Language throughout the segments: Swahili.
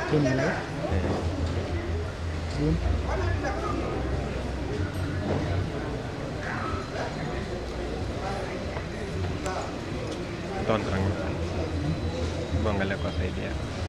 Kenya Live. Eh, Zoom. don't rang. Bonga kwa saidi yako.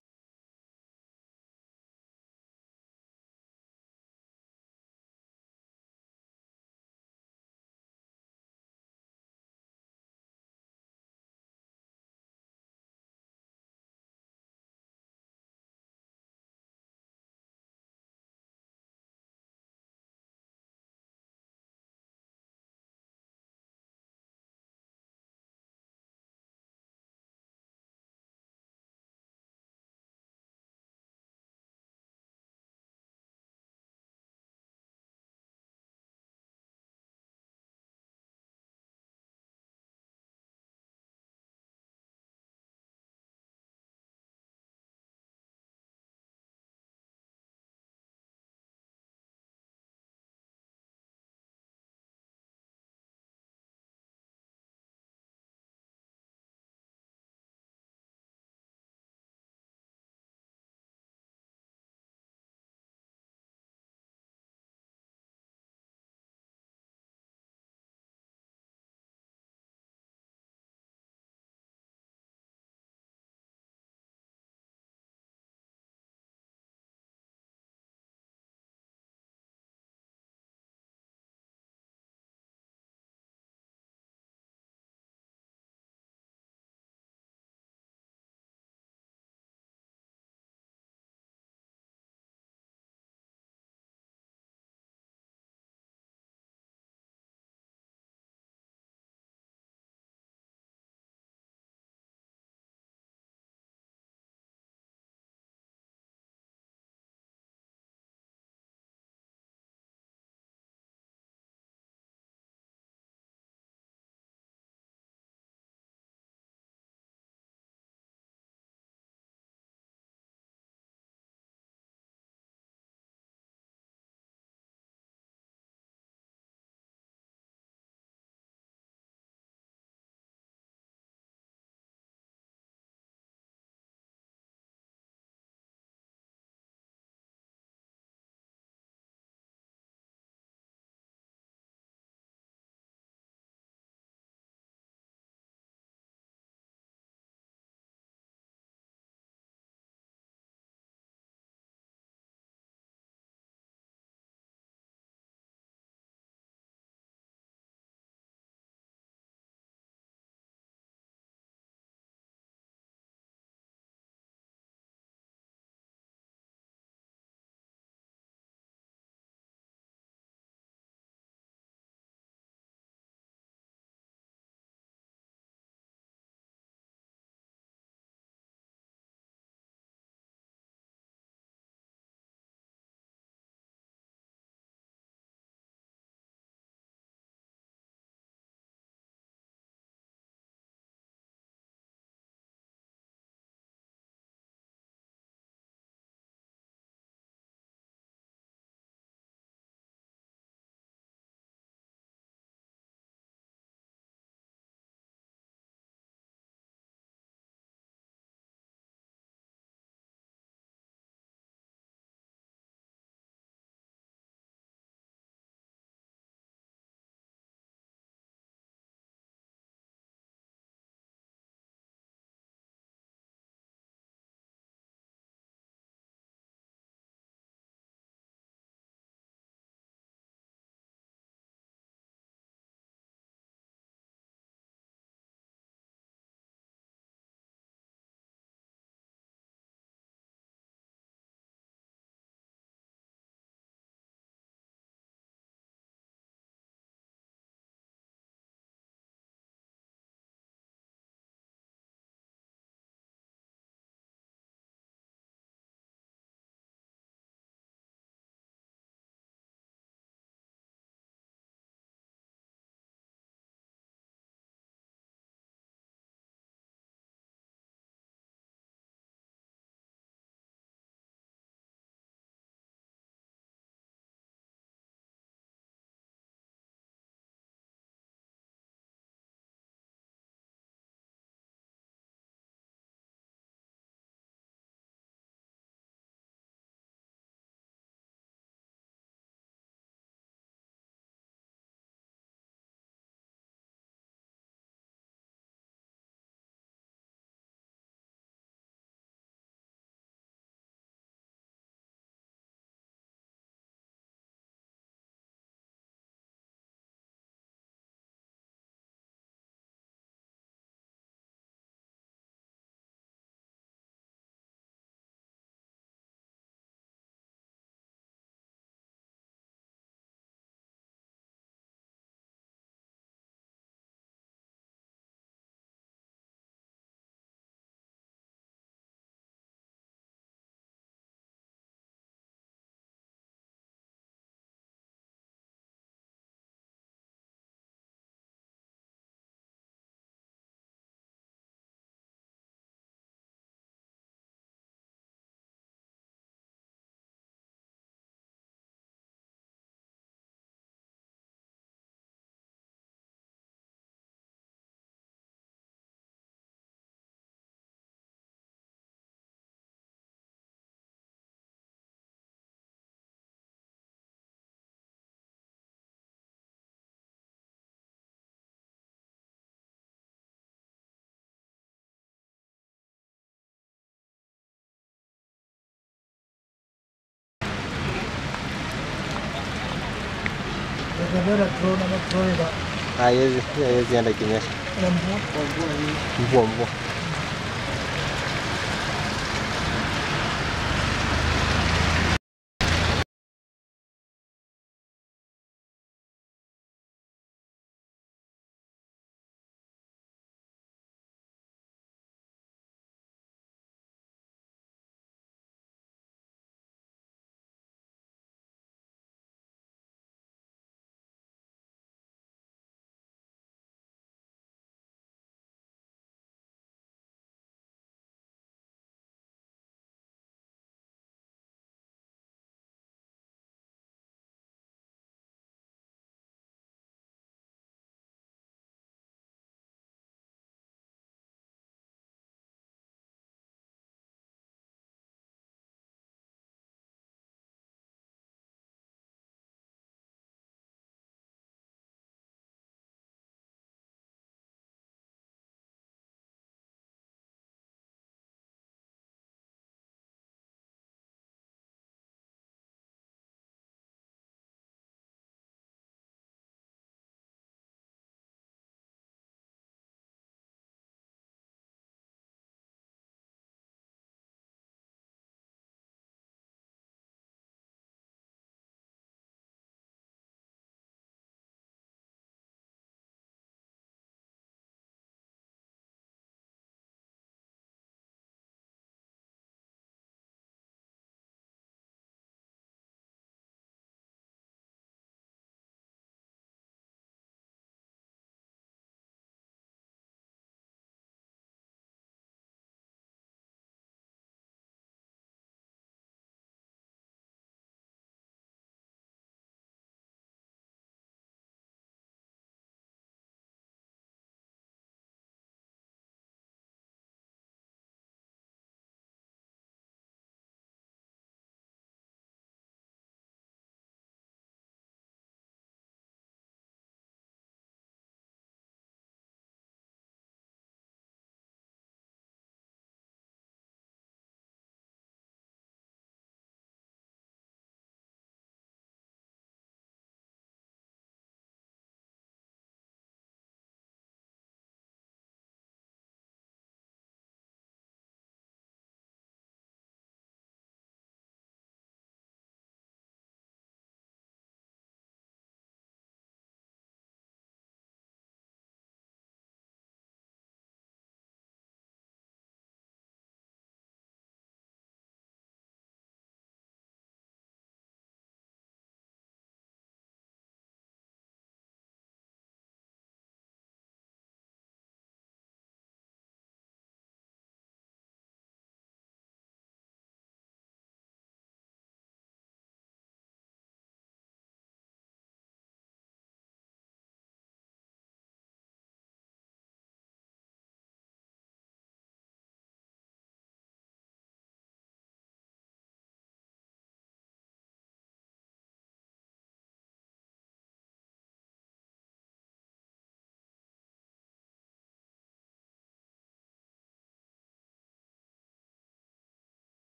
Unapenda drone ama drone ina Haiwezi haiwezi enda ikinyesha. ina mvua kwa mvua hii. Mvua mvua.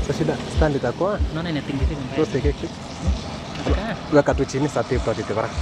Sasa shida stand itakuwa Unaona inatingizika mbaya. tuweke keki. Nataka Weka tu chini saa pili tutati bara.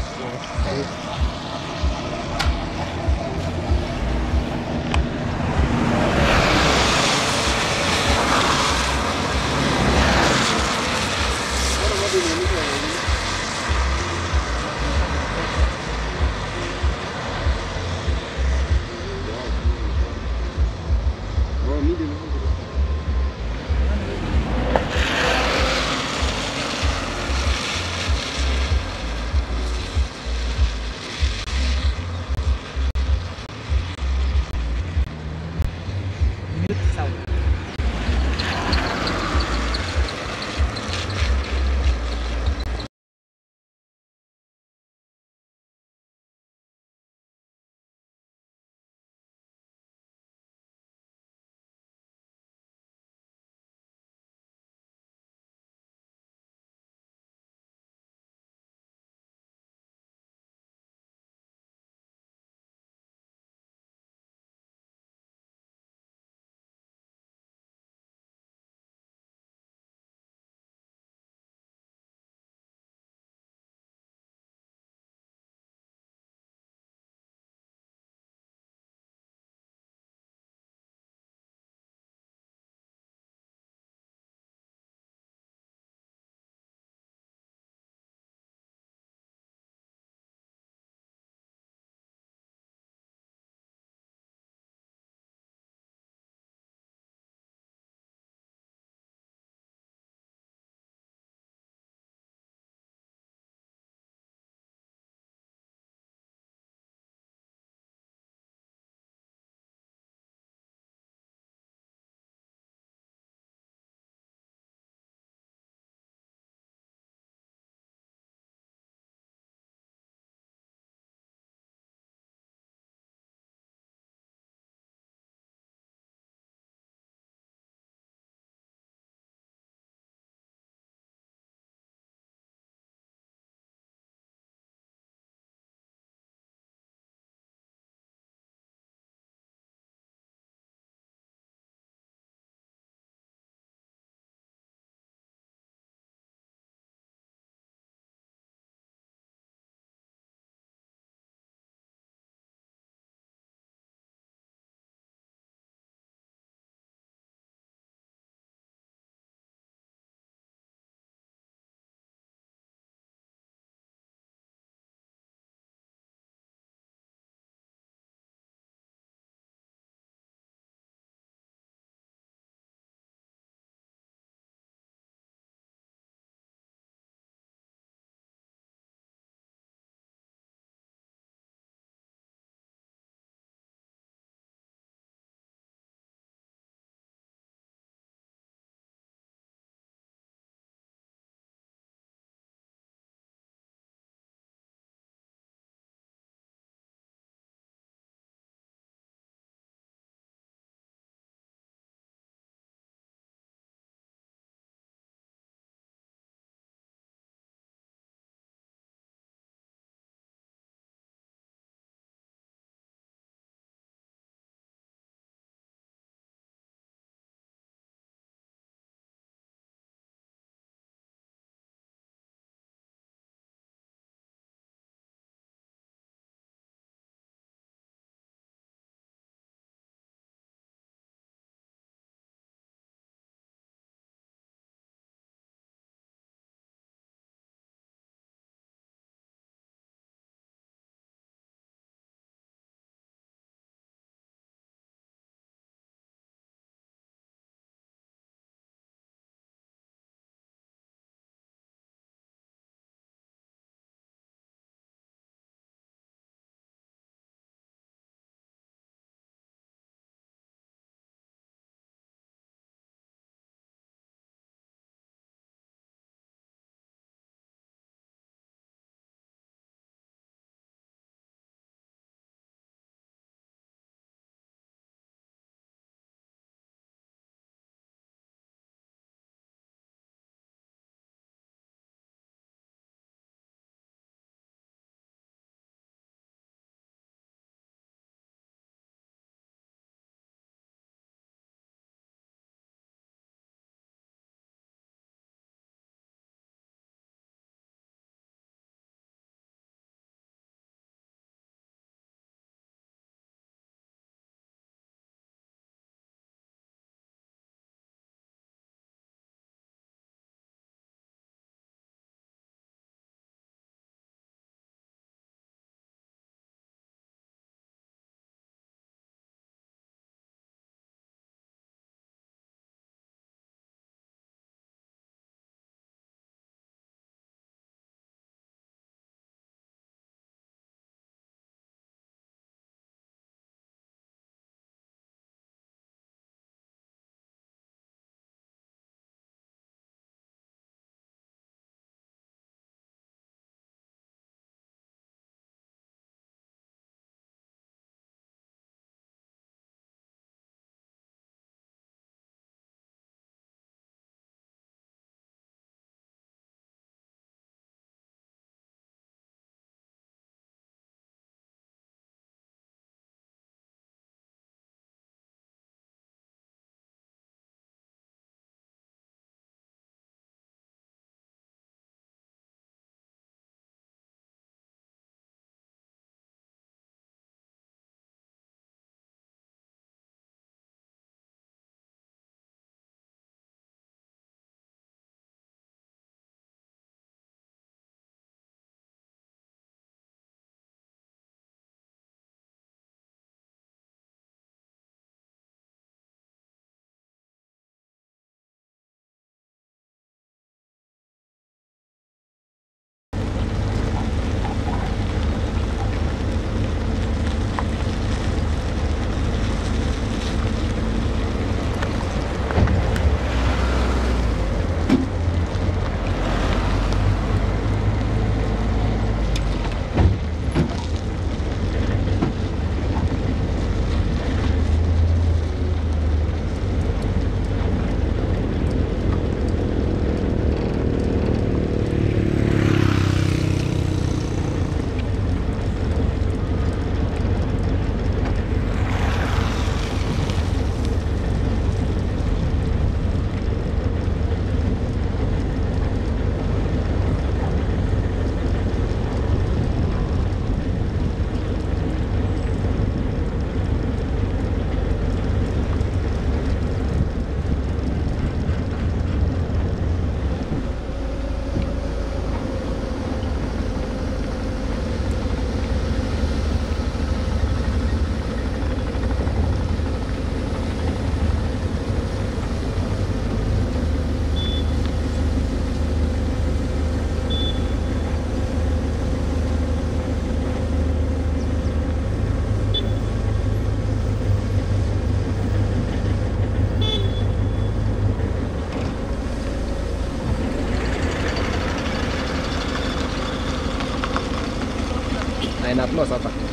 close hapa.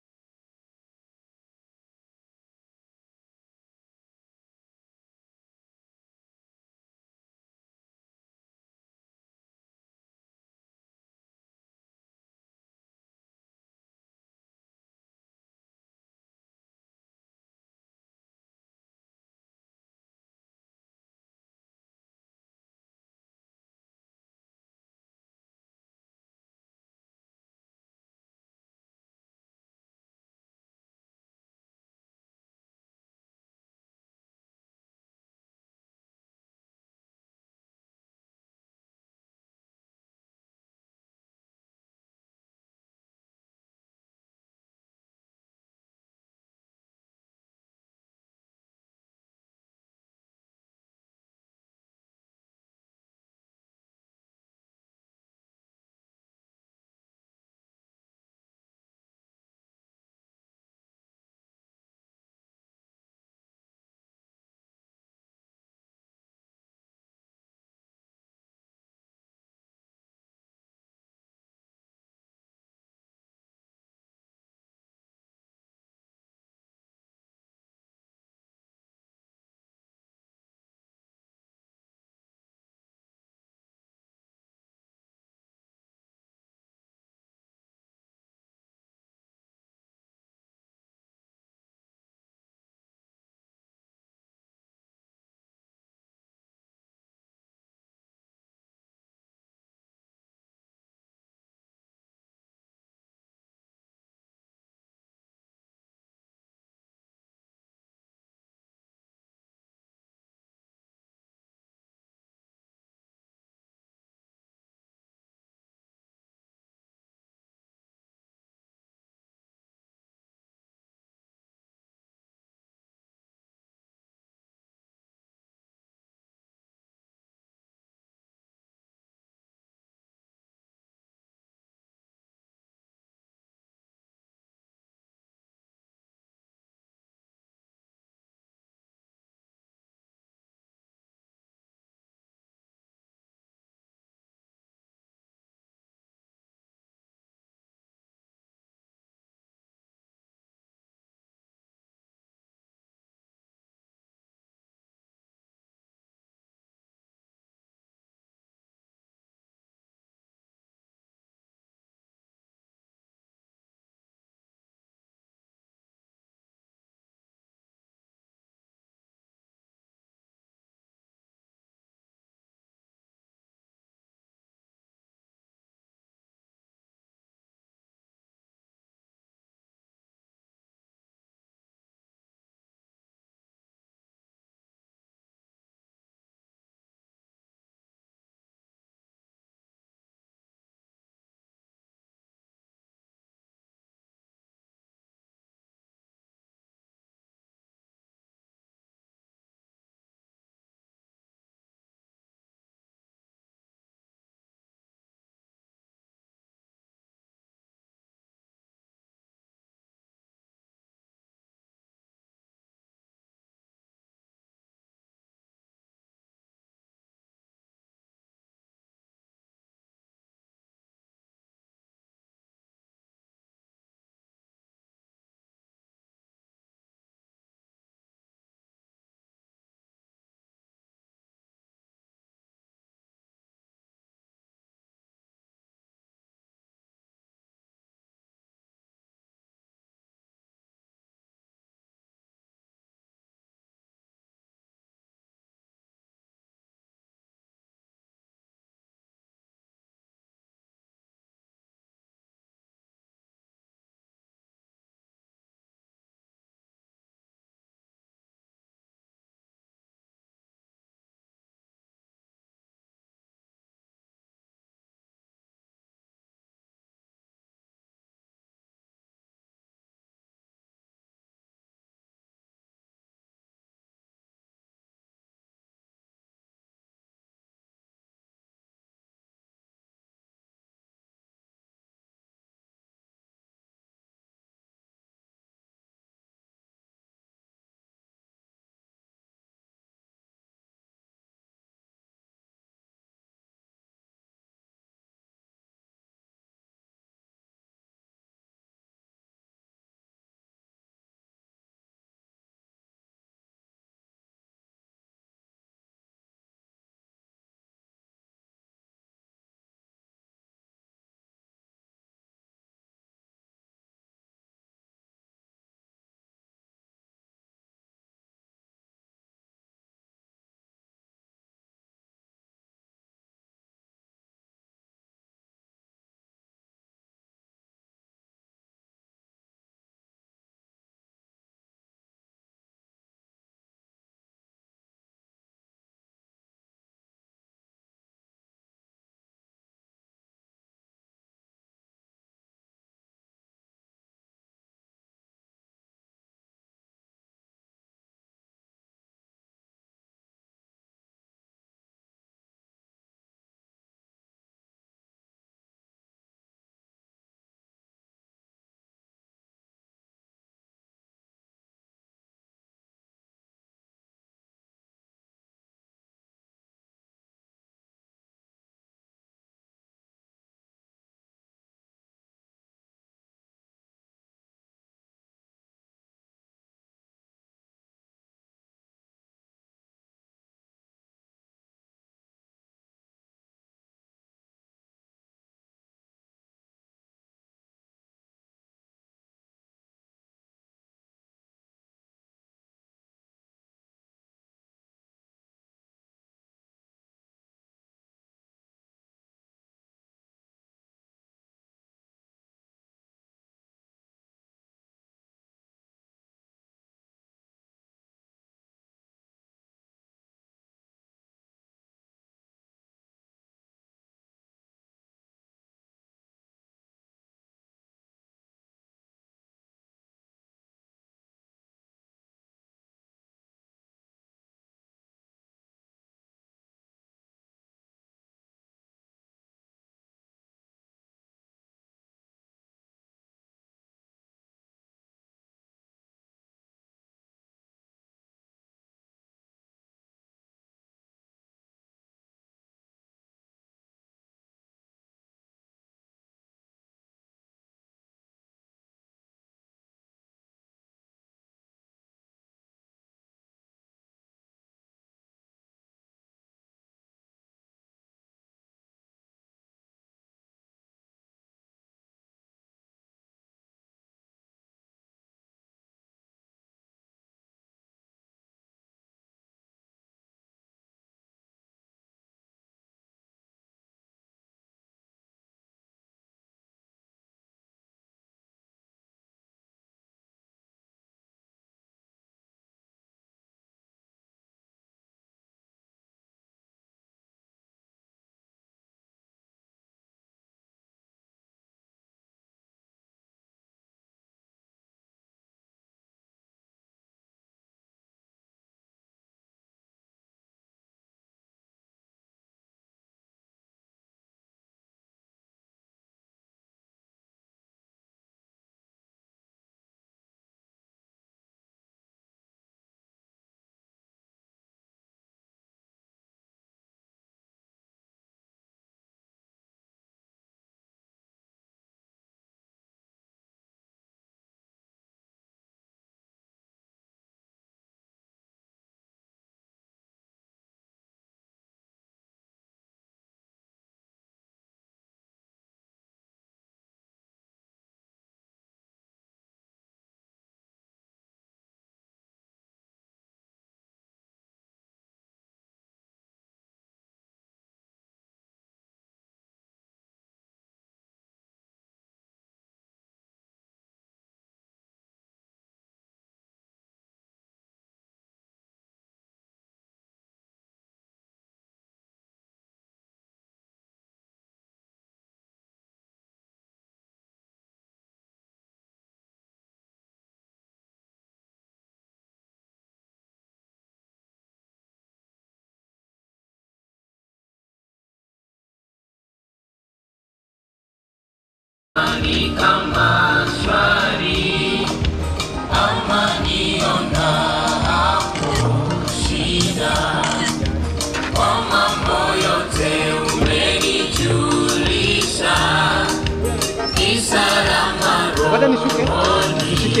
Ngoja nishuke. Nishike.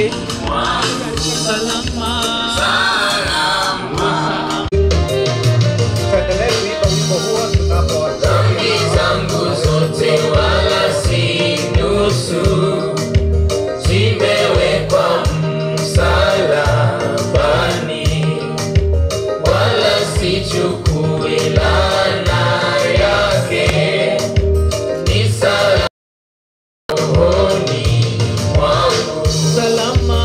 Tuendelee kuimba wimbo huo tunapo zangu zote wala si nusu zimewekwa msalabani wala sichukui laana yake ni salama rohoni mwangu Salama,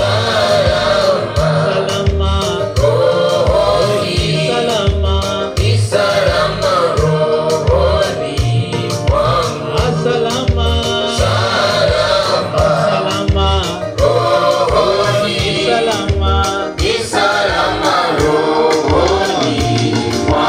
salama, rohoni salama, ni salama rohoni mwangu salama, salama salama, rohoni salama. ni salama rohoni mwangu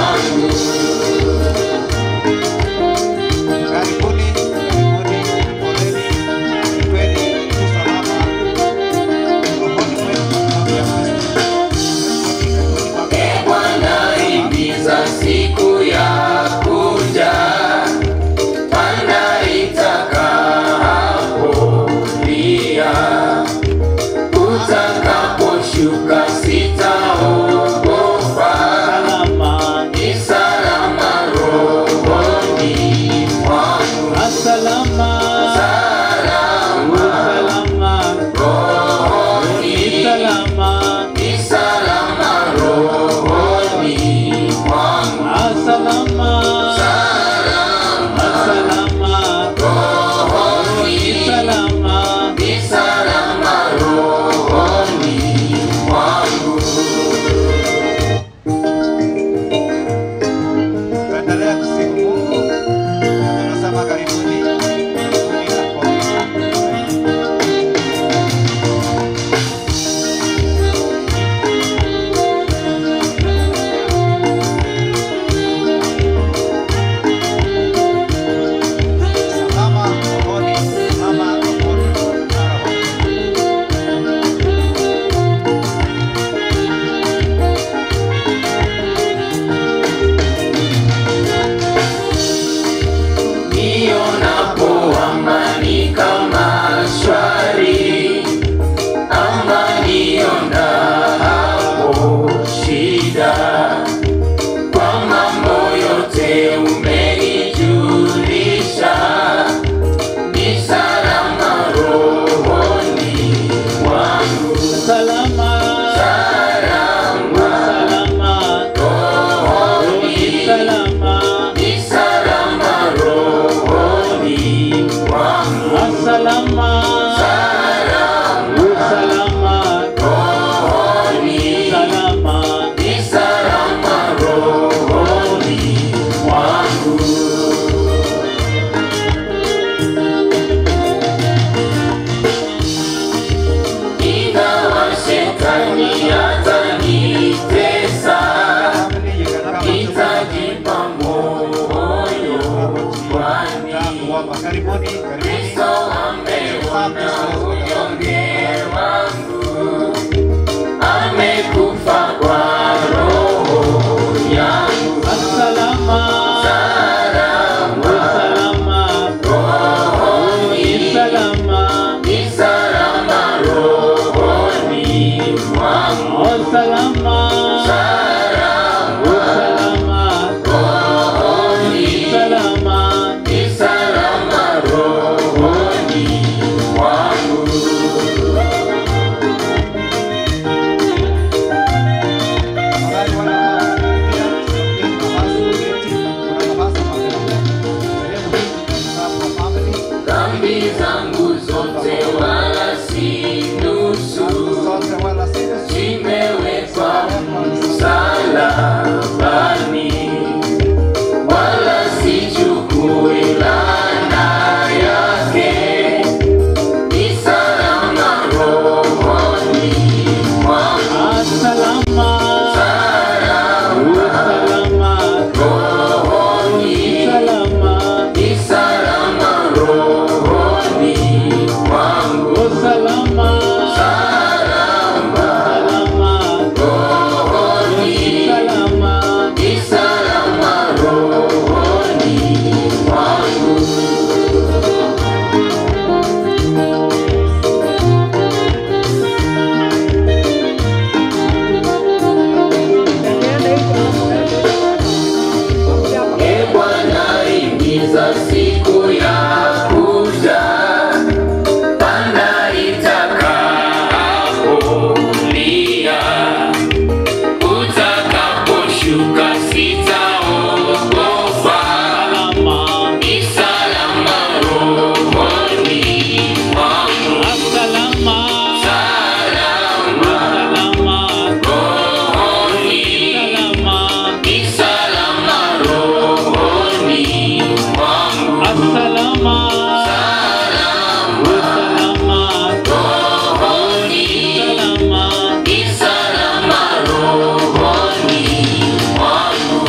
sitaogopa, salama, ni salama rohoni mwangu, salama, salama salama, rohoni, salama, ni salama rohoni mwangu, salama, salama salama, rohoni, salama. ni salama rohoni mwangu.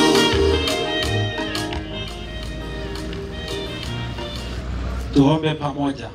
Tuombe pamoja.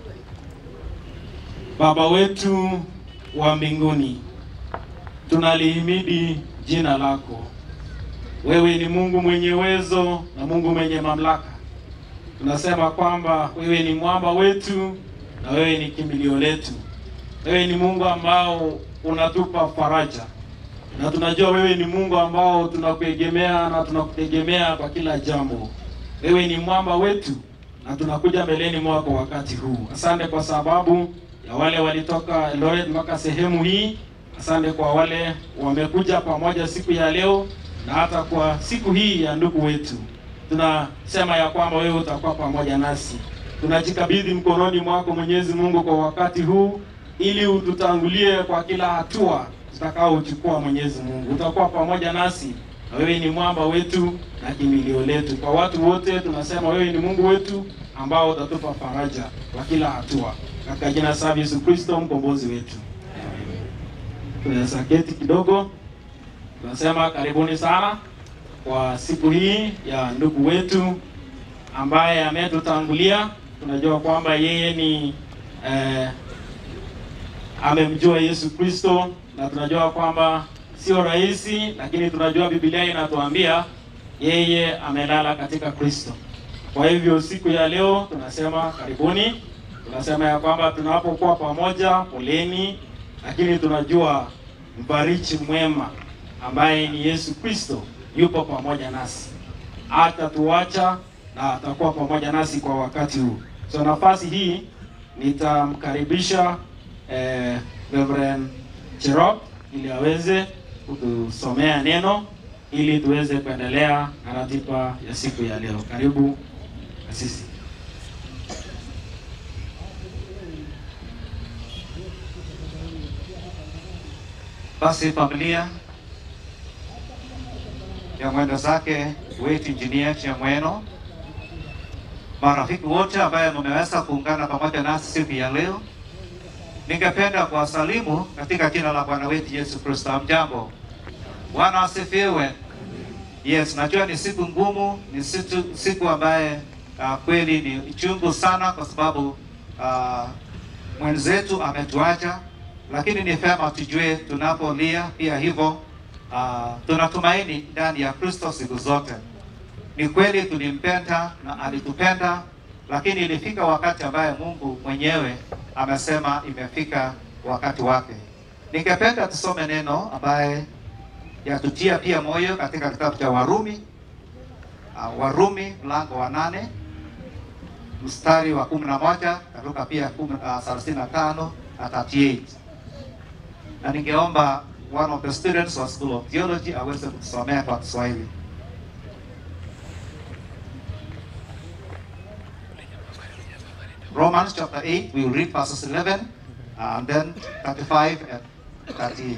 Baba wetu wa mbinguni, tunalihimidi jina lako. Wewe ni Mungu mwenye uwezo na Mungu mwenye mamlaka. Tunasema kwamba wewe ni mwamba wetu na wewe ni kimbilio letu. Wewe ni Mungu ambao unatupa faraja, na tunajua wewe ni Mungu ambao tunakuegemea na tunakutegemea kwa kila jambo. Wewe ni mwamba wetu na tunakuja mbeleni mwako wakati huu. Asante kwa sababu ya wale walitoka Eldoret mpaka sehemu hii. Asante kwa wale wamekuja pamoja siku ya leo na hata kwa siku hii ya ndugu wetu. Tunasema ya kwamba wewe utakuwa pamoja nasi. Tunajikabidhi mkononi mwako Mwenyezi Mungu kwa wakati huu ili ututangulie kwa kila hatua tutakaochukua Mwenyezi Mungu. Utakuwa pamoja nasi na wewe ni mwamba wetu na kimbilio letu. Kwa watu wote tunasema wewe ni Mungu wetu ambao utatupa faraja kwa kila hatua, katika jina la Yesu Kristo mkombozi wetu. Tunaweza keti kidogo. Tunasema karibuni sana kwa siku hii ya ndugu wetu ambaye ametutangulia. Tunajua kwamba yeye ni eh, amemjua Yesu Kristo na tunajua kwamba sio rahisi, lakini tunajua Biblia inatuambia yeye amelala katika Kristo. Kwa hivyo siku ya leo tunasema karibuni, tunasema ya kwamba tunapokuwa pamoja, poleni, lakini tunajua mbariki mwema ambaye ni Yesu Kristo yupo pamoja nasi, hatatuacha na atakuwa pamoja nasi kwa wakati huu. So nafasi hii nitamkaribisha eh, Reverend Cherop ili aweze kutusomea neno ili tuweze kuendelea na ratiba ya siku ya leo. Karibu kasisi. Basi familia ya mwenda zake wetu Injinia Chamweno, marafiki wote ambaye mmeweza kuungana pamoja nasi siku ya leo, ningependa kuwasalimu katika jina la Bwana wetu Yesu Kristo. Mjambo, Bwana asifiwe. Yes, najua ni siku ngumu, ni siku, siku ambaye uh, kweli ni chungu sana kwa sababu uh, mwenzetu ametuacha, lakini ni vyema tujue tunapolia pia hivyo uh, tunatumaini ndani ya Kristo siku zote. Ni kweli tulimpenda na alitupenda, lakini ilifika wakati ambaye Mungu mwenyewe amesema imefika wakati wake. Ningependa tusome neno ambaye yatutia pia moyo katika kitabu cha Warumi uh, Warumi mlango wa nane mstari wa kumi na moja karuka pia kumi- uh, thelathini na tano na 38 na ningeomba one of the students wa School of Theology aweze kutusomea kwa Kiswahili. Romans chapter 8, we will read verses 11 uh, and then 35 and 38.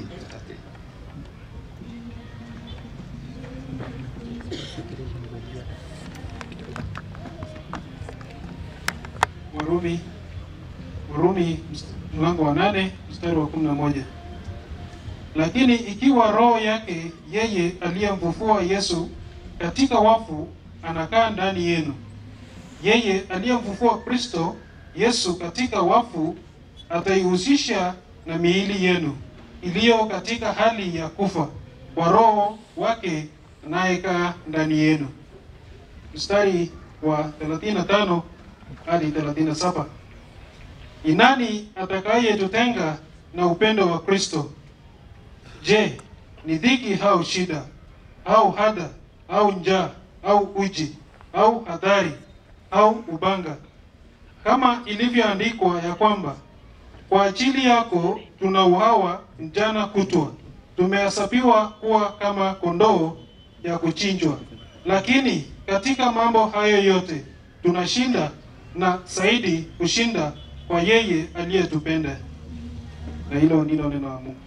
Warumi Warumi mst- mlango wa nane mstari wa kumi na moja. Lakini ikiwa roho yake yeye aliyemfufua Yesu katika wafu anakaa ndani yenu, yeye aliyemfufua Kristo Yesu katika wafu ataihusisha na miili yenu iliyo katika hali ya kufa kwa roho wake anayekaa ndani yenu. Mstari wa 35 hadi 37. Ni nani atakayetutenga na upendo wa Kristo? Je, ni dhiki au shida au hada au njaa au uji au hadhari au ubanga? Kama ilivyoandikwa ya kwamba kwa ajili yako tunauawa mchana kutwa, tumehesabiwa kuwa kama kondoo ya kuchinjwa, lakini katika mambo hayo yote tunashinda na zaidi kushinda kwa yeye aliyetupenda. Na hilo ndilo neno la Mungu.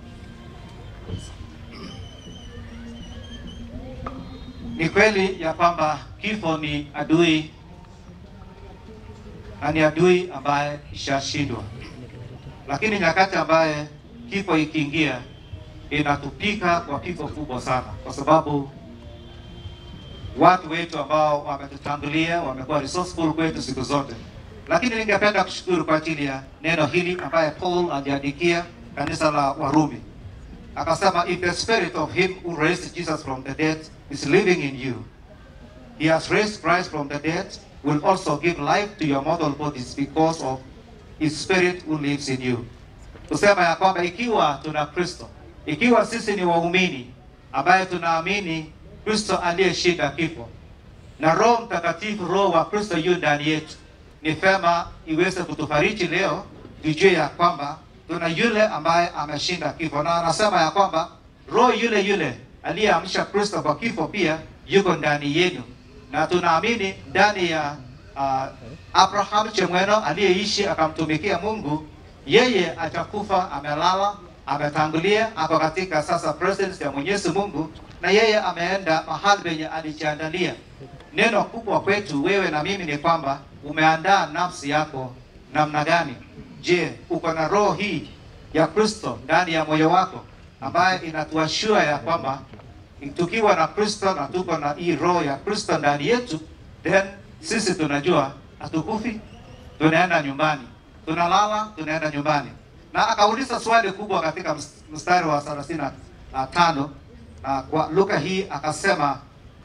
Ni kweli ya kwamba kifo ni adui na ni adui ambaye ishashindwa, lakini nyakati ambaye kifo ikiingia inatupika kwa pigo kubwa sana, kwa sababu watu wetu ambao wametutangulia wamekuwa resourceful kwetu siku zote. Lakini ningependa kushukuru kwa ajili ya neno hili ambaye Paul aliandikia kanisa la Warumi akasema, if the spirit of him who raised Jesus from the dead is living in you, he has raised Christ from the dead, will also give life to your mortal bodies because of his spirit who lives in you. Kusema ya kwamba ikiwa tuna Kristo, ikiwa sisi ni waumini ambaye tunaamini Kristo aliyeshinda kifo na Roho Mtakatifu, Roho wa Kristo yu ndani yetu, ni vema iweze kutufariji leo, tujue ya kwamba tuna yule ambaye ameshinda kifo, na anasema ya kwamba Roho yule yule aliyeamsha Kristo kwa kifo pia yuko ndani yenu, na tunaamini ndani ya uh, Abraham Chemweno aliyeishi akamtumikia Mungu, yeye atakufa amelala, ametangulia, ako katika sasa presence ya Mwenyezi Mungu, na yeye ameenda mahali penye alijiandalia. Neno kubwa kwetu wewe na mimi ni kwamba umeandaa nafsi yako namna gani? Je, uko na roho hii ya Kristo ndani ya moyo wako ambaye inatuashua ya kwamba tukiwa na Kristo na tuko na hii roho ya Kristo ndani yetu, then sisi tunajua hatukufi, tunaenda nyumbani, tunalala, tunaenda nyumbani. Na akauliza swali kubwa katika mstari wa thelathini na tano na kwa Luka hii akasema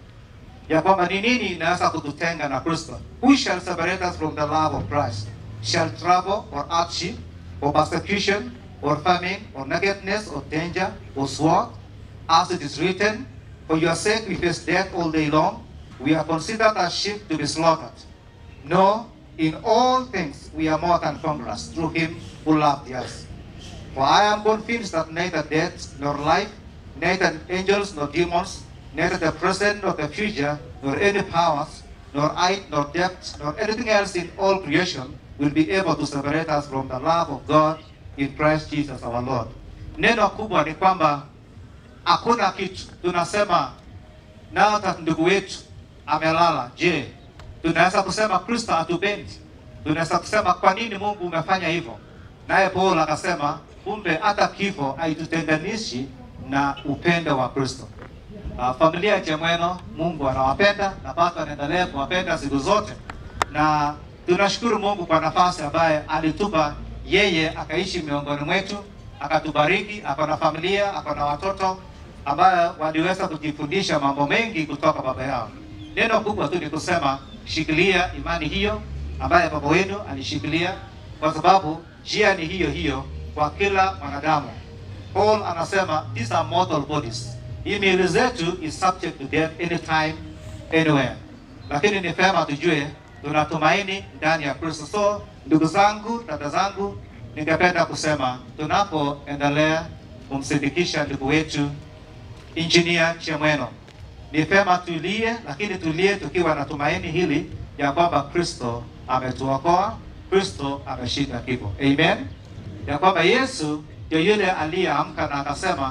ya kwamba ni nini inaweza kututenga na Kristo? Who shall separate us from the love of Christ? Shall trouble or hardship or persecution or famine or nakedness or danger or sword? As it is written, for your sake we face death all day long. We are considered as sheep to be slaughtered. No, in all things we are more than conquerors through him who loved us. For I am convinced that neither death nor life, neither angels nor demons, neither the present nor the future, nor any powers, nor height nor depth, nor anything else in all creation will be able to separate us from the love of God in Christ Jesus our Lord. Neno kubwa ni kwamba hakuna kitu tunasema nao hata ndugu wetu amelala. Je, tunaweza kusema Kristo hatupendi? Tunaweza kusema kwa nini Mungu umefanya hivyo? Naye Paulo akasema kumbe hata kifo haitutenganishi na upendo wa Kristo. Uh, familia ya Chemweno Mungu anawapenda na bado anaendelea kuwapenda siku zote, na tunashukuru Mungu kwa nafasi ambaye alitupa yeye akaishi miongoni mwetu, akatubariki, ako na familia, ako na watoto ambayo waliweza kujifundisha mambo mengi kutoka baba yao. Neno kubwa tu ni kusema shikilia imani hiyo ambaye baba wenu alishikilia, kwa sababu njia ni hiyo hiyo kwa kila mwanadamu. Paul anasema these are mortal bodies. Hii miili zetu is subject to death anytime anywhere, lakini ni vyema tujue tunatumaini ndani ya Kristo. So ndugu zangu, dada zangu, ningependa kusema tunapoendelea kumsindikisha ndugu wetu Engineer Chemweno, ni vyema tulie, lakini tulie tukiwa na tumaini hili ya kwamba Kristo ametuokoa, Kristo ameshinda kifo. Amen, ya kwamba Yesu ndio yule aliyeamka na akasema,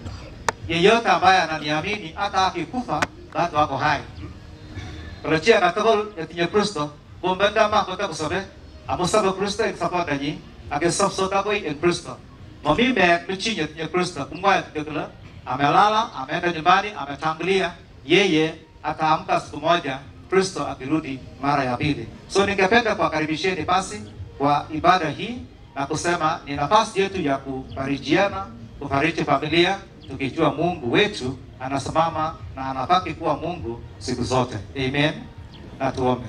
yeyote ambaye ananiamini hata akikufa bado ako hai. Rechia katagol etinye Kristo kumbenda ma kota kusabe amusabe Kristo ing sapada nyi ake sapsota koi ing Kristo. Mami me michinye etinye Kristo kumwaya kekela amelala, ameenda nyumbani, ametangulia, yeye ataamka siku moja Kristo akirudi mara ya pili. So ningependa kuwakaribisheni basi kwa ibada hii na kusema ni nafasi yetu ya kufarijiana, kufariji familia, tukijua Mungu wetu anasimama na anabaki kuwa Mungu siku zote. Amen. Na tuombe.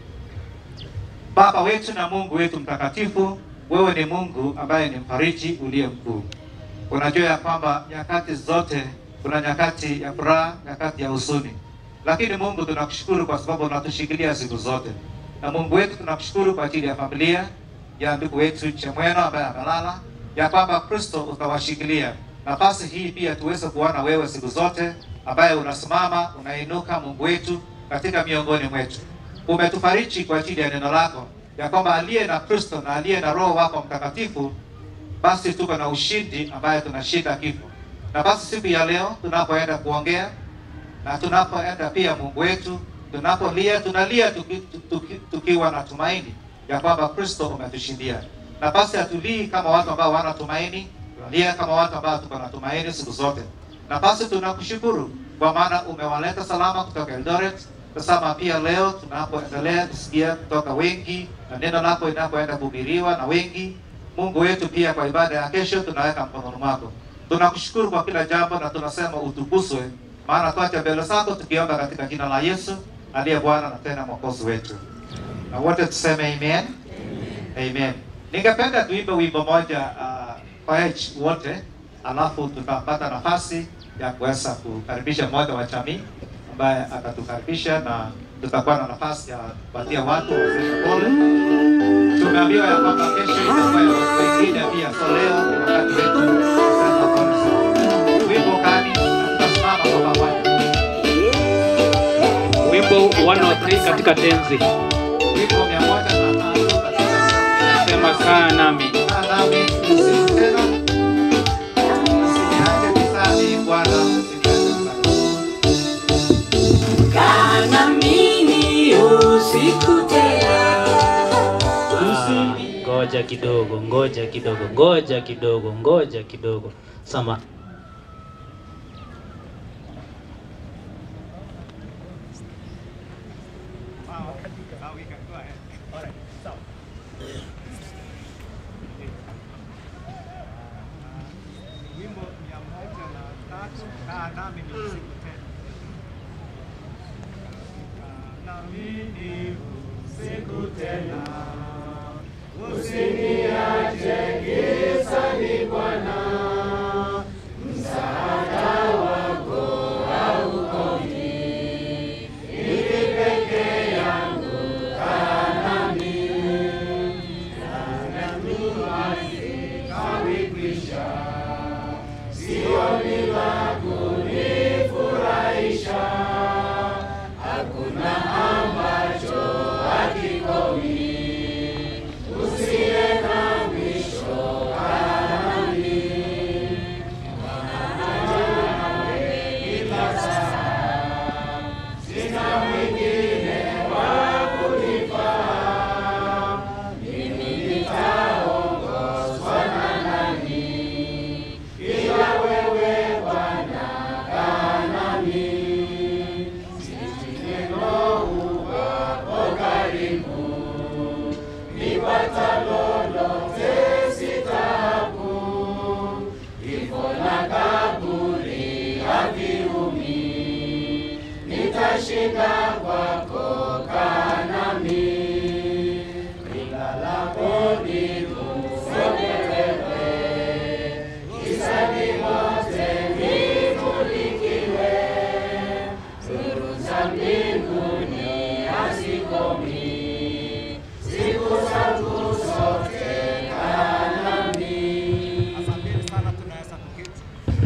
Baba wetu na Mungu wetu mtakatifu, wewe ni Mungu ambaye ni mfariji uliye mkuu. Unajua ya kwamba nyakati zote kuna nyakati ya furaha, nyakati ya huzuni, lakini Mungu tunakushukuru kwa sababu unatushikilia siku zote. Na Mungu wetu tunakushukuru kwa ajili ya familia ya ndugu wetu Chemweno ambaye amelala, ya kwamba Kristo utawashikilia nafasi hii pia tuweze kuona wewe siku zote, ambaye unasimama unainuka, Mungu wetu, katika miongoni mwetu. Umetufariji kwa ajili ya neno lako ya kwamba aliye na Kristo na aliye na Roho wako Mtakatifu, basi tuko na ushindi ambaye tunashinda kifo. Na basi siku ya leo tunapoenda kuongea na tunapoenda pia, Mungu wetu, tunapolia tunalia tuki, tuki, tukiwa na tumaini ya kwamba Kristo umetushindia. Na basi hatulii kama watu ambao wana tumaini, tunalia kama watu ambao tuko na tumaini siku zote. Na basi tunakushukuru kwa maana umewaleta salama kutoka Eldoret. Tazama pia leo tunapoendelea kusikia kutoka wengi na neno lako inapoenda kuhubiriwa na wengi, Mungu wetu, pia kwa ibada ya kesho tunaweka mkononi mwako. Tunakushukuru kwa kila jambo na tunasema utukuzwe, maana twacha mbele zako tukiomba katika jina la Yesu aliye Bwana na tena mwokozi wetu, na wote tuseme amen. Amen. Ningependa tuimbe wimbo moja uh, kwa each wote, alafu tutapata nafasi ya kuweza kukaribisha mmoja wa jamii ambaye atatukaribisha na tutakuwa na nafasi ya kupatia watu waseme pole. Tumeambiwa ya kwamba kesho itakuwa ya watu wengine pia, so leo ni wakati wetu kusema pole sana. Wimbo kani na tutasimama kwa pamoja. Wimbo 103 katika tenzi Wimbo mia moja na tatu katika sema kaa nami. Kaa nami usiku tena. Usiniache gizani, Bwana, usiniache gizani. Kana mimi usiku tena Ah, Ngoja kidogo, ngoja kidogo, ngoja kidogo, ngoja kidogo. Sama Wimbo mia moja na tatu, kaa nami ni usiku tena. Kaa nami ni usiku tena. Usiniache gizani Bwana, msaada wako haukomi. Ili peke yangu kaa nami, kaa nami hazikawi kwisha. Sioni la kunifurahisha, hakuna ambacho hakikomi. Usiye na mwisho kami, nawe kila saa. Sina mwingine wa kunifaa, mimi nitaongozwa na nani? Ila wewe Bwana kaa nami, sisi neno uwapo karibu, nipata lolote si taabu, kifo na kaburi haviumi, nitashinda kwako, kaa nami, nilalapo nikusogelewe Gizani mote nimulikiwe, nuru za mbinguni hazikomi, siku zangu zote kaa nami. Asanteni sana, tunaweza kuketi.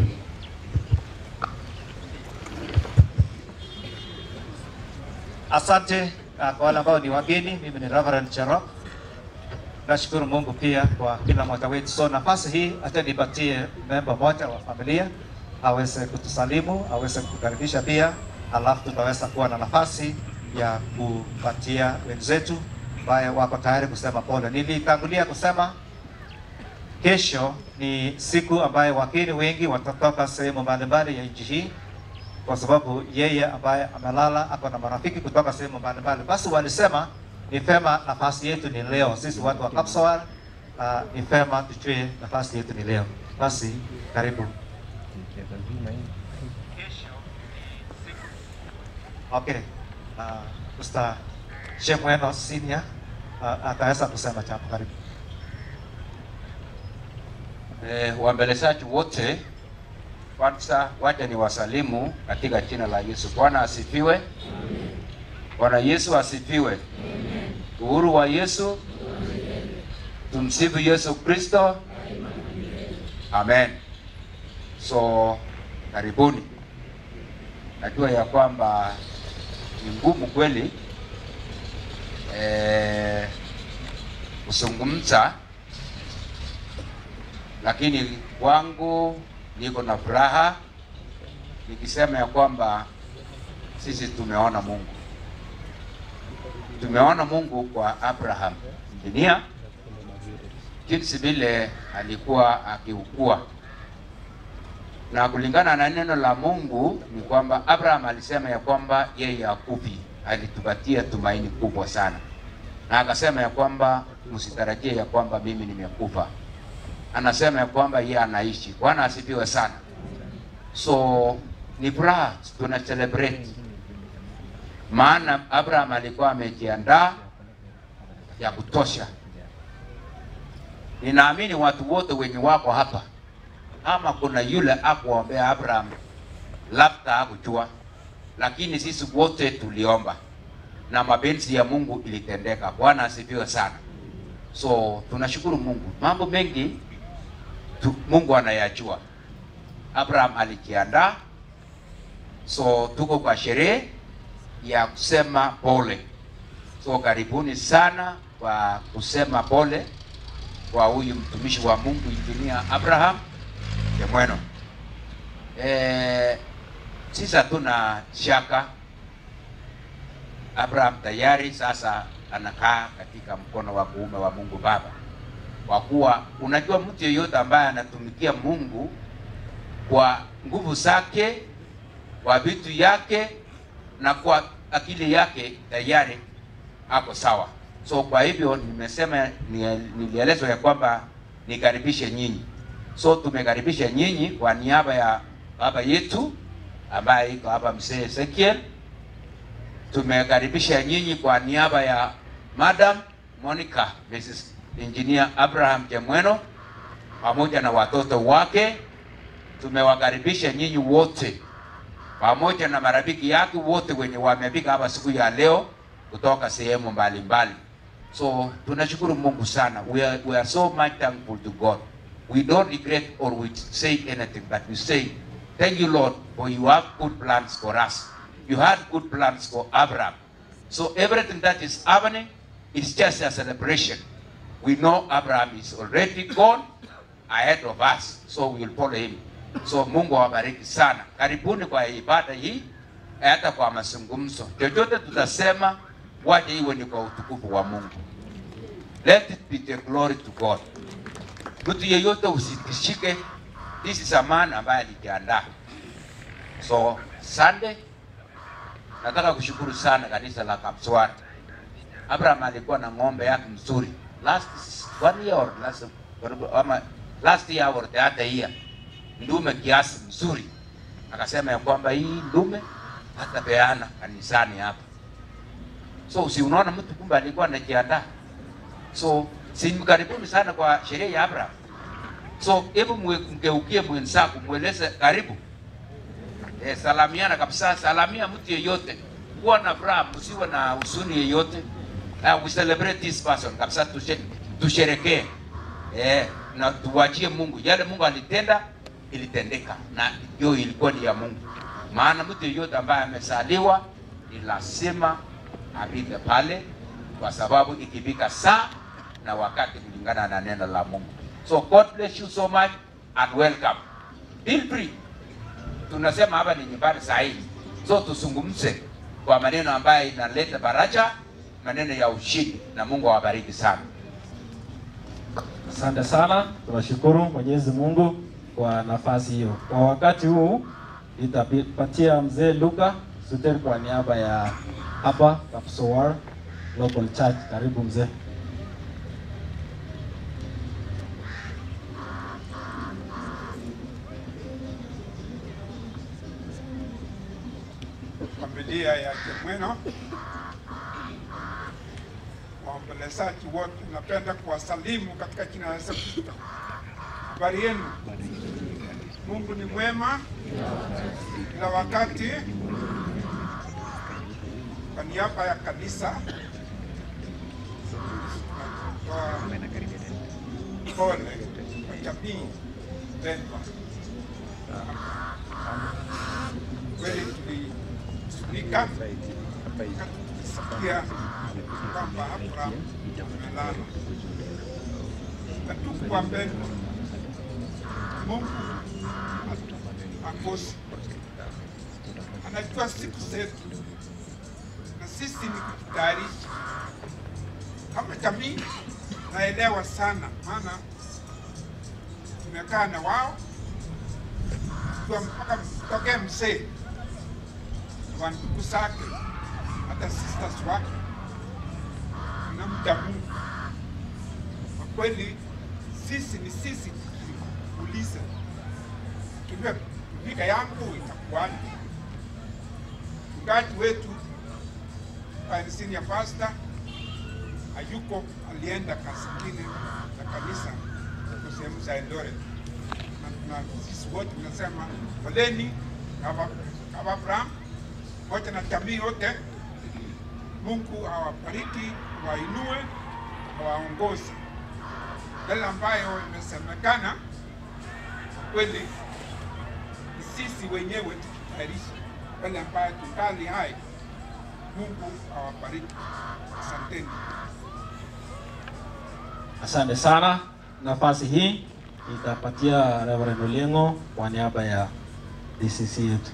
Asante uh, kwa wale ambao ni wageni. Mimi ni Reverend Cherop. Nashukuru Mungu pia kwa kila mmoja wetu. So nafasi hii hata nipatie memba moja wa familia aweze kutusalimu, aweze kukaribisha pia, alafu tutaweza kuwa na nafasi ya kupatia wenzetu ambaye wako tayari kusema pole. Nilitangulia kusema kesho ni siku ambayo wageni wengi watatoka sehemu mbalimbali ya nchi hii kwa sababu yeye ambaye amelala ako na marafiki kutoka sehemu mbalimbali. Basi walisema ni vema nafasi yetu ni leo, sisi watu wa Kapsawar, uh, ni vema tujue nafasi yetu ni leo. Basi karibu. Okay. Uh, Mr. Shemweno Senior uh, ataweza kusema jambo. Karibu. Eh, waembelezaji wote, kwanza wacha ni wasalimu katika jina la Yesu. Bwana asifiwe. Bwana Yesu asifiwe. Uhuru wa Yesu. Tumsifu Yesu Kristo. Amen. So karibuni. Najua ya kwamba ni ngumu kweli eh, kuzungumza, lakini kwangu niko na furaha nikisema ya kwamba sisi tumeona Mungu, tumeona Mungu kwa Abraham injinia, jinsi vile alikuwa akiukua na kulingana na neno la Mungu ni kwamba Abraham alisema ya kwamba yeye hakufi, alitupatia tumaini kubwa sana, na akasema ya kwamba msitarajie ya kwamba mimi nimekufa. Anasema ya kwamba yeye anaishi. Bwana asifiwe sana. So ni furaha tuna celebrate, maana Abraham alikuwa amejiandaa ya kutosha. Ninaamini watu wote wenye wako hapa ama kuna yule akuombea Abraham, labda hakujua, lakini sisi wote tuliomba na mapenzi ya Mungu ilitendeka. Bwana asifiwe sana. So tunashukuru Mungu, mambo mengi tu, Mungu anayajua. Abraham alijiandaa, so tuko kwa sherehe ya kusema pole. So karibuni sana kwa kusema pole kwa huyu mtumishi wa Mungu injinia Abraham Chemweno. Eh, sisi hatuna shaka. Abraham tayari sasa anakaa katika mkono wa kuume wa Mungu Baba, kwa kuwa unajua mtu yeyote ambaye anatumikia Mungu kwa nguvu zake, kwa vitu yake na kwa akili yake, tayari ako sawa. So kwa hivyo nimesema, nilielezwa ya kwamba nikaribishe nyinyi So tumekaribisha nyinyi kwa niaba ya baba yetu ambaye iko hapa mzee Ezekiel. Tumekaribisha nyinyi kwa niaba ya Madam Monica Mrs. Engineer Abraham Chemweno pamoja na watoto wake. Tumewakaribisha nyinyi wote pamoja na marafiki yake wote wenye wamefika hapa siku ya leo kutoka sehemu mbalimbali. So tunashukuru Mungu sana. We are, we are so much thankful to God. We don't regret or we say anything, but we say, Thank you, Lord, for you have good plans for us. You had good plans for Abraham. So everything that is happening is just a celebration. We know Abraham is already gone ahead of us, so we will follow him. So Mungu awabariki sana. Karibuni kwa ibada hii, hata kwa mazungumzo. Chochote tutasema, waje iwe ni kwa utukufu wa Mungu. Let it be the glory to God. Mtu yeyote usitishike. This is a man ambaye alijiandaa. So Sunday nataka kushukuru sana kanisa la Kapswara. Abraham alikuwa na ng'ombe yake mzuri last one year or last ama last year or the other year, ndume kiasi mzuri, akasema ya kwamba hii ndume hatapeana kanisani hapa. So si unaona mtu kumbe alikuwa anajiandaa. So si karibuni sana kwa sherehe ya Abraham. So hebu mgeukie mwenzako, mweleze karibu. Eh, salamiana kabisa, salamia mtu yeyote, kuwa na furaha, msiwe na huzuni yeyote. Uh, we celebrate this person kabisa, tushe, tusherekee eh, na tuwachie Mungu yale Mungu alitenda, ilitendeka na hiyo ilikuwa ni ya Mungu. Maana mtu yeyote ambaye amesaliwa ni lazima apite pale, kwa sababu ikifika saa na wakati kulingana na neno la Mungu. So God bless you so much and welcome. Feel free. Tunasema hapa ni nyumbani sahihi, so tuzungumze kwa maneno ambayo inaleta faraja, maneno ya ushindi, na Mungu awabariki sana. Asante sana, tunashukuru Mwenyezi Mungu kwa nafasi hiyo. Kwa wakati huu nitapatia mzee Luka Suter kwa niaba ya hapa Kapsowar Local Church. Karibu mzee. familia ya Chemweno, waombolezaji wote, napenda kuwasalimu katika jina la Yesu Kristo. Habari yenu? Mungu ni mwema kila wakati. Kwa niaba ya kanisa tunatoa pole kwa jamii pendwa Kweli tulihuzunika tukasikia kwamba Abraham amelala, hatukuwapenda Mungu akosi, anajua siku zetu, na sisi ni kujitayarisha kama jamii. Naelewa sana, maana tumekaa na wao kwa mpaka tokee mzee wa ndugu zake hata sisters wake na mja Mungu. Kwa kweli sisi ni sisi, tukiuliza tujue vika yangu itakuwaje. Mchungaji wetu kanisini ya pasta hayuko, alienda kazi ingine za kanisa huko sehemu za Eldoret, na na sisi wote tunasema poleni kama kama Abraham wote na jamii yote. Mungu awabariki, wainue, awaongoze. Yale ambayo imesemekana kwa kweli ni sisi wenyewe tujitayarishe, yale ambayo tungali hai. Mungu awabariki, asanteni. Asante sana. Nafasi hii itapatia Reverend Olengo kwa niaba ya DCC yetu.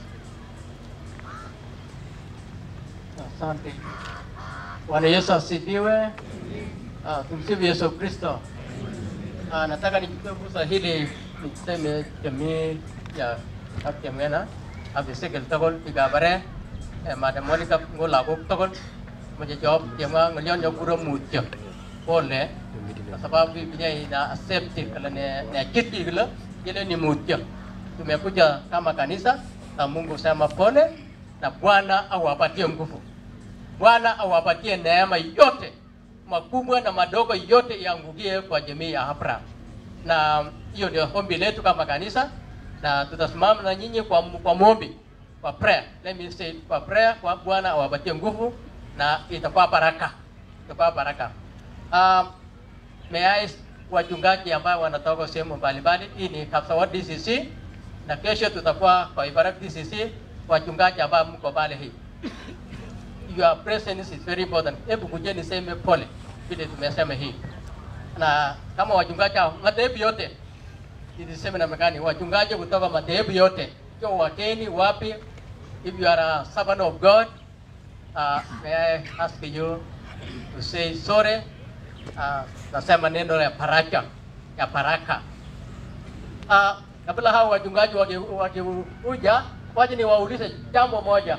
Asante. Bwana Yesu asifiwe. Ah, tumsifu Yesu Kristo. Ah, nataka nichukue fursa hili niseme jamii ya Kaptemena abisikil togol igabare eh, Madam Monica ngo lagok togol moja job tiama ngalion yo puro mutyo pole kwa sababu Biblia ina accept kala ne ne kiti kila ile ni mutyo tumekuja kama kanisa na Mungu sema pole na Bwana awapatie nguvu Bwana awapatie neema yote makubwa na madogo yote yaangukie kwa jamii ya Abraham. Na hiyo ndio ombi letu kama kanisa, na tutasimama na nyinyi kwa, kwa maombi kwa prayer. Let me say kwa prayer, kwa Bwana awapatie nguvu na itakuwa baraka, itakuwa baraka. Um, may I wachungaji ambao wanatoka sehemu mbalimbali, hii ni Kapsawat DCC na kesho tutakuwa kwa Ibarak DCC, wachungaji ambao mko pale hii your presence is very important. Hebu kuja niseme pole vile tumesema hii, na kama wachungaji hao madhehebu yote nilisema na mekani, wachungaji kutoka madhehebu yote, sio wakeni wapi, if you are a servant of God, uh, may I ask you to say sorry. Uh, nasema neno ya baraka ya baraka. Uh, kabla hao wachungaji wakikuja, waje niwaulize jambo moja.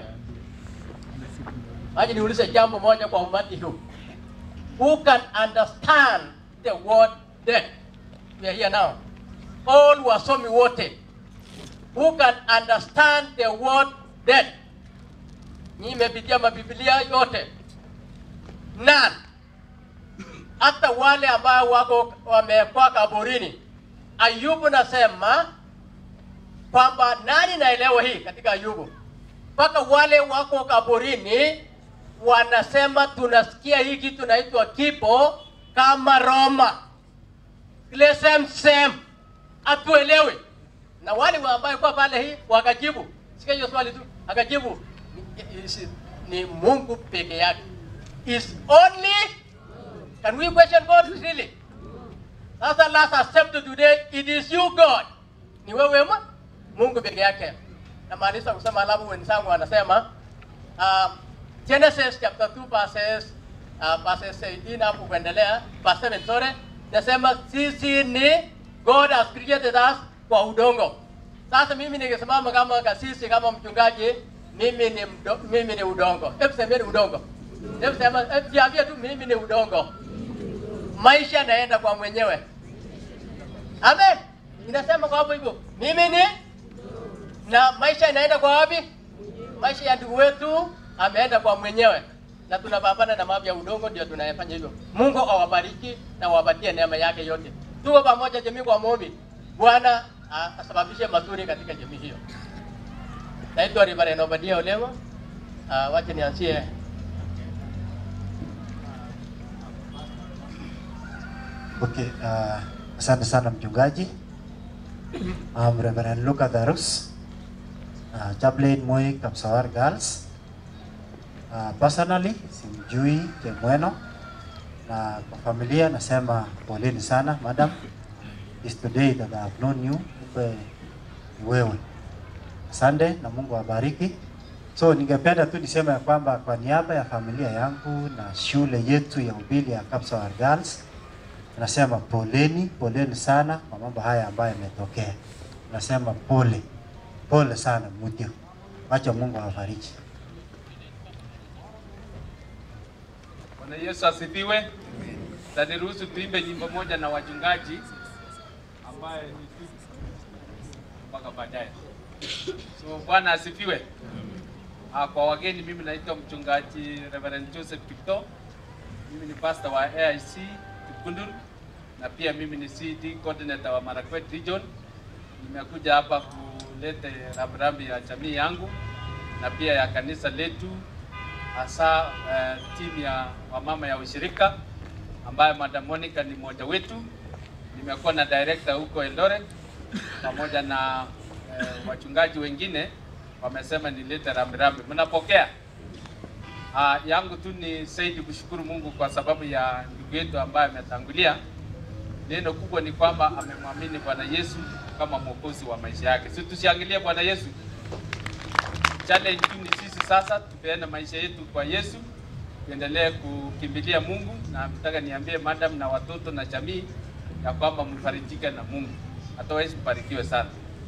Aje niulize jambo moja kwa umati huu. Who can understand the word death? We are here now. All wasomi wote. Who can understand the word death? Nyinyi mmepitia mabiblia yote. None. Hata wale ambao wako wamekuwa kaburini. Ayubu nasema kwamba nani naelewa hii katika Ayubu? Mpaka wale wako kaburini wanasema tunasikia hii kitu naitwa kipo kama Roma, ile same same, hatuelewi. Na wale ambao kwa pale hii wakajibu, sikia hiyo swali tu, akajibu ni, is- ni Mungu peke yake, is only. Can we question God really? Sasa last accept today, it is you God, ni wewe ma Mungu peke yake. Namaanisha kusema, alafu wenzangu wanasema uh, Genesis chapter 2 verses uh, verses 18 hapo kuendelea verse 7 sorry, nasema sisi ni God has created us kwa udongo. Sasa mimi ningesimama kama kasisi kama mchungaji, mimi ni mdo, mimi ni udongo. Hebu semeni udongo. Hebu sema hebu jiambie tu mimi ni udongo. Maisha yanaenda kwa mwenyewe. Amen. Inasema kwa hapo hivyo. Mimi ni na maisha inaenda kwa wapi? Maisha ya ndugu wetu ameenda kwa mwenyewe, na tunapambana na mambo ya udongo, ndio tunayafanya hivyo. Mungu awabariki na awapatie neema yake yote. Tuko pamoja jamii kwa maombi, Bwana ah, asababishe mazuri katika jamii hiyo. Naitwa Reverend Obadia Olewa. Uh, wacha nianzie Okay, uh, asante sana mchungaji. I'm Reverend Luca Darus, uh, chaplain Moi Kapsawar Girls. Uh, personally simjui Chemweno na kwa familia nasema poleni sana madam. It's today that I have known you, kumbe ni wewe. Asante na Mungu awabariki. So ningependa tu niseme ya kwamba kwa niaba ya familia yangu na shule yetu ya upili ya Kapsawar Girls nasema poleni, poleni sana kwa mambo haya ambayo yametokea. Nasema pole, pole sana mutio. Wacha Mungu awafariji. Bwana Yesu asifiwe. Taniruhusu tuimbe nyimbo moja na wachungaji ambaye ni mpaka baadaye. So Bwana asifiwe. Ah, kwa wageni mimi naitwa mchungaji Reverend Joseph Kipto. Mimi ni pastor wa AIC Kikundul na pia mimi ni CD coordinator wa Marakwet Region. Nimekuja hapa kuleta rambirambi ya jamii yangu na pia ya kanisa letu hasa uh, timu ya wamama ya ushirika ambayo Madam Monica ni mmoja wetu. Nimekuwa na director huko Eldoret pamoja na uh, wachungaji wengine wamesema nilete rambirambi. Mnapokea? Uh, yangu tu ni zaidi kushukuru Mungu kwa sababu ya ndugu yetu ambaye ametangulia. Neno kubwa ni kwamba amemwamini Bwana Yesu kama mwokozi wa maisha yake. Si tushangilie Bwana Yesu. Challenge tu ni sisi sasa tupeane maisha yetu kwa Yesu, tuendelee kukimbilia Mungu, na nataka niambie madam na watoto na jamii ya kwamba mfarijike na Mungu, otherwise mbarikiwe sana.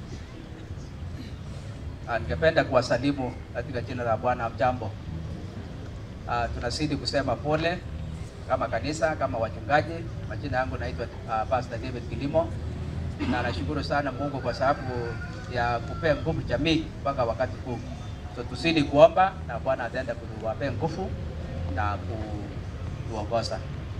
Ah, Ningependa kuwasalimu katika jina la Bwana. Mjambo. Ah, tunazidi kusema pole kama kanisa, kama wachungaji. Majina yangu naitwa uh, Pastor David Kilimo, na nashukuru sana Mungu kwa sababu ya kupea nguvu jamii mpaka wakati huu. So tuzidi kuomba na Bwana ataenda kutuwapea nguvu na kutuongoza.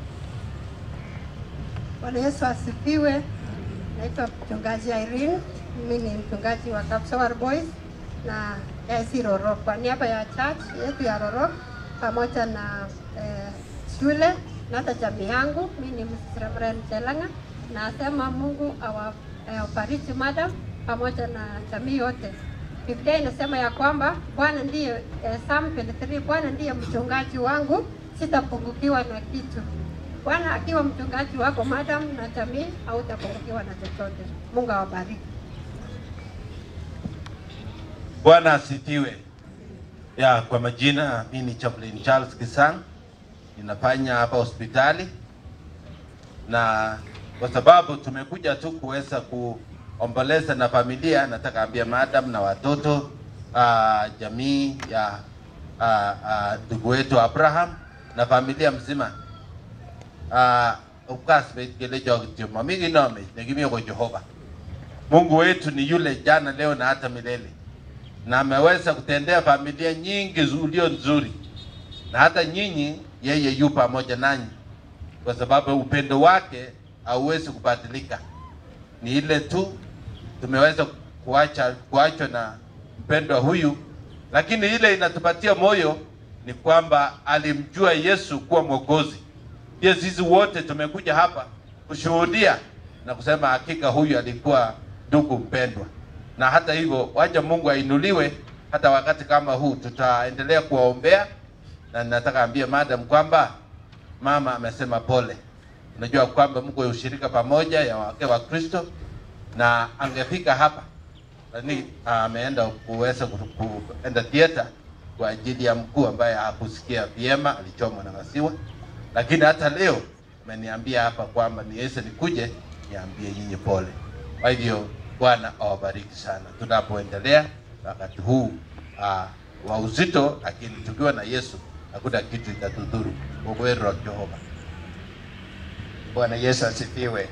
Bwana Yesu asifiwe. Naitwa mchungaji Irene, mimi ni mchungaji wa Kapsawar Boys na AIC Rorok. Kwa niaba ya church yetu ya Rorok pamoja na eh, shule na hata jamii yangu, mimi ni Mrs. Reverend Chelanga, nasema Mungu awa- awabariki madam pamoja na jamii yote. Biblia inasema ya kwamba Bwana ndiye eh, Psalm 23, Bwana ndiye mchungaji wangu, sitapungukiwa na kitu. Bwana akiwa mchungaji wako madam na jamii, hautapungukiwa na chochote. Mungu awabariki. Bwana asifiwe. Ya, kwa majina mimi ni Chaplain Charles Kisang, ninafanya hapa hospitali, na kwa sababu tumekuja tu kuweza kuomboleza na familia, nataka ambia madam na watoto uh, jamii ya ah, ah, ndugu wetu Abraham na familia mzima uh, ukasbetgelejogitio mamigi nome negimio Jehova. Mungu wetu ni yule jana, leo na hata milele na ameweza kutendea familia nyingi ulio nzuri, na hata nyinyi yeye yu pamoja nanyi, kwa sababu upendo wake hauwezi kubadilika. Ni ile tu tumeweza kuacha kuachwa na mpendwa huyu, lakini ile inatupatia moyo ni kwamba alimjua Yesu kuwa Mwokozi. Pia sisi wote tumekuja hapa kushuhudia na kusema hakika huyu alikuwa ndugu mpendwa na hata hivyo wacha Mungu ainuliwe. Hata wakati kama huu tutaendelea kuwaombea, na nataka ambie madam kwamba mama amesema pole. Unajua kwamba mko ushirika pamoja ya wake wa Kristo, na angefika hapa lakini ameenda kuweza ku- kuenda theater kwa ajili ya mkuu ambaye hakusikia vyema, alichomwa na masiwa. Lakini hata leo ameniambia hapa kwamba niweze nikuje niambie nyinyi pole. Kwa hivyo Bwana awabariki sana tunapoendelea wakati huu uh, wa uzito, lakini tukiwa na Yesu hakuna kitu itatudhuru. Uwezo wa Jehova. Bwana Yesu asifiwe.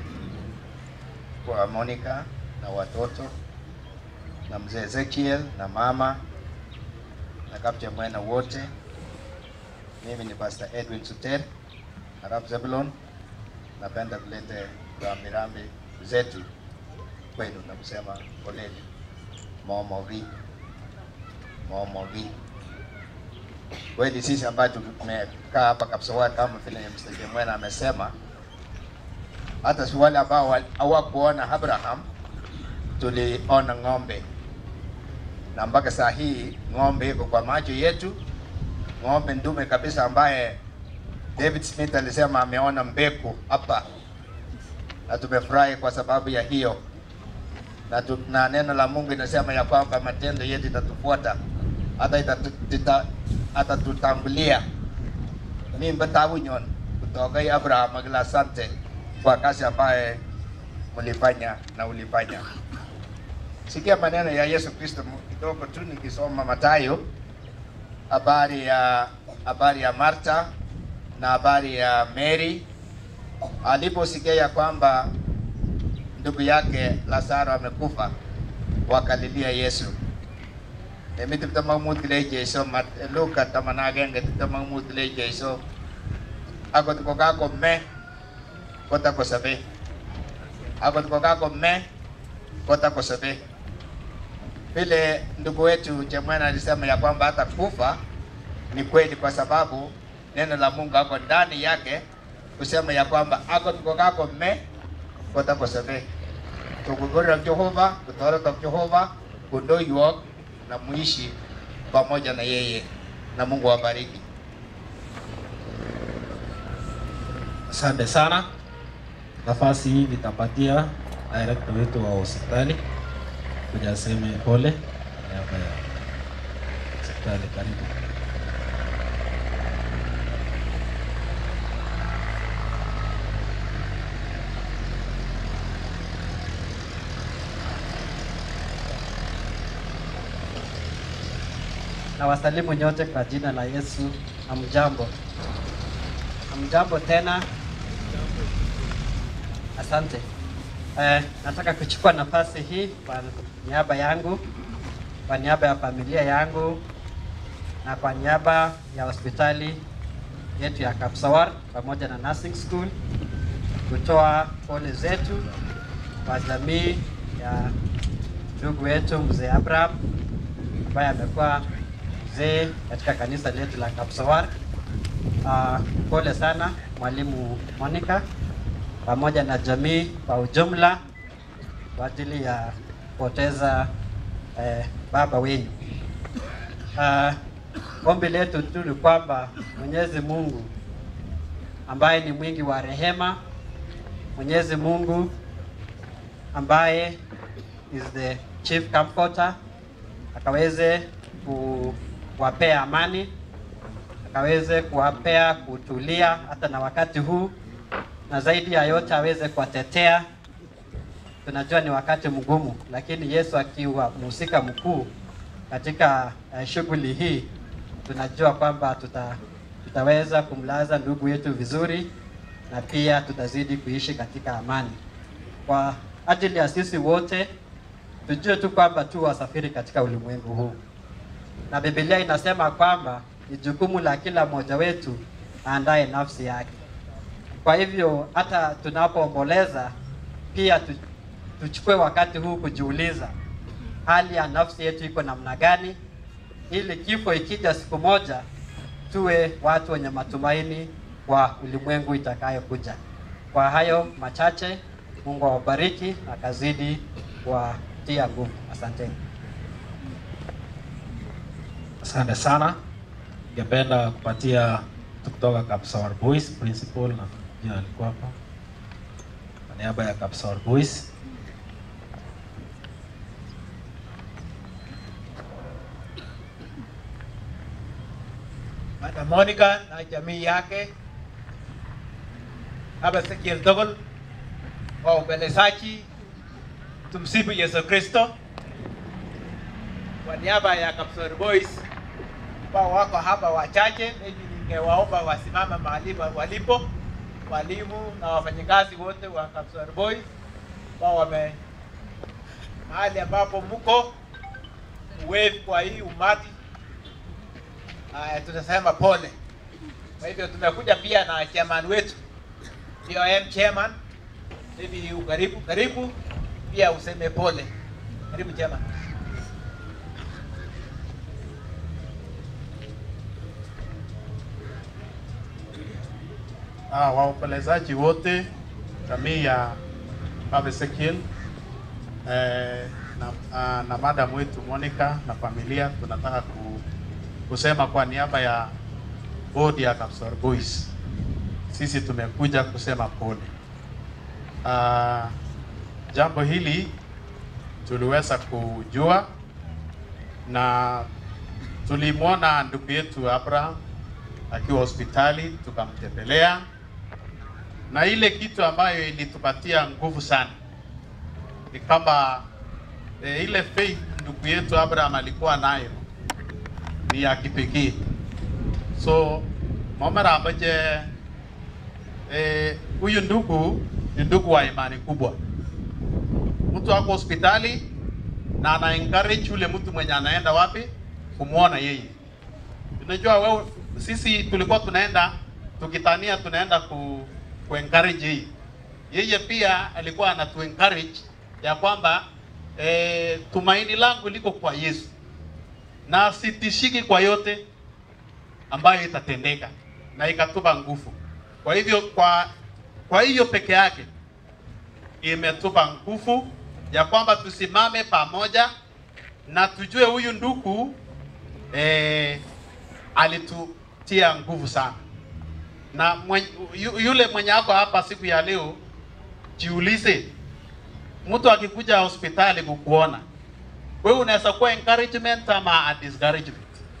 Kwa Monica na watoto na mzee Ezekiel na mama na Kapteni Mwena wote, mimi ni Pastor Edwin Suter Arab Zebulon. Napenda kulete rambirambi zetu kwenu na kusema poleni momogi momogi. Kweli sisi ambayo tumekaa hapa Kapsawar kama vile Mr. Mwena amesema hata si wale ambao wal- hawakuona Abraham tuliona ng'ombe, na mpaka saa hii ng'ombe iko kwa macho yetu, ng'ombe ndume kabisa ambaye David Smith alisema ameona mbegu hapa, na tumefurahi kwa sababu ya hiyo na, tu, na neno la Mungu inasema ya kwamba matendo yetu itatufuata hata itatu- tita- atatutangulia. Mimi mbatabu nyon kutoka Abraham akila asante kwa kazi ambaye mlifanya na ulifanya. Sikia maneno ya Yesu Kristo kidogo tu nikisoma Mathayo, habari ya habari ya Marta na habari ya Mary aliposikia ya kwamba ndugu yake Lazaro amekufa, wakalilia Yesu. Emi tiptem ak mut kile Jesu mat Luka taman ak agenge tiptem ak mut kile Jesu akot ko kakome kotakosobe akot ko kakome kotakosobe. Vile ndugu wetu Chemwena alisema ya kwamba hata kufa ni kweli, kwa sababu neno la Mungu ako ndani yake kusema ya kwamba akot ko kakome kotakosobe. Tukugorera Jehova, kutoreta Jehova, kundoiwok na muishi pamoja na yeye, na Mungu awabariki. Asante sana. Nafasi hii nitapatia director wetu wa hospitali kuja aseme pole kwa niaba ya hospitali. Karibu. na wasalimu nyote kwa jina la Yesu. Amjambo, amjambo tena. Asante. Eh, nataka kuchukua nafasi hii kwa niaba yangu, kwa niaba ya familia yangu na kwa niaba ya hospitali yetu ya Kapsawar pamoja na nursing school kutoa pole zetu kwa jamii ya ndugu wetu mzee Abraham ambaye amekuwa mzee katika kanisa letu la Kapsawar. Uh, pole sana mwalimu Monica pamoja na jamii kwa ujumla kwa ajili ya kupoteza eh, baba wenyu. Uh, ombi letu tu ni kwamba Mwenyezi Mungu ambaye ni mwingi wa rehema, Mwenyezi Mungu ambaye is the chief comforter akaweze kuwapea amani, akaweze kuwapea kutulia hata na wakati huu, na zaidi ya yote aweze kuwatetea. Tunajua ni wakati mgumu, lakini Yesu akiwa mhusika mkuu katika uh, shughuli hii, tunajua kwamba tuta, tutaweza kumlaza ndugu yetu vizuri na pia tutazidi kuishi katika amani. Kwa ajili ya sisi wote tujue tu kwamba tu wasafiri katika ulimwengu huu, na Biblia inasema kwamba ni jukumu la kila mmoja wetu aandae nafsi yake. Kwa hivyo hata tunapoomboleza pia tu, tuchukue wakati huu kujiuliza hali ya nafsi yetu iko namna gani, ili kifo ikija siku moja tuwe watu wenye matumaini kwa ulimwengu itakayokuja. Kwa hayo machache, Mungu awabariki na kazidi kuwatia nguvu. Asanteni. Asante sana. Ningependa kupatia mtu kutoka Kapsawar Boys principal na jina alikuwa hapa kwa niaba ya Kapsawar Boys. Madam Monica na jamii yake hapa Sekiel Togol wa ubelezaji, tumsifu Yesu Kristo. Kwa niaba ya Kapsori Boys ambao wako hapa wachache, mimi ningewaomba wasimame mahali wa- walipo, walimu na wafanyikazi wote wa Kapsori Boys ambao wame mahali ambapo mko wave kwa hii umati Haya, tunasema pole. Kwa hivyo tumekuja pia na chairman wetu POM chairman, hivi karibu karibu, pia useme pole. Karibu chairman. Ah, waombolezaji wote jamii ya Baba Ezekiel eh, na, uh, na madam wetu Monica na familia tunataka ku, kusema kwa niaba ya bodi ya Kapsor Boys, sisi tumekuja kusema pole. Uh, jambo hili tuliweza kujua na tulimwona ndugu yetu Abraham akiwa hospitali tukamtembelea, na ile kitu ambayo ilitupatia nguvu sana ni kwamba e, ile faith ndugu yetu Abraham alikuwa nayo ni ya kipekee. So momera ambaje eh, huyu ndugu ni ndugu wa imani kubwa. Mtu ako hospitali na ana encourage yule mtu mwenye anaenda wapi kumwona yeye. Unajua wewe, sisi tulikuwa tunaenda tukitania tunaenda ku, ku encourage yeye. Yeye pia alikuwa anatu encourage ya kwamba eh, tumaini langu liko kwa Yesu na sitishiki kwa yote ambayo itatendeka na ikatupa nguvu. Kwa hivyo kwa kwa hiyo peke yake imetupa nguvu ya kwamba tusimame pamoja na tujue huyu ndugu eh, alitutia nguvu sana na mwen, yu, yule mwenye ako hapa siku ya leo, jiulize, mtu akikuja hospitali kukuona wewe unaweza kuwa encouragement ama a discouragement.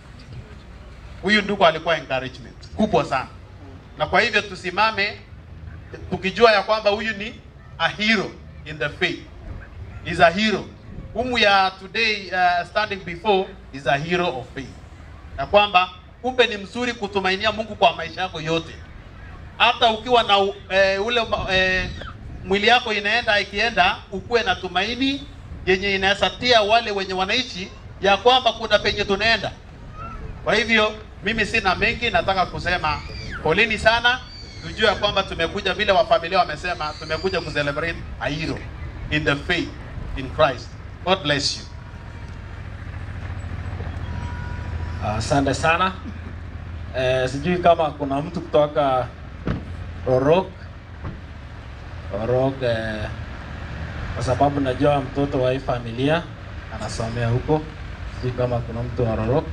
Huyu ndugu alikuwa encouragement kubwa sana, na kwa hivyo tusimame tukijua ya kwamba huyu ni a hero in the faith, is a hero whom we are today uh, standing before is a hero of faith, ya kwamba kumbe ni mzuri kutumainia Mungu kwa maisha yako yote, hata ukiwa na uh, ule uh, mwili yako inaenda ikienda, ukuwe na tumaini yenye inaweza tia wale wenye wanaishi ya kwamba kuna penye tunaenda. Kwa hivyo mimi sina mengi, nataka kusema poleni sana, tujue ya kwamba tumekuja vile wafamilia wamesema, tumekuja kucelebrate a hero in the faith in Christ. God bless you. Asante sana. Eh, sijui kama kuna mtu kutoka Orok Orok eh, kwa sababu najua mtoto wa hii familia anasomea huko. Sijui kama kuna mtu wa Orok.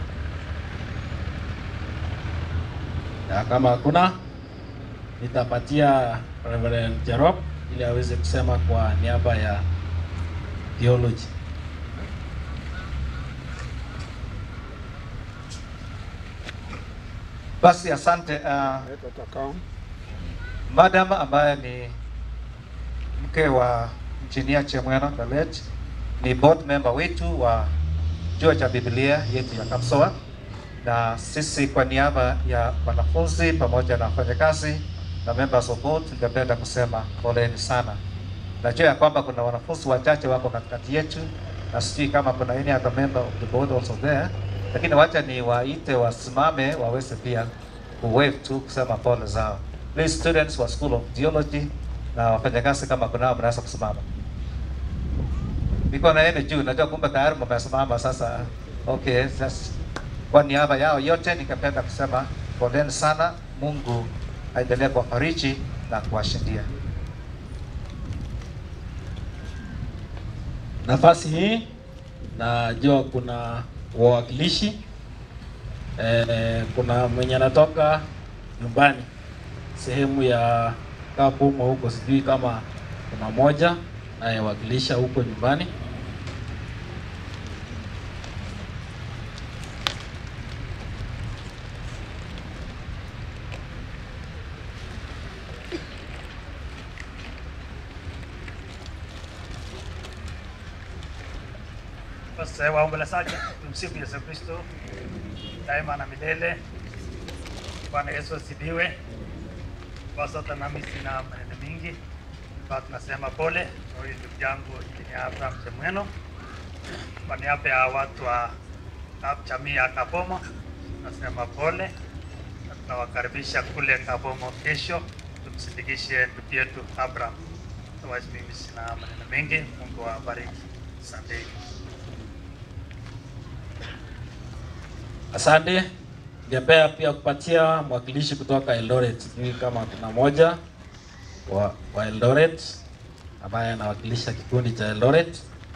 Ya, kama hakuna nitapatia Reverend Jerop ili aweze kusema kwa niaba ya theology. Basi asante uh, madam ambaye ni mke wa Engineer Chemweno Dalet ni board member wetu wa chuo cha Biblia yetu ya Kapsoa, na sisi kwa niaba ya wanafunzi pamoja na wafanyakazi na members of board tungependa kusema poleni sana. Najua ya kwamba kuna wanafunzi wachache wako katikati yetu, na sijui kama kuna any other member of the board also there, lakini wacha ni waite wasimame waweze pia kuwave tu kusema pole zao. Please students wa School of Theology na wafanyakazi kama kunao mnaweza kusimama. Niko na yeye juu, najua kumbe tayari mmesimama sasa. Okay, sasa kwa niaba yao yote ningependa kusema poleni sana. Mungu aendelee kuwafariji na kuwashindia. nafasi hii najua kuna wawakilishi eh, kuna mwenye anatoka nyumbani sehemu ya Kapumo huko, sijui kama kuna moja anayewakilisha huko nyumbani. Basi waombolezaji, tumsifu Yesu Kristo daima na milele. Bwana Yesu asifiwe. Kwa sasa nami sina maneno mingi, kwa tunasema pole kwa huyu ndugu yangu Injinia Abraham Chemweno kwa niaba ya watu wa jamii ya Kabomo tunasema pole na tunawakaribisha kule Kabomo kesho tumsindikishe ndugu yetu Abraham. Otherwise mimi sina maneno mengi. Mungu awabariki. Asanteni. Asante. Ningependa pia kupatia mwakilishi kutoka Eldoret, sijui kama kuna moja wa, wa Eldoret ambaye anawakilisha kikundi cha Eldoret.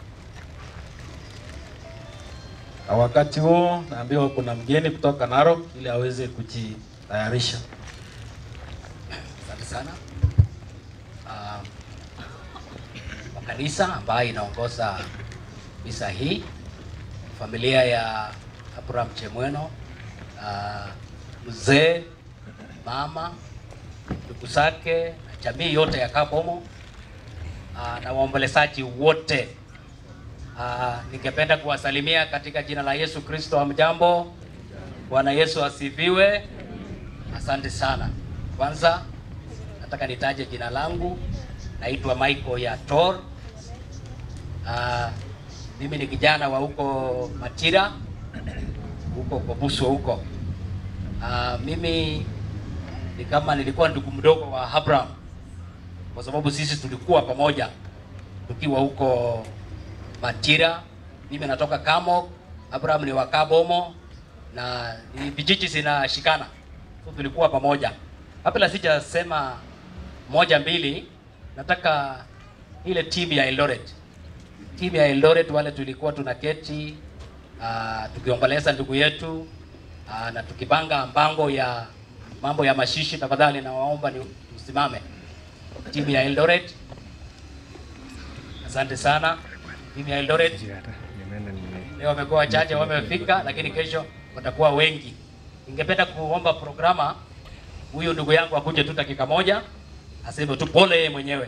Na wakati huo naambiwa kuna mgeni kutoka Narok ili aweze kujitayarisha. Asante sana Ah, kwa kanisa ambayo inaongoza misa hii, familia ya Abraham Chemweno, ah, mzee, mama, ndugu zake na jamii yote ya Kabomo ah, na waombolezaji wote. Ah, ningependa kuwasalimia katika jina la Yesu Kristo. Hamjambo? Bwana Yesu asifiwe. Asante sana. Kwanza nataka nitaje jina langu, naitwa Michael Yator. Ah, mimi ni kijana wa huko Matira, huko Kobuso huko. Ah, mimi ni kama nilikuwa ndugu mdogo wa Abraham kwa sababu sisi tulikuwa pamoja tukiwa huko Matira. Mimi natoka Kamo, Abraham ni wa Kabomo na ni vijiji zinashikana, so tulikuwa pamoja. Kabla sijasema moja mbili, nataka ile timu ya Eldoret, timu ya Eldoret wale tulikuwa tunaketi uh, tukiomboleza ndugu yetu uh, na tukipanga mpango ya mambo ya mashishi, tafadhali nawaomba ni msimame. Timu ya Eldoret, asante sana. Timu ya Eldoret leo wamekuwa wachache, wamefika, lakini kesho watakuwa wengi. Ningependa kuomba programa huyu ndugu yangu akuje tu dakika moja aseme tu pole yeye mwenyewe,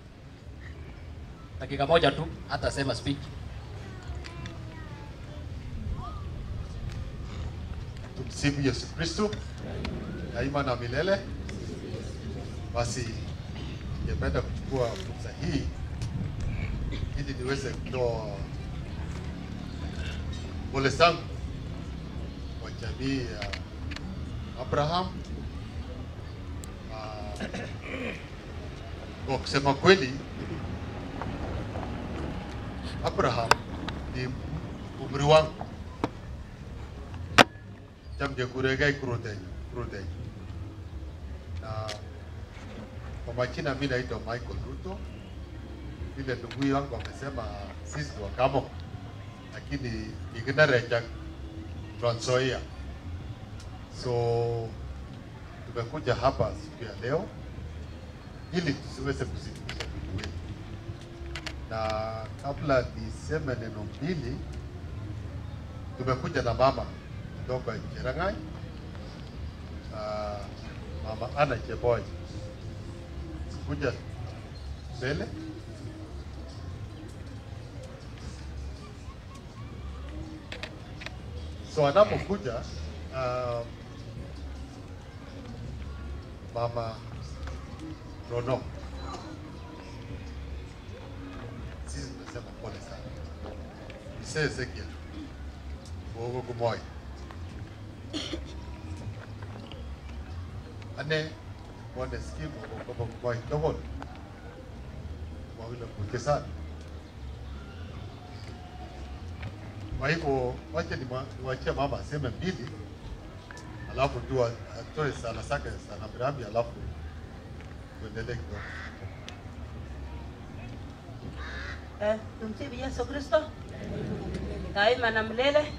dakika moja tu, hata asema speech. Tumsifu Yesu Kristo daima na milele. Basi ningependa kuchukua fursa hii ili niweze kutoa pole zangu kwa jamii ya Abraham. Ah, Kwa kusema kweli, Abraham ni umri wangu chamge kuregai kurudei kurudei na kwa majina mimi naitwa Michael Ruto. Vile ndugu yangu amesema sisi ni Wakamo, lakini iginarecha Trans Nzoia. So tumekuja hapa siku ya leo ili tusiweze kusitisha ndugu wetu, na kabla niseme neno mbili, tumekuja na mama kutoka Cherang'any, uh, mama Ana Cheboy kuja mbele. So anapokuja uh, mama Rono, sisi tunasema pole sana. Mzee Ezekiel Bogo Kumoy, ane mwone skimu Bogo Kumoy togol wawile kuke sana. Kwa hivyo wacha niwa- niwachie mama aseme mbili, alafu tu atoe sala zake za rambirambi, alafu tuendelee kidogo. Eh, tumsifu Yesu Kristo daima na milele.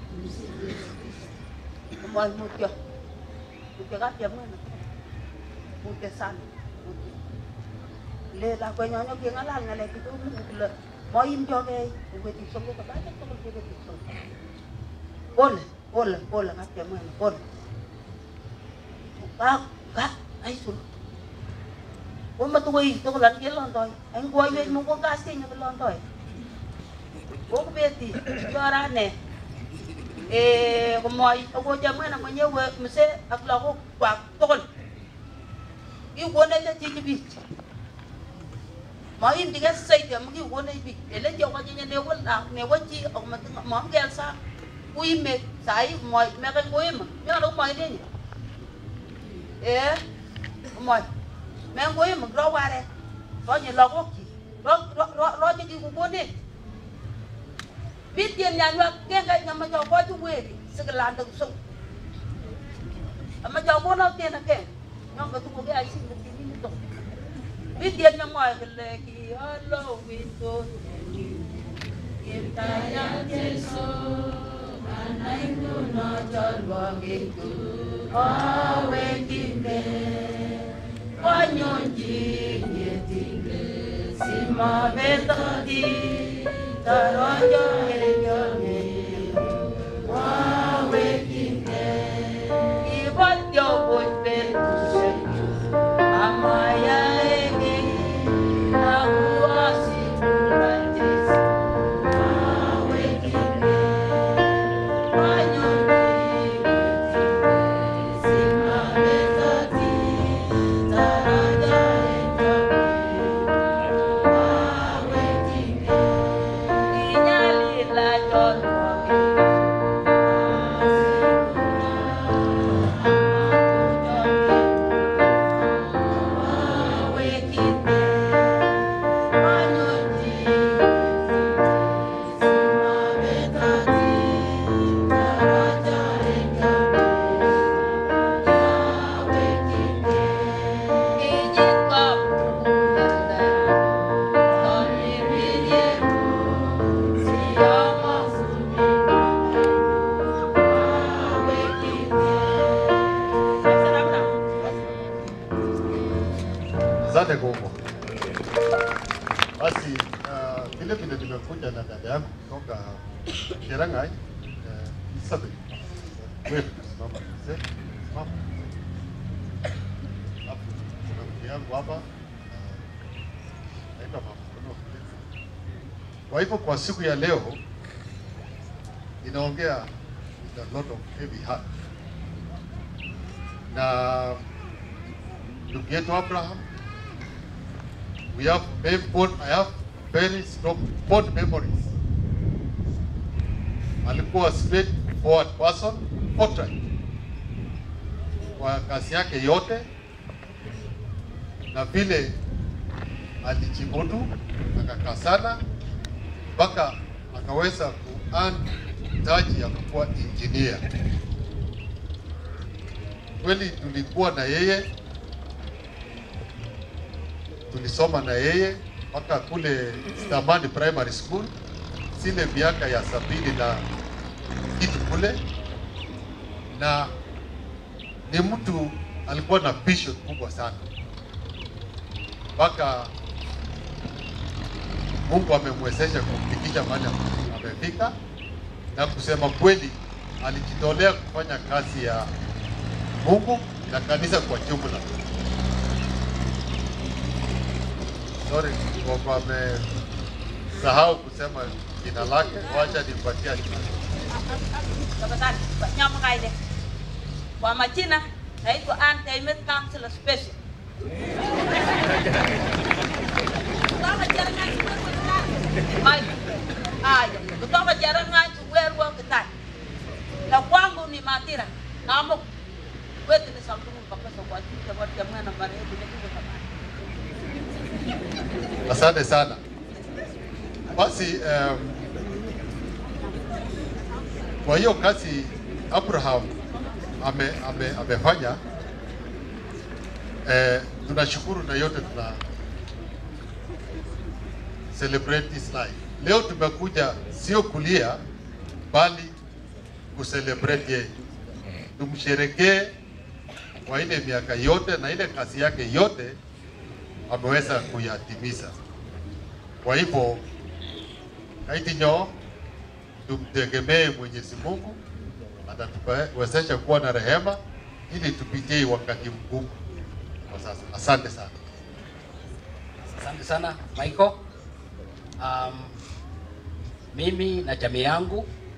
Moyo mutyo mutyo kapya mwana mutyo sana mutyo. Le lakwenyonyo king'alal ng'alek kidogo kole moimchogei iwetik somok kobache tugul kewetik somok. Pole pole pole kapya mwana pole. Ka ka aisul. Omatukoi tugul an kelondoi. Ang kuwaiwech Mungu kasinyo kelondoi. Kokubeti chorane eh komoi okocha mwana mwenyewe mzee ak lagok kwak tugul. Kikonech chichi bich. Moimchigei saidi amu kikonech bich. Ele chekochi newo lak newo chi ak mamkel sa uime sai moi meke kuima. Nyolu moi nenyi. Eh moi. Men kuima kiro ware. Ronyi lagokchi. Ronyi kikokonech. Bitien nyanywa kenga nyama jo koju weri sigalanda so. Ama jo kono tena ken. Nyamba tu ko ga sin de ni to. Bitien nyama kele ki alo winto. Kita ya Yesu Asante Gogo. Basi uh, vile vile nimekuja na dada yangu kutoka Cherangai uh, Isabel. Wewe simama mzee, simama. Hapo kuna mke yangu hapa uh, naitwa Mama Kono. Kwa hivyo kwa siku ya leo ninaongea with a lot of heavy heart na ndugu yetu Abraham we have mem- both, I have very strong fond memories. Alikuwa straight forward person, forthright kwa kazi yake yote, na vile alijimudu akakaa sana mpaka akaweza kuearn taji ya kuwa engineer. Kweli tulikuwa na yeye tulisoma na yeye mpaka kule Stamani Primary School, zile miaka ya sabini na kitu kule, na ni mtu alikuwa na vision kubwa sana, mpaka Mungu amemwezesha kumfikisha mahali amefika, na kusema kweli alijitolea kufanya kazi ya Mungu na kanisa kwa jumla. Sorry, kwa amesahau kusema jina lake, wacha nimpatia jina. Tafadhali, nyama kaide. Kwa majina naitwa Ann Taimet Councilor Special. Kutoka Cherangany Mike. Haya, kutoka Cherangany Werwa Kitai. Na kwangu ni Matira. Namo kwetu ni Samtungu kabisa kwa ajili ya watu ya mwana marehemu ni hivyo kama. Asante sana. Basi um, kwa hiyo kazi Abraham ame, ame, amefanya eh, tunashukuru na yote tuna celebrate this life. Leo tumekuja sio kulia bali kucelebrate yeye, tumsherekee kwa ile miaka yote na ile kazi yake yote ameweza kuyatimiza. Kwa hivyo kaitinyo tumtegemee Mwenyezi Mungu atatuwezesha kuwa na rehema ili tupitie hii wakati mgumu kwa sasa. Asante sana. Asante sana Michael. Um, mimi na jamii yangu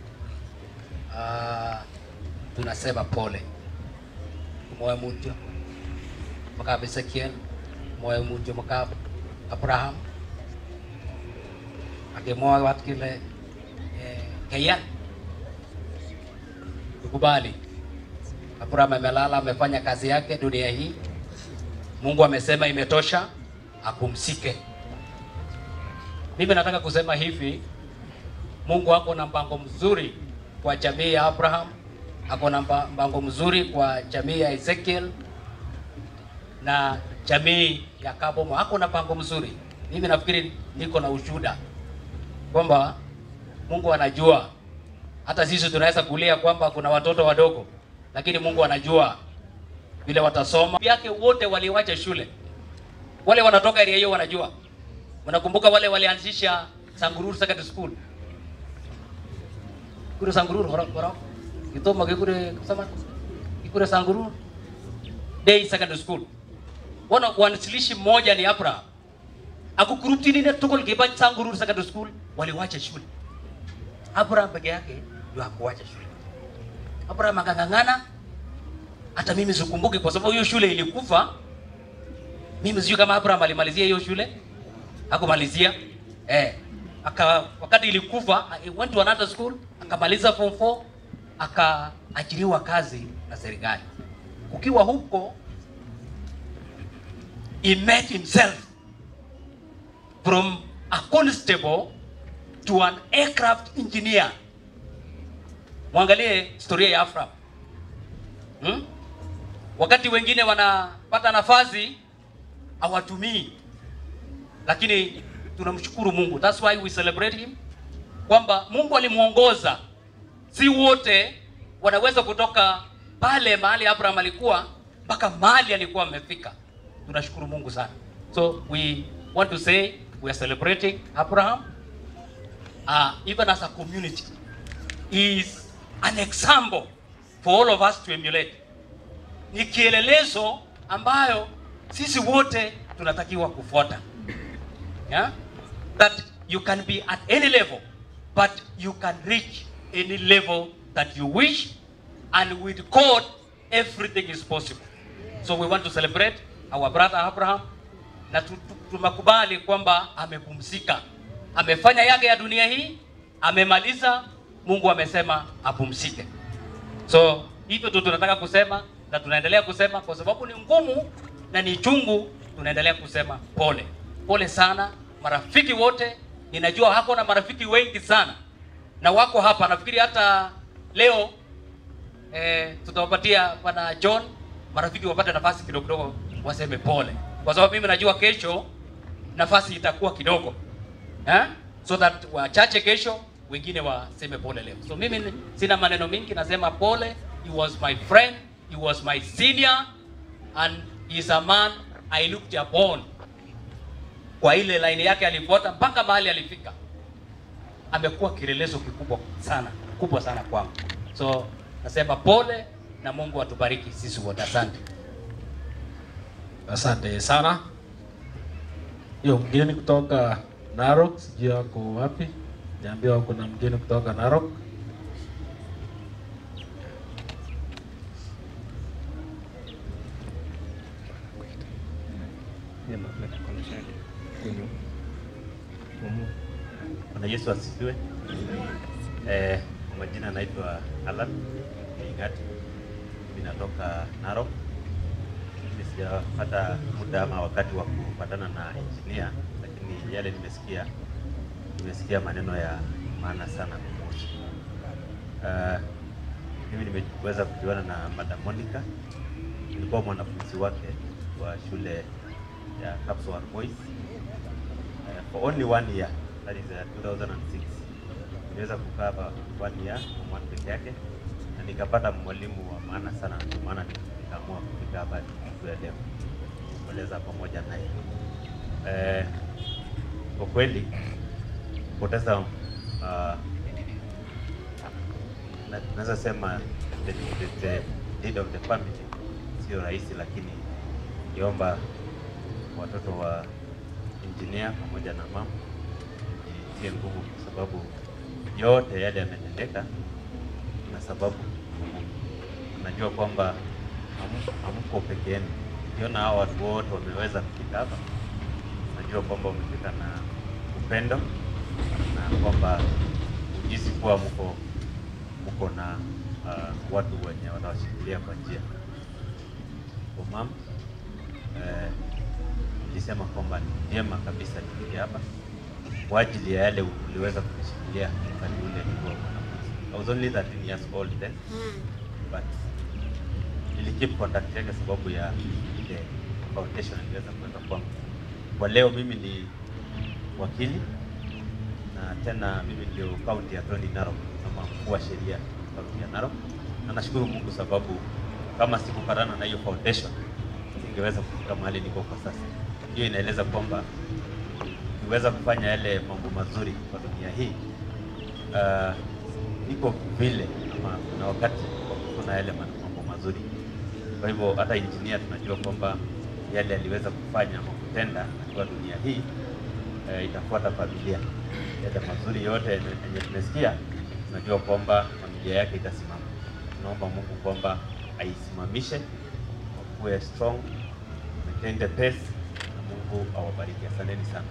uh, tunasema pole moyo mutyo makab Ezekiel moyo mutyo makab Abraham akimwowat kile eh, keyan tukubali Abraham amelala amefanya kazi yake dunia hii Mungu amesema imetosha apumzike mimi nataka kusema hivi Mungu ako na mpango mzuri kwa jamii ya Abraham, ako na mpa- mpango mzuri kwa jamii ya Ezekiel na jamii ya Kabomo, ako na mpango mzuri. Mimi nafikiri niko na ushuhuda kwamba Mungu anajua Hata sisi tunaweza kulia kwamba kuna watoto wadogo, lakini Mungu anajua vile watasoma. Yake wote waliwacha shule, wale wanatoka area hiyo wanajua. Unakumbuka wale walianzisha Sangururu Secondary School kule Sangururu horo horo kitoma kule kusema kule Sangururu Day Secondary School. Wana wanasilishi mmoja ni Abraham. Akukurupti nini tukul kiba Sangururu Secondary School waliwacha shule. Abraham peke yake ndio hakuwacha shule. Abraham akang'ang'ana hata mimi sikumbuki kwa sababu hiyo shule ilikufa. Mimi sijui kama Abraham alimalizia hiyo shule. Hakumalizia. Eh, aka wakati ilikufa he went to another school akamaliza form 4 akaajiriwa kazi na serikali. Ukiwa huko he met himself from a constable to an aircraft engineer. Mwangalie historia ya Abraham. Hmm? Wakati wengine wanapata nafasi hawatumii, lakini tunamshukuru Mungu. That's why we celebrate him, kwamba Mungu alimuongoza. Si wote wanaweza kutoka pale mahali Abraham alikuwa mpaka mahali alikuwa amefika. Tunashukuru Mungu sana. So we want to say we are celebrating Abraham uh, even as a community. He is an example for all of us to emulate. Ni kielelezo ambayo sisi wote tunatakiwa kufuata. Yeah? That you can be at any level, but you can reach any level that you wish, and with God, everything is possible. So we want to celebrate our brother Abraham, na tu- tu- tumekubali kwamba amepumzika, amefanya yake ya dunia hii, amemaliza. Mungu amesema apumzike. So hivyo tu tunataka kusema na tunaendelea kusema kwa sababu ni ngumu na ni chungu, tunaendelea kusema pole pole sana marafiki wote. Ninajua hako na marafiki wengi sana na wako hapa, nafikiri hata leo eh, tutawapatia bwana John marafiki wapate nafasi kidogo kidogo waseme pole, kwa sababu mimi najua kesho nafasi itakuwa kidogo eh? so that wachache kesho wengine waseme pole leo. So mimi ni- sina maneno mingi, nasema pole. He was my friend, he was my senior and he is a man I looked upon. Kwa ile line yake alifuata mpaka mahali alifika, amekuwa kielelezo kikubwa sana kubwa sana kwangu. So nasema pole na Mungu atubariki sisi wote. Asante. Asante sana. Hiyo mgeni kutoka Narok, sijui ako wapi. Niambiwa kuna mgeni kutoka Narok. Bwana Yesu asifiwe. Eh, kwa majina naitwa Alan Ingati. Mimi natoka Narok. Mimi sijapata muda ama wakati wa kupatana na engineer, lakini yale nimesikia nimesikia maneno ya maana sana kumhusu. Uh, mimi nimeweza kujuana na Madam Monica. Nilikuwa mwanafunzi wake wa shule ya Kapsowar Boys uh, for only one year that is uh, 2006 niliweza kukaa hapa one year kwa one peke yake na nikapata mwalimu wa maana sana, ndio maana nikaamua kufika hapa siku ya leo kueleza pamoja naye. Eh, kwa kweli kupoteza uh, na- naweza sema the, the, the lead of the family sio rahisi, lakini niomba watoto wa engineer pamoja na mama itie nguvu, kwa sababu yote yale yametendeka na sababu najua kwamba hamu- hamko peke yenu. Ukiona hao watu wote wameweza kufika hapa, najua kwamba wamefika na upendo na kwamba ujisi kuwa mko mko na uh, watu wenye watawashikilia kwa njia. Kwa mama eh, nilisema kwamba ni vyema kabisa nifike hapa kwa ajili ya yale uliweza kunishikilia wakati ule nilikuwa mwanafunzi. I was only 13 years old then but nilikeep contact yake sababu ya ile foundation aliweza kuweka kwangu. Kwa leo mimi ni wakili na tena mimi ndio county attorney Narok. kama mkuu wa sheria kaunti ya Narok, na nashukuru Mungu sababu kama sikupatana na hiyo foundation singeweza kufika mahali niko kwa sasa. Hiyo inaeleza kwamba ukiweza kufanya yale mambo mazuri kwa dunia hii uh, iko vile ama kuna wakati wa kufuna yale ma- mambo mazuri. Kwa hivyo hata engineer tunajua kwamba yale aliweza kufanya ama kutenda akiwa dunia hii eh, itafuata familia. Yale mazuri yote yenye yenye tumesikia, tunajua kwamba familia yake itasimama. Tunaomba Mungu kwamba aisimamishe, wakuwe strong, maintain the pace, na Mungu awabariki. Asanteni sana.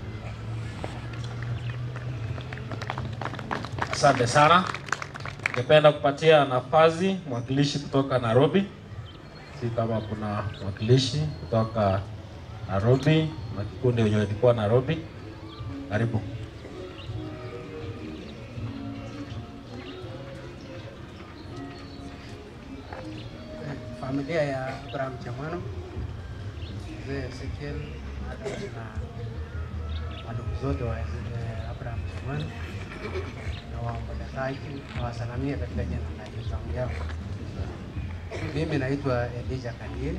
Asante sana. Ningependa kupatia nafasi mwakilishi kutoka Nairobi. Si kama kuna mwakilishi kutoka Nairobi na kikundi wenye walikuwa Nairobi. Karibu. familia ya Abraham Chamwano, mzee Ezekiel Adam na wandugu zote wa eh, Abraham Chamwano na waombolezaji nawasalamia katika jina la Yesu. Hamjambo. Mimi naitwa Elijah Kandie.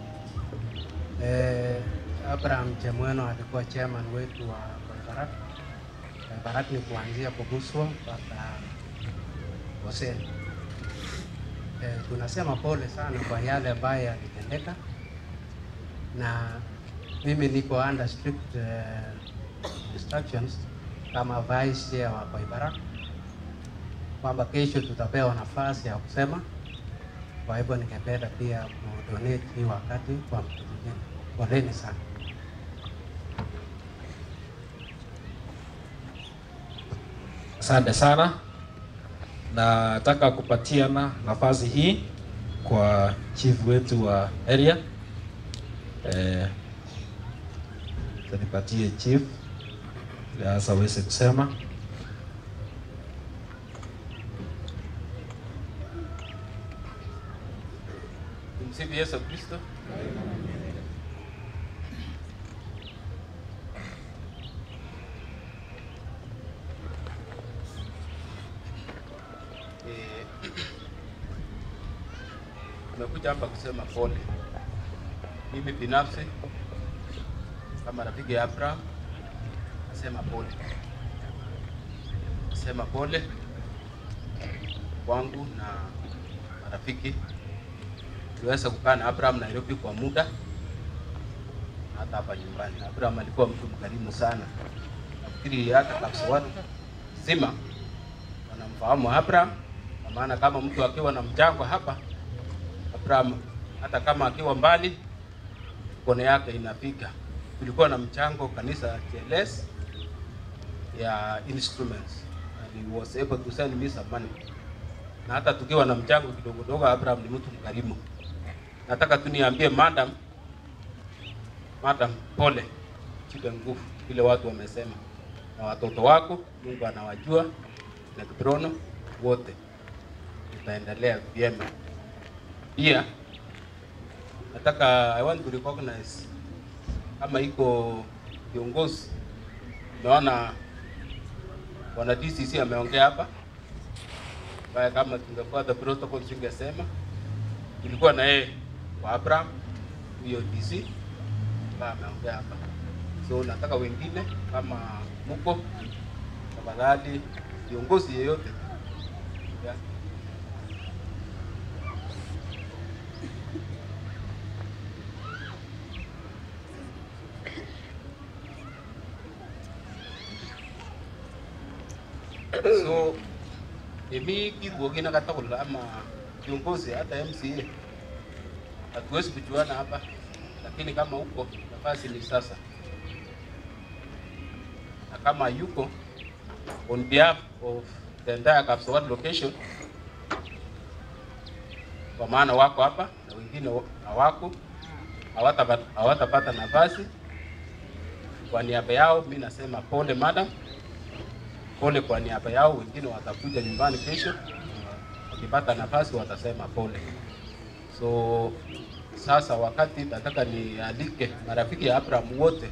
Eh, Abraham Chamwano alikuwa chairman wetu wa Koibarak. Koibarak ni kuanzia Koguswa mpaka Hoseni. Eh, tunasema pole sana kwa yale ambayo yalitendeka, na mimi niko under strict eh, instructions kama vice chair wa Koibarak kwamba kesho tutapewa nafasi ya kusema. Kwa hivyo ningependa pia kudonate hii wakati kwa mtu mwingine. Poleni sana. Asante sana. Nataka kupatiana nafasi hii kwa chief wetu wa area. Eh, nipatie chief ili sasa aweze kusema. Tumsifu Yesu Kristo. Eh, Tumekuja hapa kusema pole. Mimi binafsi kama rafiki ya Abraham nasema pole, nasema pole kwangu na marafiki tuliweza kukaa na Abraham Nairobi kwa muda, hata hapa nyumbani. Abraham alikuwa mtu mkarimu sana, nafikiri hata Kapsawati zima wanamfahamu Abraham, kwa maana kama mtu akiwa na mchango hapa, Abraham hata kama akiwa mbali, mkono yake inafika. Tulikuwa na mchango kanisa TLS ya instruments and he was able to send me some money, na hata tukiwa na mchango kidogo dogo, Abraham ni mtu mkarimu. Nataka tu niambie madam, madam, pole, chipe nguvu, vile watu wamesema, na watoto wako Mungu anawajua na Kiprono wote, tutaendelea vyema. Pia nataka I want to recognize kama iko viongozi, naona bwana DCC ameongea hapa, ambaye kama tungefuata protocol singesema tulikuwa na yeye kwa Abraham huyo DC ambaye ameongea hapa. So nataka wengine kama muko tafadhali, viongozi yeyote yeah. So emi kirwogi na katagul ama viongozi hata MCA hatuwezi kujuana hapa, lakini kama uko nafasi ni sasa, na kama yuko on behalf of the entire Kapsawat location, kwa maana wako hapa na wengine wa- hawako, hawatapata hawatapata nafasi. Kwa niaba yao mi nasema pole madam, pole kwa niaba yao. Wengine watakuja nyumbani kesho, wakipata nafasi watasema pole. So sasa wakati nataka nialike marafiki ya Abraham wote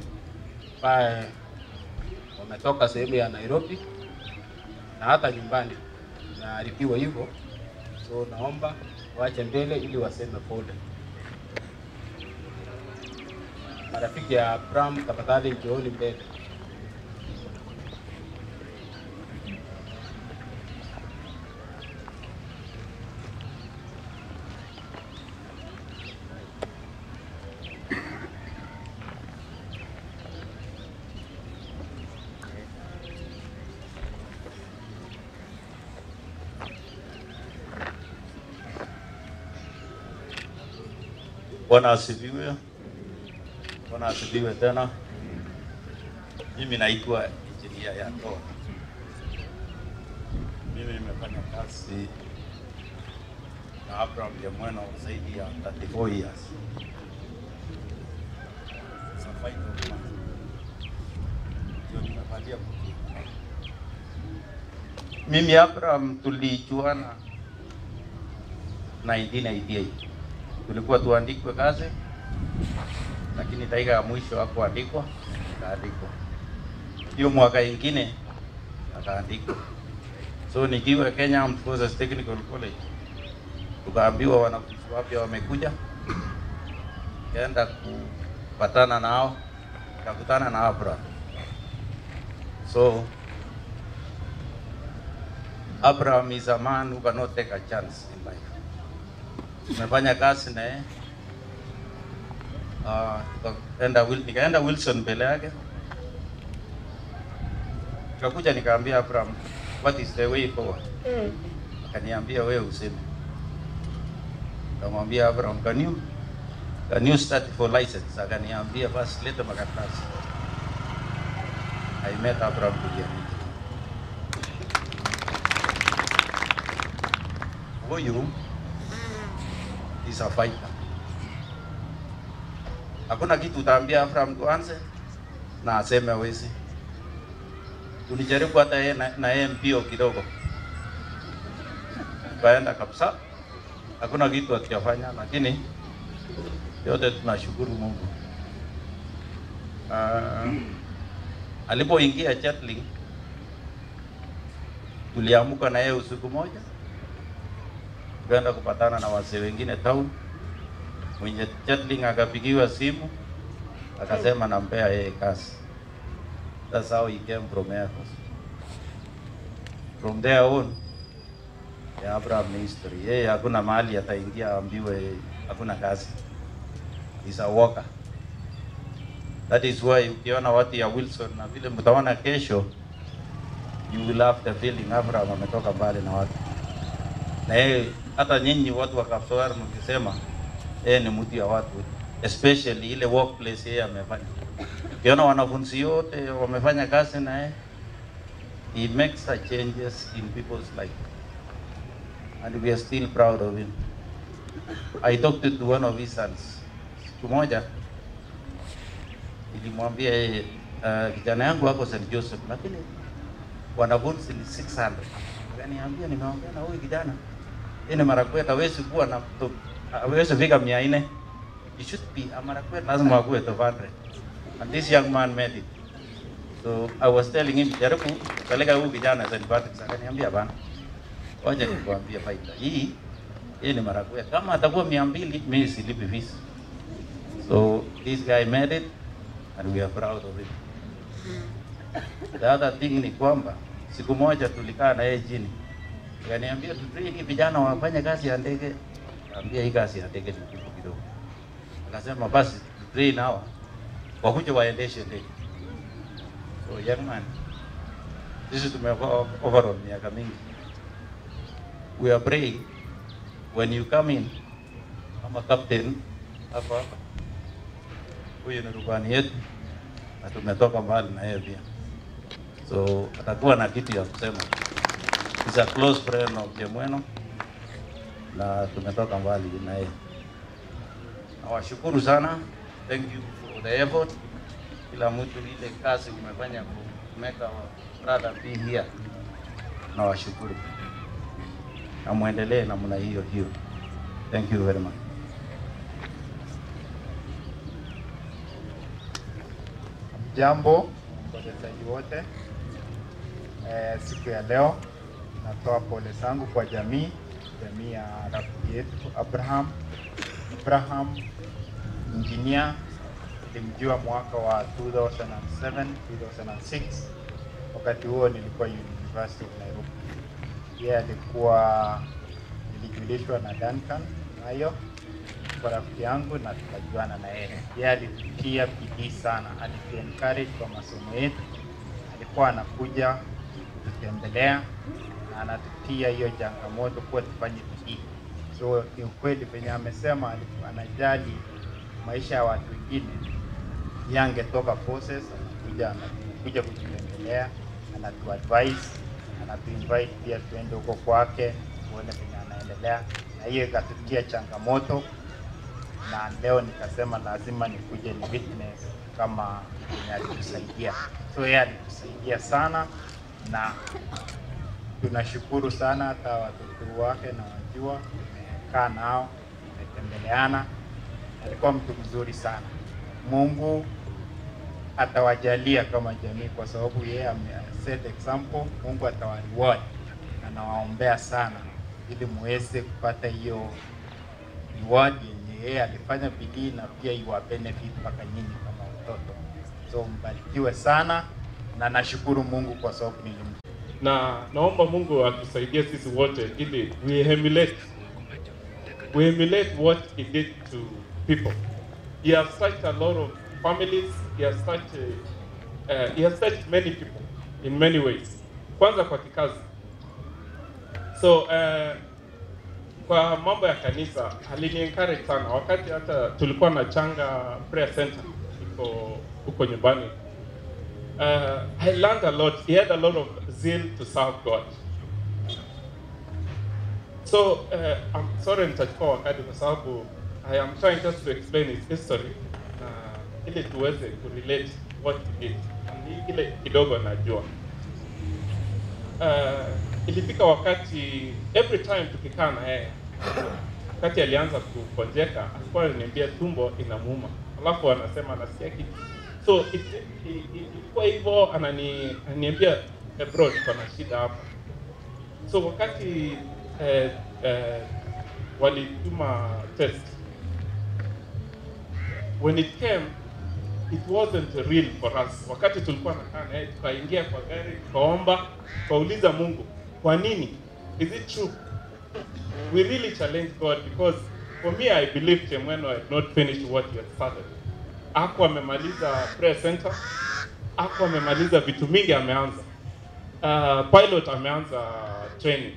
ambaye wametoka sehemu ya Nairobi na hata nyumbani, zinaripiwa hivyo, so naomba waache mbele ili waseme pole. Marafiki ya Abraham, tafadhali njooni mbele. Bwana asifiwe. Bwana asifiwe tena. Mimi naitwa Injinia Yatoa. Mimi nimefanya kazi na Abraham Jemweno zaidi ya 34 years. Safari ndio ndio nimevalia kofia. Mimi Abraham tulijuana 1988 tulikuwa tuandikwe kazi, lakini dakika ya mwisho hakuandikwa, akaandikwa. Hiyo mwaka ingine akaandikwa. So nikiwa Kenya Armed Forces Technical College, tukaambiwa wanafunzi wapya wamekuja, kaenda kupatana nao, kakutana na Abraham. So Abraham is a man who cannot take a chance in life tumefanya kazi na yeye uh, tukaenda Wil- nikaenda Wilson mbele yake, tukakuja nikaambia Abraham, what is the way forward? Akaniambia wewe useme. Nikamwambia Abraham, can you can you start for license? Akaniambia basi leta makaratasi. I met Abraham Kuliani. Huyu is a fighter. Hakuna kitu utaambia Abraham tuanze na aseme hawezi. Tulijaribu hata yeye na, na yeye mbio kidogo, tukaenda kabisa, hakuna kitu hatujafanya, lakini yote tunashukuru Mungu. Uh, alipoingia Chatling tuliamuka na yeye usiku moja tukaenda kupatana na wazee wengine town. Mwenye Chatling akapigiwa simu akasema nampea yeye kazi. That's how he came from Air Force. From there on, ya Abraham ni history. Yeye hakuna mahali ataingia aambiwe hakuna kazi. He's a worker. That is why ukiona watu ya Wilson na vile mtaona kesho, you will have the feeling Abraham ametoka mbali na watu na yeye hata nyinyi watu wa Kapsoar mkisema yeye ni mtu ya watu, especially ile workplace yeye amefanya. Ukiona wanafunzi yote wamefanya kazi na yeye, he makes the changes in people's life and we are still proud of him. I talked to one of his sons siku moja, nilimwambia yeye uh, kijana yangu wako St. Joseph, lakini wanafunzi ni 600. Akaniambia nimeongea na huyu kijana ini Marakwet hawezi kuwa na to- hawezi fika mia nne. It should be a Marakwet lazima akuwe top 100. And this young man made it. So I was telling him jaribu peleka huyu kijana St. Patrick's. Akaniambia bana, wacha nikwambie faida hii hii ni Marakwet. Kama atakuwa mia mbili mimi silipi fees. So this guy made it and we are proud of him. The other thing ni kwamba siku moja tulikaa na yeye chini Akaniambia tutrain vijana wafanye kazi ya ndege. Kaambia hii kazi ya ndege ni kitu kidogo. Akasema basi tutrain hawa wakuja waendeshe ndege. So young man, sisi tumekuwa overall miaka mingi. We are praying when you come in kama captain hapa hapa. Huyu ni rubani yetu na tumetoka mbali na yeye pia, so atakuwa na kitu ya kusema. He's a close friend of Jemweno na tumetoka mbali na yeye. Nawashukuru sana, thank you for the effort. Kila mtu ile kazi umefanya ku make our brother be here, nawashukuru na muendelee namna hiyo hiyo. Thank you very much. Jambo wachezaji wote eh, siku ya leo natoa pole zangu kwa jamii, jamii ya rafiki yetu Abraham. Abraham engineer, nilimjua mwaka wa 2007 2006. Wakati huo nilikuwa University of Nairobi. Yeye alikuwa nilijulishwa na Duncan nayo kwa rafiki yangu na tukajuana na yeye. Yeye alitia bidii sana, alitu encourage kwa masomo yetu, alikuwa anakuja kututembelea na anatutia hiyo changamoto kuwa tufanye bidii. So ni ukweli penye amesema alikuwa anajali maisha ya watu wengine, yeye angetoka forces, anakuja anakuja kututembelea, anatuadvise, anatuinvite pia tuende huko kwake tuone penye anaendelea, na hiyo ikatutia changamoto na leo nikasema lazima nikuje ni witness kama mwenye alitusaidia. So yeye alitusaidia sana na tunashukuru sana, hata watoto wake na wajua, tumekaa nao, tumetembeleana. Alikuwa mtu mzuri sana. Mungu atawajalia kama jamii, kwa sababu yeye ame set example. Mungu atawareward na nawaombea sana, ili muweze kupata hiyo reward yenye yeye alifanya bidii na pia iwa benefit mpaka nyinyi kama watoto. So mbarikiwe sana na nashukuru Mungu kwa sababu nilim na naomba Mungu atusaidie sisi wote ili we emulate we emulate what he did to people. He has touched a lot of families. He has touched uh, uh, he has touched many people in many ways. Kwanza kwa kikazi. So uh, kwa mambo ya kanisa alini encourage sana wakati hata tulikuwa na changa prayer center iko huko nyumbani. Uh, I learned a lot. He had a lot of zeal to serve God. So uh, I'm sorry nitachukua wakati kwa sababu I am trying just to explain his history na ili tuweze kurelate what he did. Ni ile kidogo najua. Uh, ilifika wakati every time tukikaa na yeye wakati alianza kukonjeka alikuwa ananiambia tumbo inamuuma, alafu anasema anasikia kitu so it- i- i- ilikuwa hivyo, anani ananiambia eh, bro, tuko na shida hapa. So wakati eh, eh, walituma test when it came it wasn't real for us. Wakati tulikuwa nakaa naye, tukaingia kwa gari, tukaomba, tukauliza Mungu, kwa nini? Is it true? We really challenged God because for me I believe Chemweno had not finished what he had started. Ako amemaliza prayer center, ako amemaliza vitu mingi ameanza. Uh, pilot ameanza training.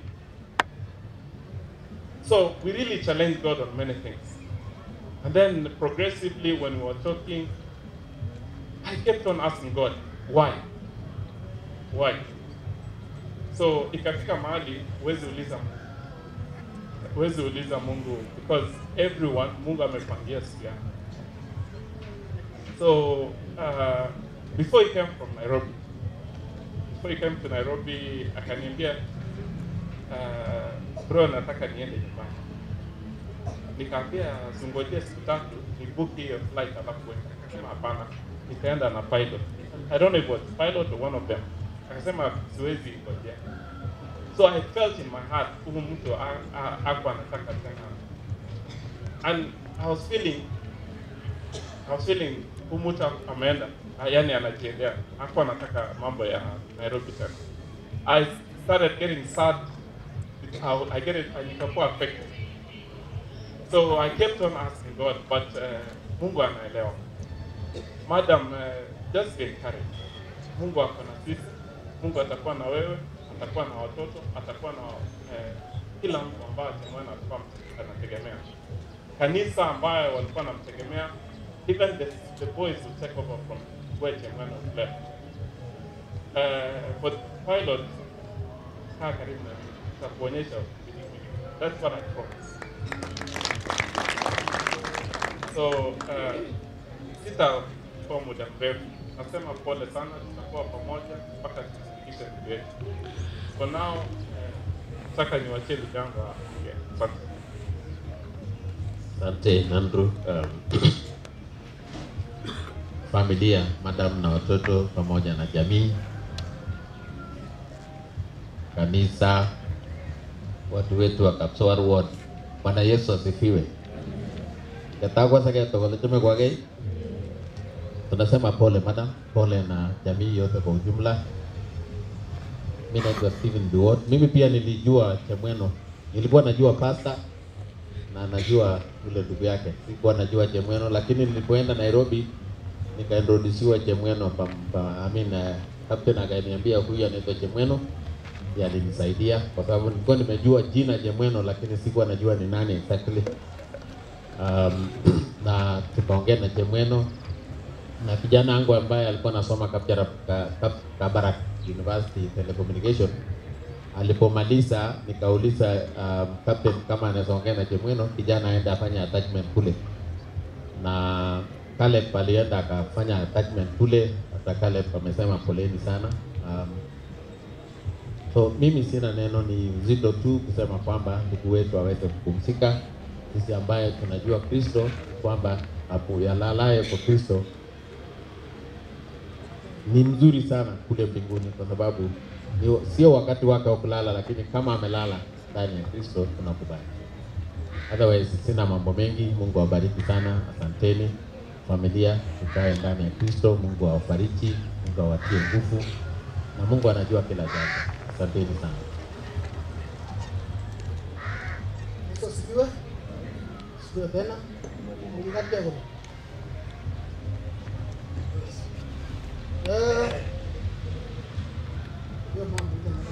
So we really challenged God on many things. And then progressively when we were talking, I kept on asking God, why? Why? So ikafika mahali huwezi uliza Mungu. Huwezi uliza Mungu because everyone Mungu amepangia siku yake. So uh, before he came from Nairobi, before he came to Nairobi akaniambia uh, bro, nataka niende nyumbani. Nikaambia zungojea siku tatu ni book hiyo flight alafu uende. Akasema hapana, nikaenda na pilot. I don't know if it was pilot or one of them. Akasema siwezi ngojea. So I felt in my heart huyu mtu ha- ha- hakuwa anataka tena. And I was feeling I was feeling huyu mtu ameenda, ah, yani anajiendea, hakuwa anataka mambo ya Nairobi tena. I started getting sad. I, I get it, I nikakuwa affected. So I kept on asking God, but uh, Mungu anaelewa. Madam, uh, just be encouraged. Mungu ako na sisi. Mungu atakuwa na wewe, atakuwa na watoto, atakuwa na eh, kila mtu ambaye Chemwena alikuwa anategemea. Kanisa ambayo walikuwa wanamtegemea, even the, the boys will take over from where Chemwena was left. Uh, but pilot, kaa karibu na mimi, nitakuonyesha vitu vingi. That's what I promise. So uh, sitakuwa muda mrefu, nasema pole sana, tutakuwa pamoja mpaka tufikishe ndugu yetu. For now, uh, nataka niwachie ndugu yangu aongee. Asante. Asante Andrew. Um, familia, madam na watoto pamoja na jamii, kanisa, watu wetu wa Kapsowar Ward. Bwana Yesu asifiwe. Katagwa sake tokole tume kwake. Tunasema pole madam, pole na jamii yote kwa ujumla. Mimi naitwa Steven Duot. Mimi pia nilijua Chemweno, nilikuwa najua pasta na najua yule ndugu yake, sikuwa najua Chemweno, lakini nilipoenda Nairobi nikaintrodusiwa Chemweno pa, pa, I mean, uh, captain akaniambia huyu anaitwa Chemweno, ndiye alinisaidia kwa sababu nilikuwa nimejua jina Chemweno, lakini sikuwa najua ni nani exactly. Um, na tukaongea na Chemweno na kijana wangu ambaye alikuwa anasoma Kapchara, ka, Kap, Kabarak University Telecommunication alipomaliza nikauliza um, captain kama anaweza ongea na Chemweno kijana aende afanye attachment kule, na Caleb alienda akafanya attachment kule. Hata Caleb amesema poleni sana. Um, so mimi sina neno, ni uzito tu kusema kwamba ndugu wetu aweze kupumzika. Sisi ambaye tunajua Kristo kwamba hapo yalalaye kwa Kristo ni mzuri sana kule mbinguni, kwa sababu ni- sio wakati wake wa kulala, lakini kama amelala ndani ya Kristo tunakubali. Otherwise sina mambo mengi. Mungu awabariki sana, asanteni familia, tukae ndani ya Kristo. Mungu awabariki, Mungu awatie nguvu, na Mungu anajua kila jambo. Asanteni sana. Yesu asifiwe. Sifiwe tena. Mungu kati yako. Eh. Hiyo mambo tena.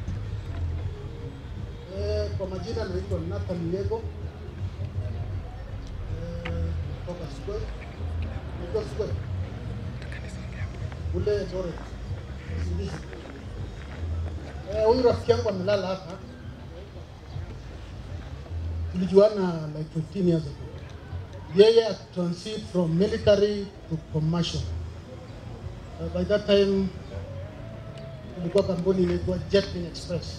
Eh, kwa majina naitwa Nathan Lego. Eh, kutoka Square. Naitwa Square. Ule Dore. Sindizi. Eh, huyu rafiki yangu amelala hapa tulijuana like 15 years ago. Yeye transit from military to commercial. Uh, by that time tulikuwa kampuni inaitwa Jetwing Express.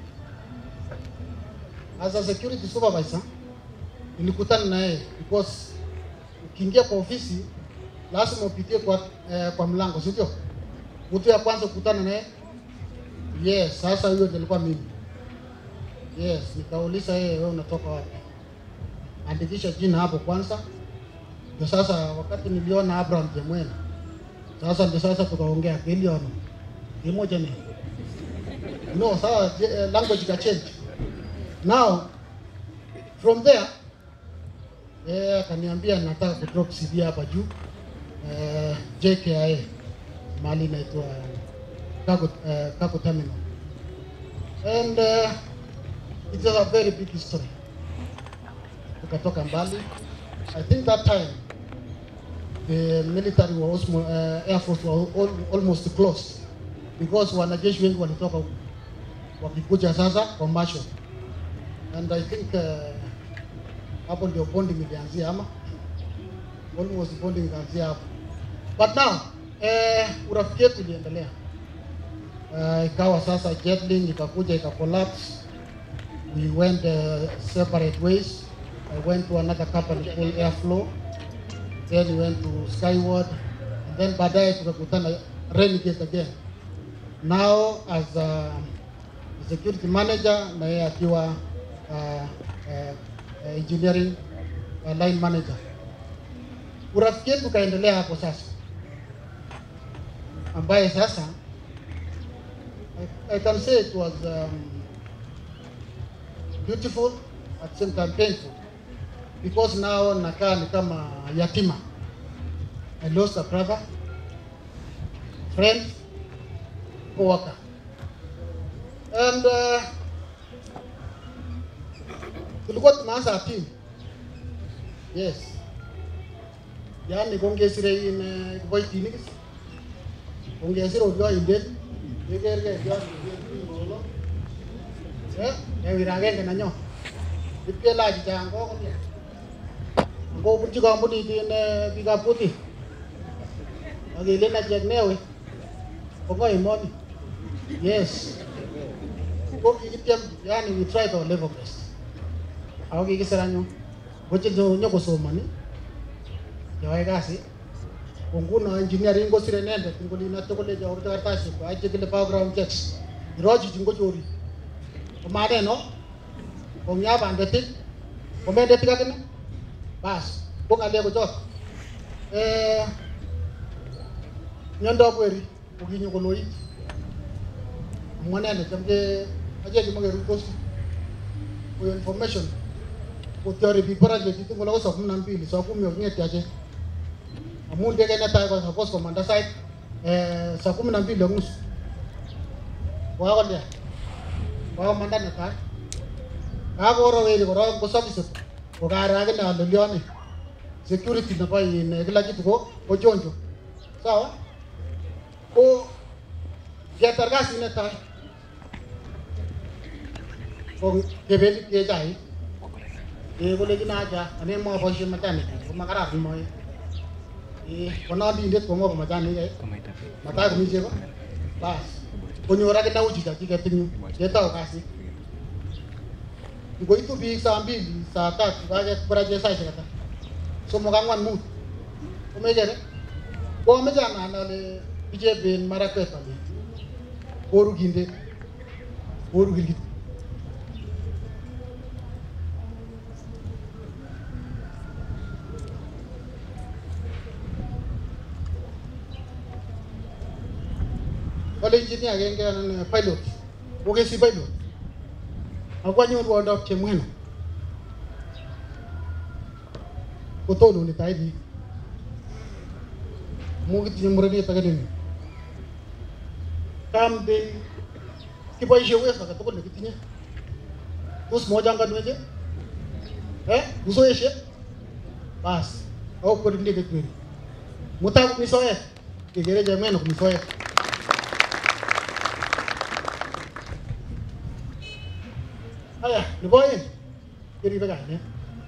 As a security supervisor nilikutana na yeye because ukiingia kwa ofisi lazima upitie kwa, eh, kwa mlango, si ndio? Mtu ya kwanza kukutana naye yes. Sasa huyo ndiye alikuwa mimi. Yes, nikauliza yeye, wewe unatoka wapi? Andikisha jina hapo kwanza. Ndio sasa wakati niliona Abraham Jemwena, sasa ndio sasa tukaongea kiliono kimoja ni no, sawa, je- eh, language ka change now from there eh, akaniambia nataka kudrop CV hapa juu eh, JKIA mahali inaitwa Cargo, eh, Cargo Terminal and uh, it was a very big history. Tukatoka mbali. I think that time the military was almost, uh, air force were all, almost closed because wanajeshi wengi walitoka huku wakikuja sasa commercial and I think uh, hapo ndio bonding ilianzia ama almost bonding ilianzia hapo but now eh, urafiki yetu iliendelea uh, ikawa sasa Jetlink ikakuja ika collapse we went uh, separate ways. I went to another company called Airflow. Then we went to Skyward. And then baadaye tukakutana Renegade again. Now as a security manager na yeye akiwa uh, uh, uh, engineering uh, line manager. Urafiki wetu ukaendelea hapo sasa, ambaye sasa I, I can say it was um, beautiful at the same time painful because now nakaa ni kama yatima. I lost a brother, friend, co-worker. And uh, tulikuwa tunaanza team. Yes. Yani kongesire in kiboitinik kongesire olio indet kekerke ngolo eh ewir agenge nenyo ipkelach chang kokolia ngobunchi kampunit in eh, biikab kutit akelen achek newe kongo emoni yes ko kikityem yani we tried our level best ako kikisir anyun ko che nyokosomoni cheyoe kasi ko nguno engineering kosire inendet ngolino tugul kolecho korute kartasishek kwai chekile background checks irochichi ngochori komaneno kong'ya bandetik komendetik akine bas ko ng'alek kochot eh miondop weri kokinyo koloit amu anene chamke achek chemakeruitosi koyo information kotyori biik barak chekitin kole ko saa kumi na mbili saa kumi waking'etyo achek amu ndege netai ko suppose komanda sait eh, saa kumi na mbili ak nusu kokakolya kokakomanda netai kakoro weri korok kosomise kokaro akine ale lione security nebo in eh, kila kitu ko ko chonjo sawa ko ketar kasit netai ko kebendi kechai eh kolejin acha ane moboishe machanik ko makararan moe eh konondindet komwa ko machanik eh matai komi chego bas konyor akine uchi chachiket eng yu ketou kasit ngoitu biik saa mbili saa tatu kakebarache saishek ata somok ang'wan mut komekere ko ameche anan ale bicheben marakwet ale koru kindet koru kirkit kale engineer agenge anan pilot kokesi pilot akwanyoru oldab chemweno kotononi tai biik amu kitinye murenet ake nemi kamden kiboishe uwezo age tugul nekitinye tos mochanganweche eh usoeshe bas au kweri ndege kweri mutai komi soet kekere chemweno komi soet Haya, nebo oeng keribe kainet.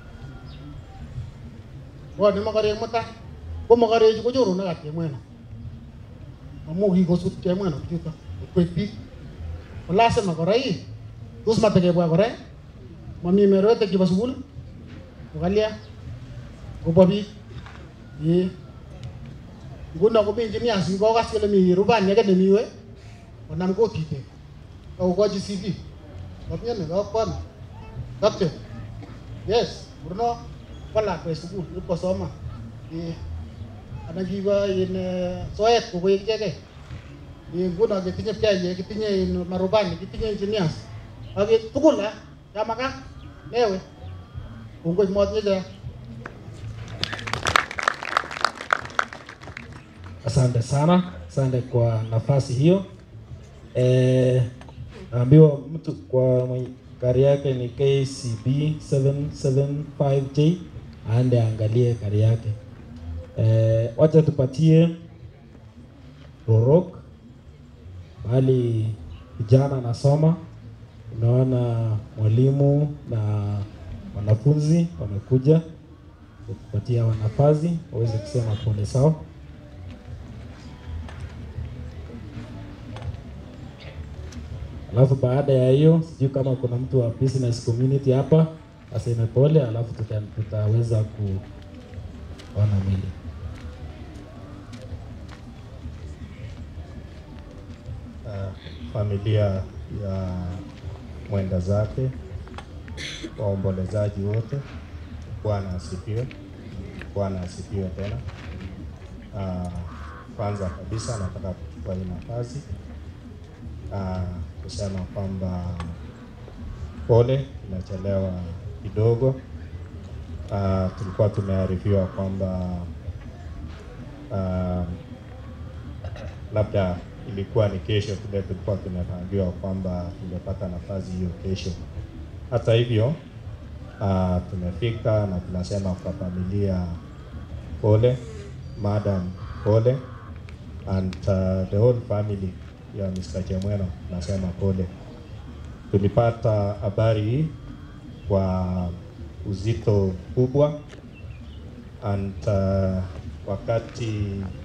Bwone mokorek mutai, ko mokorechu ko choronokab chemweno. Amu kikosut chemweno bichuto kokwek biik. Ko lazima kora ii, tos matekebwa kora ii? Mami merwetek chebo sukul? Kokalya? Kobwa biik? Ee. Nguno komi engineers kokas kole mi rubani age nemi we, konam kotitek. Akokochi CV. Kapiani kakwan. Captain. Yes, Bruno kwa lakwet sukul ipkosoma. Eh. Anan kiba in eh, soet kokoek ichekei. Eh, nguno ketinye pchaiyek, kitinye in marubani, kitinye engineers. Ak tugul ah, yamakat newe. Kongoi motinye chea. Asante sana, asante kwa nafasi hiyo. Eh, naambiwa mtu kwa mwenye gari yake ni KCB 775J aende aangalie gari yake. Eh, wacha tupatie Rorok mahali vijana anasoma. Unaona mwalimu na wanafunzi wamekuja kupatia wanafazi waweze kusema pole sawa. Alafu baada ya hiyo sijui kama kuna mtu wa business community hapa aseme pole, alafu tuta, tutaweza kuona mwili. uh, familia ya mwenda zake, waombolezaji wote, Bwana asifiwe. Bwana asifiwe tena. Uh, kwanza kabisa nataka kuchukua hii nafasi uh, kusema kwamba pole, imechelewa kidogo. Uh, tulikuwa tumearifiwa kwamba uh, labda ilikuwa ni kesho vile tulikuwa tumepangiwa kwamba tungepata nafasi hiyo kesho. Hata hivyo uh, tumefika na tunasema kwa familia pole, madam pole and uh, the whole family ya Mr. Chemweno tunasema pole. Tulipata habari hii kwa uzito kubwa and uh, wakati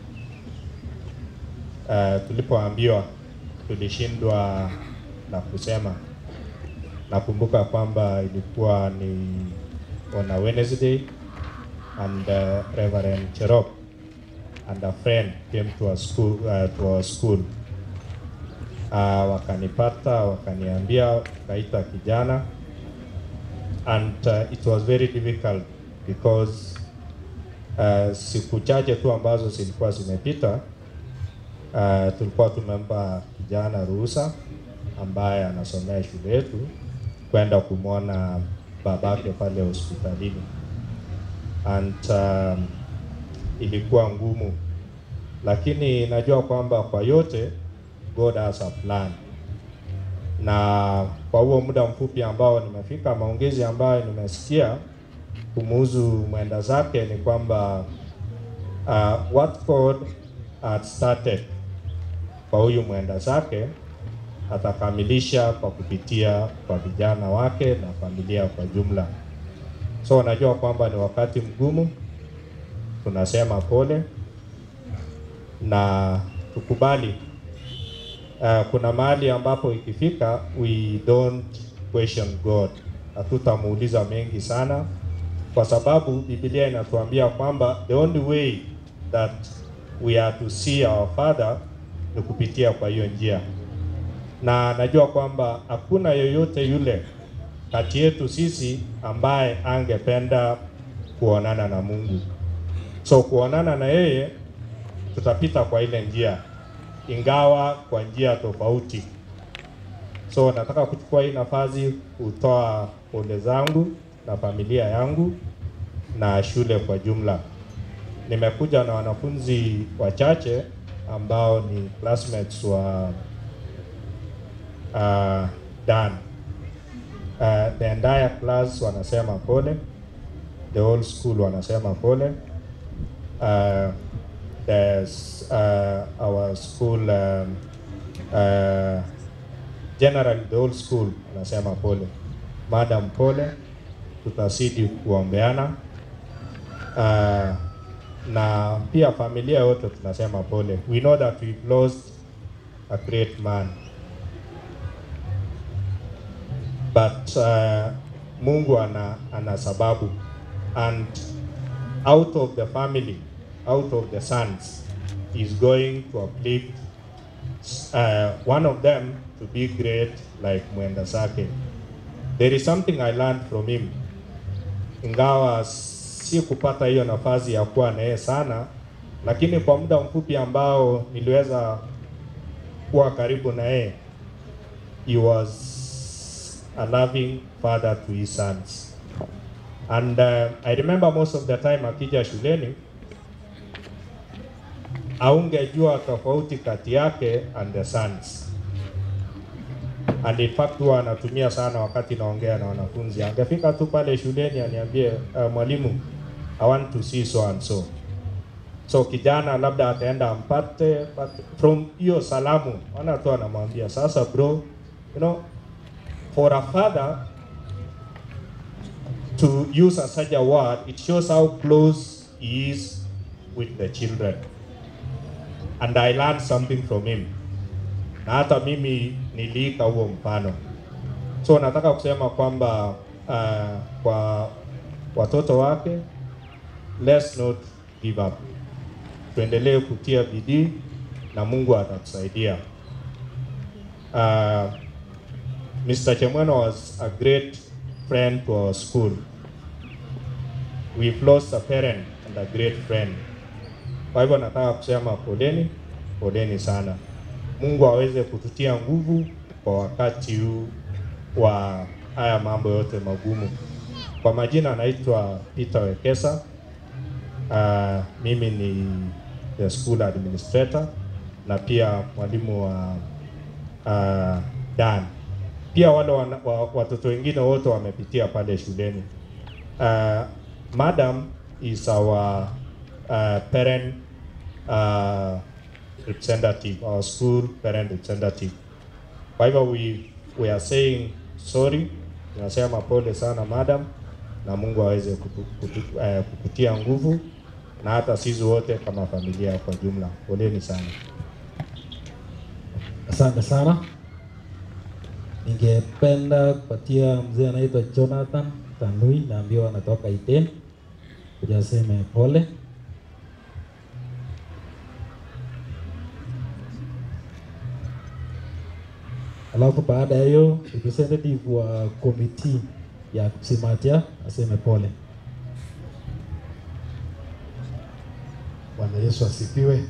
uh, tulipoambiwa tulishindwa na kusema. Nakumbuka kwamba ilikuwa ni on a Wednesday and uh, Reverend Cherop and a friend came to our school, uh, to our school uh, wakanipata wakaniambia kaita kijana and uh, it was very difficult because uh, siku chache tu ambazo zilikuwa zimepita uh, tulikuwa tumempa kijana ruhusa ambaye anasomea shule yetu kwenda kumwona babake pale hospitalini and um, ilikuwa ngumu, lakini najua kwamba kwa yote God has a plan, na kwa huo muda mfupi ambao nimefika, maongezi ambayo nimesikia kumuhusu mwenda zake ni kwamba uh, what God had started kwa huyu mwenda zake atakamilisha kwa kupitia kwa vijana wake na familia kwa jumla. So najua kwamba ni wakati mgumu, tunasema pole na tukubali. Uh, kuna mahali ambapo ikifika we don't question God, hatutamuuliza mengi sana, kwa sababu Biblia inatuambia kwamba the only way that we are to see our father ni kupitia kwa hiyo njia, na najua kwamba hakuna yoyote yule kati yetu sisi ambaye angependa kuonana na Mungu. So kuonana na yeye tutapita kwa ile njia, ingawa kwa njia tofauti. So nataka kuchukua hii nafasi kutoa pole zangu na familia yangu na shule kwa jumla. Nimekuja na wanafunzi wachache ambao ni classmates wa uh, Dan. Uh, the entire class wanasema pole, the whole school wanasema pole. Uh, there's uh, our school um, uh, generally the whole school wanasema pole. Madam pole, tutazidi kuombeana uh, na pia familia yote tunasema pole. We know that we've lost a great man but uh, Mungu ana, ana sababu and out of the family out of the sons is going to uplift uh, one of them to be great like Mwenda Sake. There is something I learned from him, ingawa si kupata hiyo nafasi ya kuwa na yeye sana, lakini kwa muda mfupi ambao niliweza kuwa karibu na yeye, he was a loving father to his sons. And uh, I remember most of the time akija shuleni aungejua tofauti kati yake and the sons. And in fact huwa anatumia sana wakati naongea na wanafunzi. Angefika tu pale shuleni aniambie, uh, mwalimu, I want to see so and so. So kijana labda ataenda ampate, but from hiyo salamu ana tu anamwambia sasa, bro, you know, for a father to use a such a word, it shows how close he is with the children. And I learned something from him. Na hata mimi niliika huo mfano. So nataka kusema kwamba uh, kwa watoto wake, let's not give up. Tuendelee kutia bidii na Mungu atatusaidia. Uh, Mr. Chemweno was a great friend to our school. We've lost a parent and a great friend. Kwa hivyo nataka kusema poleni, poleni sana. Mungu aweze kututia nguvu kwa wakati huu wa haya mambo yote magumu. Kwa majina anaitwa Peter Wekesa. Uh, mimi ni the school administrator na pia mwalimu wa uh, Dan pia wale wana, wa, watoto wengine wote wamepitia pale shuleni. Uh, madam is our uh, parent uh, representative, our school parent representative. Kwa hivyo we, we are saying sorry, tunasema pole sana madam, na Mungu aweze kutu, kutu, uh, kukutia nguvu na hata sisi wote kama familia kwa jumla. Poleni sana. Asante sana. Ningependa kupatia mzee anaitwa Jonathan Tanui, naambiwa anatoka Iten, kuja aseme pole. alafu baada ya hiyo representative wa committee ya Simatia aseme pole. Bwana Yesu asifiwe.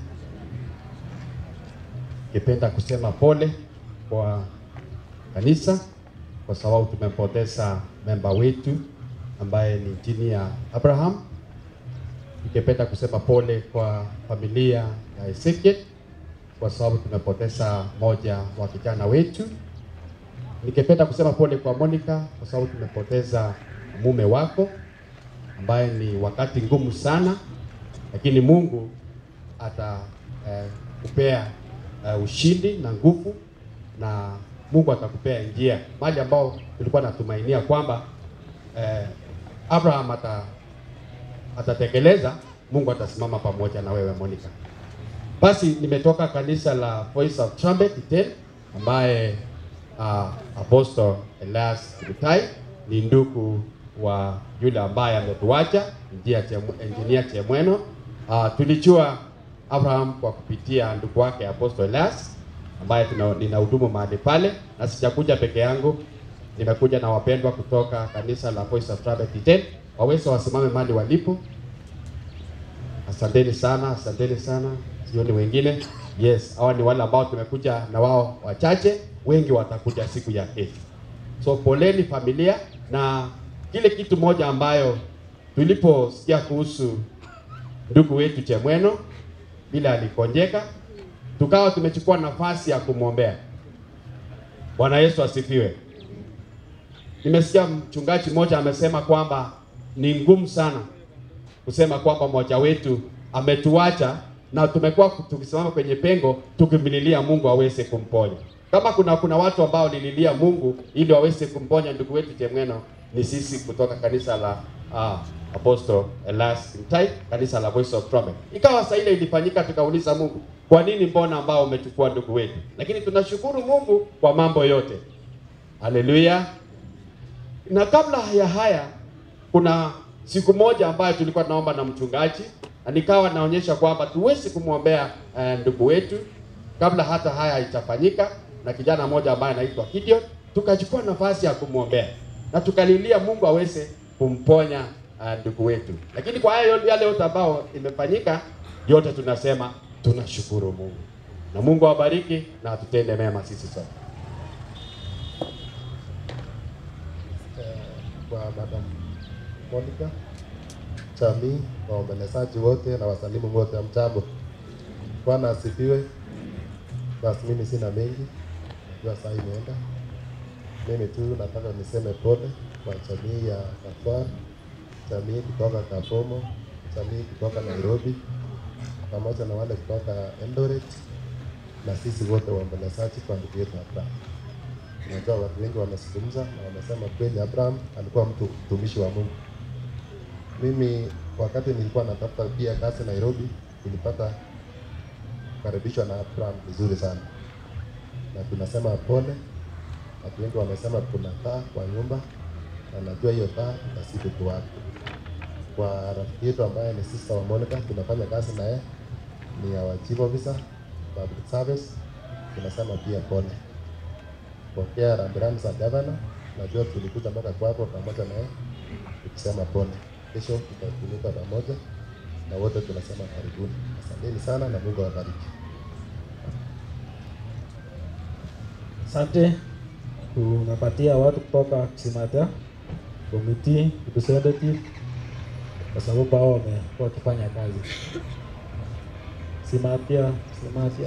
Ningependa kusema pole kwa kanisa kwa sababu tumempoteza memba wetu ambaye ni Engineer Abraham. Ningependa kusema pole kwa familia ya Ezekiel kwa sababu tumepoteza moja wa vijana wetu. Ningependa kusema pole kwa Monica kwa sababu tumepoteza mume wako ambaye ni wakati ngumu sana, lakini Mungu atakupea eh, uh, ushindi na nguvu na Mungu atakupea njia mahali ambao tulikuwa natumainia kwamba eh, Abraham ata, atatekeleza. Mungu atasimama pamoja na wewe Monica. Basi nimetoka kanisa la Voice of Trumpet Iten ambaye uh, Apostle Elias Kimutai ni ndugu wa yule ambaye ametuacha Engineer Chemweno. Uh, tulijua Abraham kwa kupitia ndugu wake Apostle Elias ambaye nina hudumu mahali pale, na sijakuja peke yangu, nimekuja na wapendwa kutoka kanisa la Voice of Trumpet Iten, waweze wasimame mahali walipo. Asanteni sana, asanteni sana, sioni wengine. Yes, hawa ni wale ambao tumekuja na wao wachache, wengi watakuja siku ya kesho. So poleni familia, na kile kitu moja ambayo tuliposikia kuhusu ndugu wetu Chemweno bila alikonjeka, tukawa tumechukua nafasi ya kumwombea. Bwana Yesu asifiwe. Nimesikia mchungaji mmoja amesema kwamba ni ngumu sana kusema kwamba mmoja wetu ametuacha na tumekuwa tukisimama kwenye pengo tukimlilia Mungu aweze kumponya. Kama kuna kuna watu ambao lililia Mungu ili waweze kumponya ndugu wetu Chemweno, ni sisi kutoka kanisa la uh, Apostle Elias Kimutai, kanisa la Voice of Trumpet. Ikawa saa ile ilifanyika, tukauliza Mungu, kwa nini mbona ambao umechukua ndugu wetu? Lakini tunashukuru Mungu kwa mambo yote. Haleluya. Na kabla ya haya kuna siku moja ambayo tulikuwa tunaomba na mchungaji na nikawa naonyesha kwamba tuwezi kumwombea uh, ndugu wetu kabla hata haya haijafanyika, na kijana mmoja ambaye anaitwa Gideon, tukachukua nafasi ya kumwombea na tukalilia Mungu aweze kumponya uh, ndugu wetu. Lakini kwa haya yale yote ambao imefanyika, yote tunasema tunashukuru Mungu, na Mungu awabariki na atutende mema sisi sote. kwa Madam Monica jamii, waombolezaji wote na wasalimu wote, mjambo. Bwana asifiwe. Basi mimi sina mengi, najua saa imeenda. Mimi tu nataka niseme pole kwa jamii ya Kafwar, jamii kutoka Kabomo, jamii kutoka Nairobi, pamoja na wale kutoka Eldoret na sisi wote waombolezaji kwa ndugu yetu Abraham. Unajua watu wengi wamezungumza na wamesema kweli Abraham alikuwa mtu mtumishi wa Mungu. Mimi wakati nilikuwa natafuta pia kazi Nairobi, nilipata kukaribishwa na Abraham vizuri sana, na tunasema pole. Watu wengi wamesema kuna taa kwa nyumba, na najua hiyo taa itazidi kuwaka. Kwa rafiki yetu ambaye ni sister wa Monica, tunafanya kazi na yeye, ni our chief officer public service, tunasema pia pole. Pokea rambirambi za gavana, najua tulikuja mpaka kwako pamoja na yeye, tukisema pole. Kesho tutatumika pamoja na wote tunasema karibuni. Asanteni sana na Mungu awabariki. Asante. Tunapatia watu kutoka Kisimata committee representative, kwa sababu hao wamekuwa wakifanya kazi. Simatia, Simatia.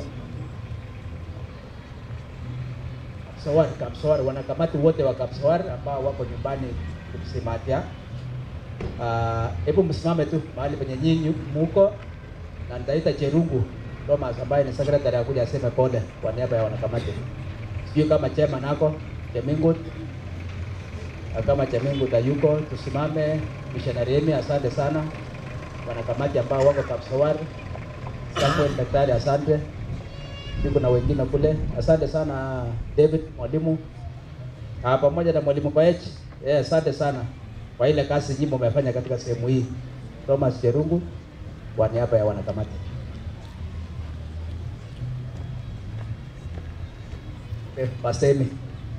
Kapsawar, Kapsawar, wanakamati wote wa Kapsawar ambao wako nyumbani Simatia. Hebu uh, msimame tu mahali penye nyinyi muko, na nitaita Cherungu Thomas ambaye ni secretary akuja aseme pole kwa niaba ya wanakamati. Sijui kama chema nako Chemingut kama Chemingut hayuko, tusimame. Missionary Emi, asante sana. Wanakamati ambao wako Kapsawar, Samuel daktari, asante. Yuko na wengine kule, asante sana David mwalimu, ah, pamoja na mwalimu Koech, yeah, asante sana kwa ile kazi nyingi umefanya katika sehemu hii. Thomas Cherungu kwa niaba ya wanakamati. Okay, Pastor Amy.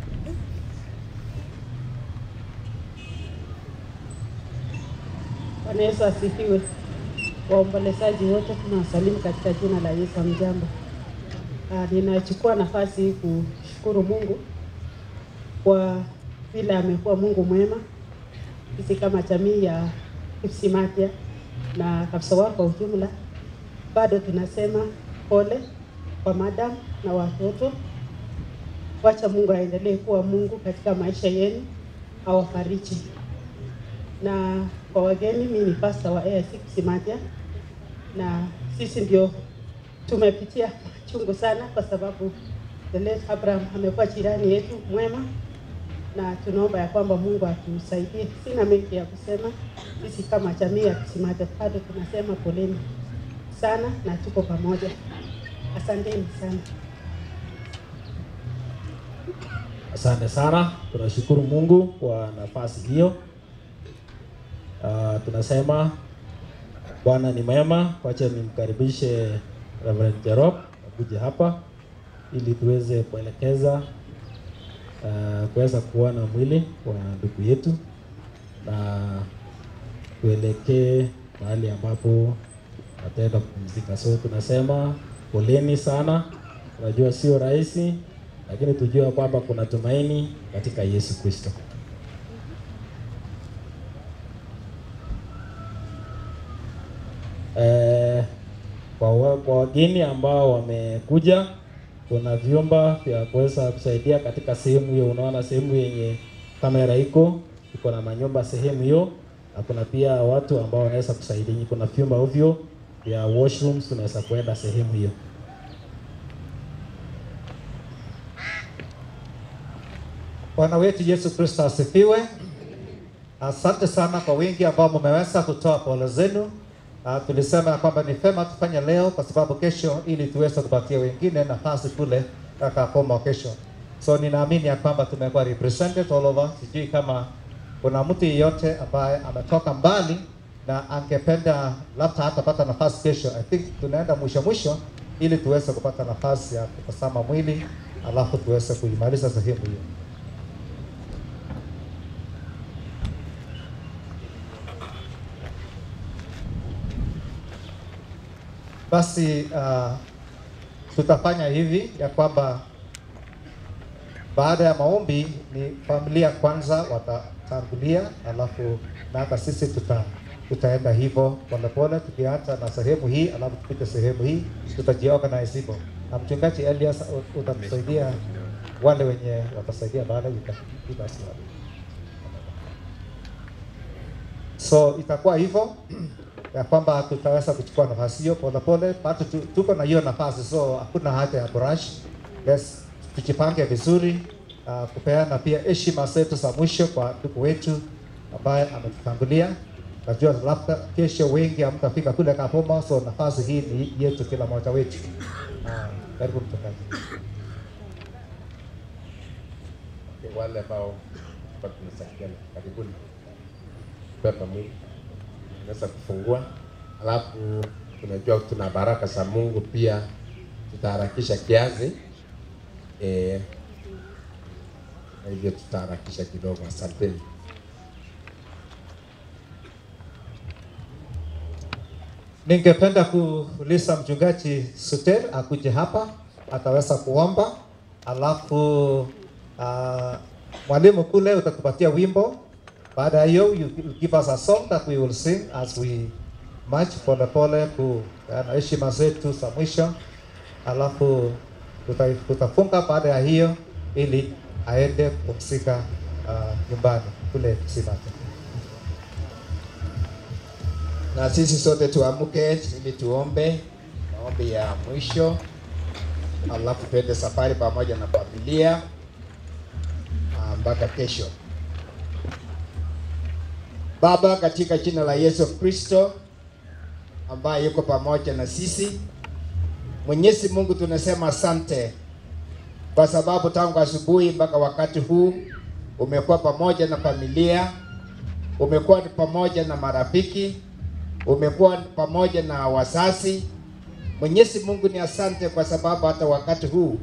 Bwana Yesu asifiwe. Waombolezaji wote tunawasalimu katika jina la Yesu. Mjambo. Ah, ninachukua nafasi hii kushukuru Mungu kwa vile amekuwa Mungu mwema. Sisi kama jamii ya Kipsimatia na Kapsawar kwa ujumla, bado tunasema pole kwa madam na watoto. Wacha Mungu aendelee kuwa Mungu katika maisha yenu, awafariji na kwa wageni, mimi ni pastor wa AIC Kipsimatia na sisi ndio tumepitia chungu sana, kwa sababu the late Abraham amekuwa jirani yetu mwema, na tunaomba ya kwamba Mungu atusaidie. Sina mengi ya kusema, sisi kama jamii ya Kipsimatia bado tunasema poleni sana na tuko pamoja. Asanteni sana. Asante sana, tunashukuru Mungu kwa nafasi hiyo. Uh, tunasema Bwana ni mwema. Wacha nimkaribishe Reverend Jerop akuje hapa ili tuweze kuelekeza uh, kuweza kuona mwili wa ndugu yetu na tuelekee mahali ambapo ataenda kupumzika. So tunasema poleni sana, tunajua sio rahisi, lakini tujua kwamba kuna tumaini katika Yesu Kristo. Eh, kwa wa- kwa wageni ambao wamekuja, kuna vyumba vya kuweza kusaidia katika sehemu hiyo. Unaona sehemu yenye kamera iko iko na manyumba sehemu hiyo, na kuna pia watu ambao wanaweza kusaidia. Kuna vyumba ovyo vya washrooms, tunaweza kuenda sehemu hiyo. Bwana wetu Yesu Kristo asifiwe. Asante sana kwa wingi ambao mmeweza kutoa pole zenu. Uh, tulisema ya kwamba ni fema tufanye leo kwa sababu kesho, ili tuweze kupatia wengine nafasi kule Kakakoma kesho. So ninaamini ya kwamba tumekuwa represented all over. Sijui kama kuna mtu yeyote ambaye ametoka mbali na angependa labda hatapata nafasi kesho. I think tunaenda mwisho mwisho ili tuweze kupata nafasi ya kutazama mwili alafu tuweze kuimaliza sehemu hiyo. Basi uh, tutafanya hivi ya kwamba baada ya maombi ni familia kwanza watatangulia, alafu na hata sisi tuta tutaenda hivyo polepole, tukianza na sehemu hii, alafu tupite sehemu hii, tutajiorganize hivyo. Na mchungaji Elias ut- utatusaidia wale wenye watasaidia baada you can give us one. So itakuwa hivyo ya kwamba tutaweza kuchukua nafasi hiyo polepole, bado tu- tuko na hiyo nafasi, so hakuna haja ya brush. Yes, tujipange vizuri uh, kupeana pia heshima zetu za mwisho kwa ndugu wetu ambaye ametutangulia. Najua labda kesho wengi hamtafika kule Kapoma, so nafasi hii ni yetu kila mmoja wetu. Uh, karibu mchungaji. Okay, wale ambao kwa tunasaidiana karibuni pepa mwili naweza kufungua, alafu tunajua tuna baraka za Mungu pia, tutaharakisha kiasi eh, na hivyo tutaharakisha kidogo. Asanteni. Ningependa kuuliza mchungaji Suter akuje hapa ataweza kuomba, alafu uh, mwalimu kule utatupatia wimbo. Baada ya hiyo you will give us a song that we will sing as we march pole pole kupeana heshima zetu za mwisho, alafu tuta- tutafunga baada ya hiyo ili aende kupumzika uh, nyumbani kule Simati. na sisi sote tuamke ili tuombe maombi ya mwisho, alafu tuende safari pamoja na familia ah, mpaka kesho. Baba, katika jina la Yesu Kristo ambaye yuko pamoja na sisi, Mwenyezi Mungu, tunasema asante kwa sababu tangu asubuhi mpaka wakati huu umekuwa pamoja na familia, umekuwa pamoja na marafiki, umekuwa pamoja na wazazi. Mwenyezi Mungu ni asante kwa sababu hata wakati huu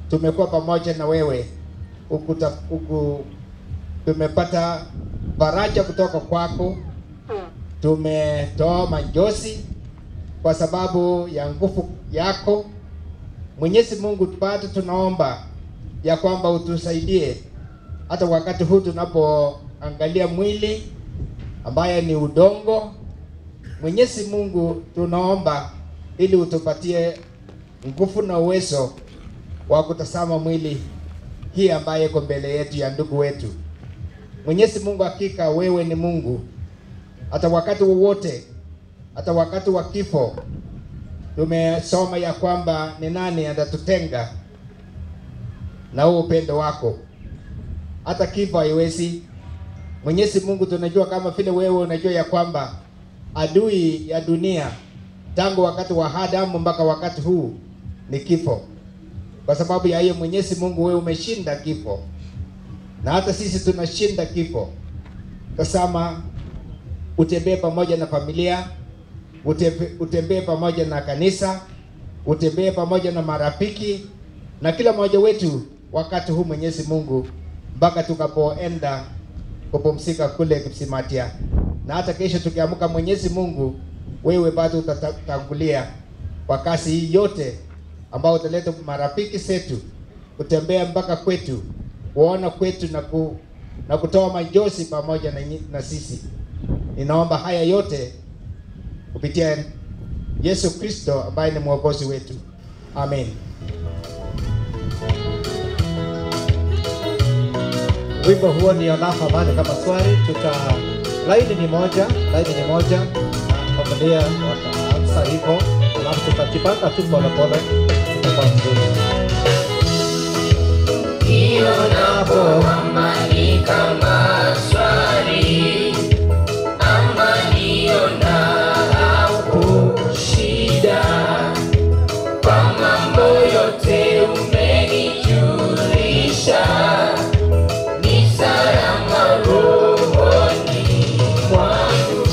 tumekuwa pamoja na wewe ukuta, uku, tumepata faraja kutoka kwako, tumetoa majosi kwa sababu ya nguvu yako. Mwenyezi Mungu, bado tunaomba ya kwamba utusaidie hata wakati huu tunapoangalia mwili ambaye ni udongo. Mwenyezi Mungu, tunaomba ili utupatie nguvu na uwezo wa kutazama mwili hii ambaye iko mbele yetu ya ndugu wetu. Mwenyezi Mungu, hakika wewe ni Mungu, hata wakati wowote, hata wakati wa kifo tumesoma ya kwamba ni nani atatutenga na huo upendo wako, hata kifo haiwezi. Mwenyezi Mungu, tunajua kama vile wewe unajua ya kwamba adui ya dunia tangu wakati wa Adamu mpaka wakati huu ni kifo. Kwa sababu ya hiyo, Mwenyezi Mungu, wewe umeshinda kifo, na hata sisi tunashinda kifo. Tazama, utembee pamoja na familia, utembee, utembee pamoja na kanisa, utembee pamoja na marafiki na kila mmoja wetu wakati huu, Mwenyezi Mungu, mpaka tukapoenda kupumzika kule Kipsimatia, na hata kesho tukiamka, Mwenyezi Mungu, wewe bado utatangulia kwa kazi hii yote ambao utaleta marafiki zetu kutembea mpaka kwetu kuona kwetu na, ku, na kutoa majosi pamoja na, nyi- na sisi. Ninaomba haya yote kupitia Yesu Kristo ambaye ni mwokozi wetu, amen. Wimbo huo ni enough amani kama swali, tuta laini ni moja, laini ni moja, na familia wataanza hivyo, alafu tutajipanga tu polepole, tutakuwa mzuri. Ionapo amani kama swali, amani ionapo shida, kwa mambo yote umenijulisha, ni salama rohoni mwangu.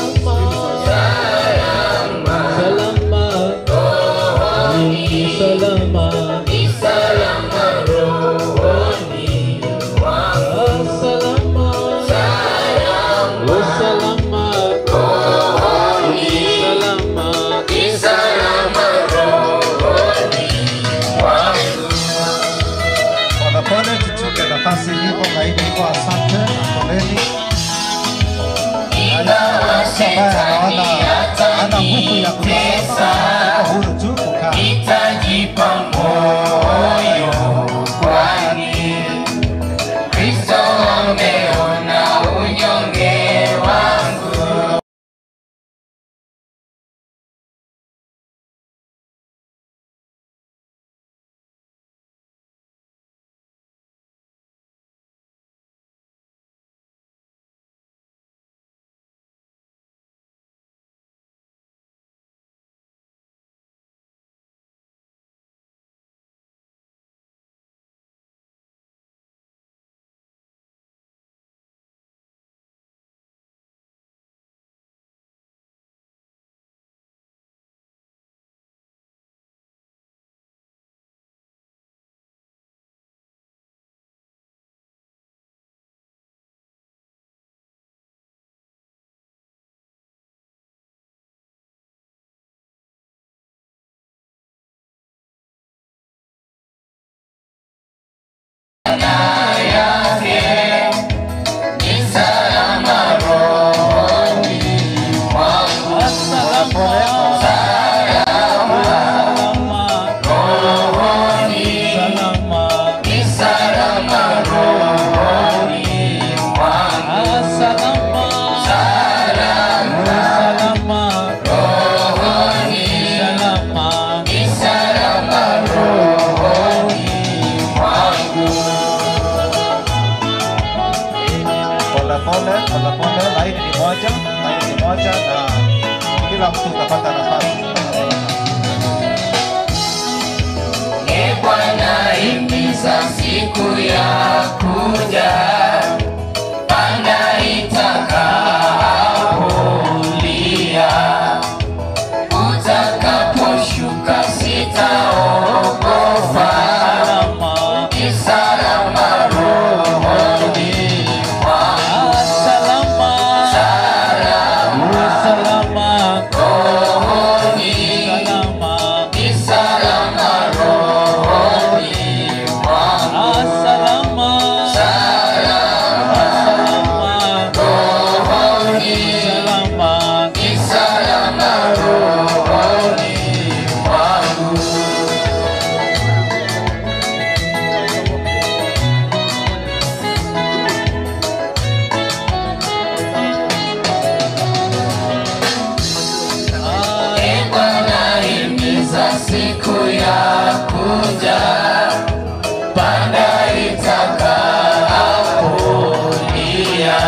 Salama, rohoni, ni salama rohoni mwangu. Salama, rohoni, ni salama rohoni mwangu. Polepole tuchukue nafasi hivyo, laini hivyo, asante na poleni. Ingawa shetani Hana nguvu ya atanitesa, kusema, huru tu kukaa. nitajipa moyo, kwani Kristo ameona unyonge wangu. Polepole, polepole, laini ni moja, laini ni moja, na kila mtu utapata nafasi. E Bwana, himiza siku ya kuja, panda itakapolia, utakaposhuka sitaogopa, kuja panda itakapolia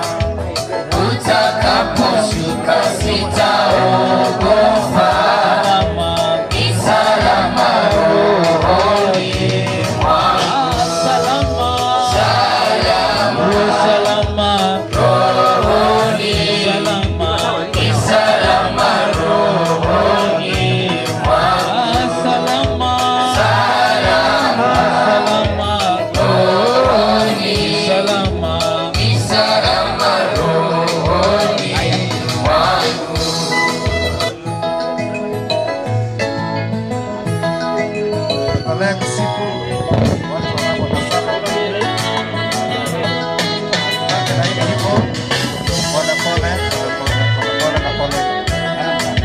utakaposhuka sitaogopa ni salama rohoni mwangu salama rohoni ni salama rohoni mwangu salama rohoni ni salama rohoni mwangu Endelea kusifu watu wanapotazama mbele. Na hivyo, pole pole, pole pole, pole pole na pole.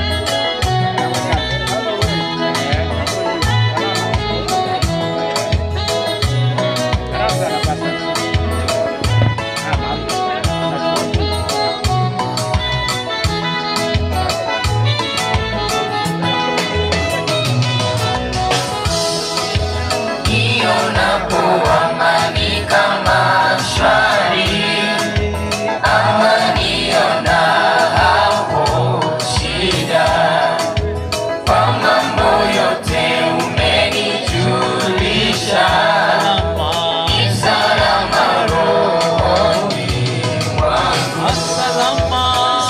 Nionapo amani kama shwari, ama nionapo shida, kwa mambo yote umenijulisha, ni salama rohoni mwangu. Salama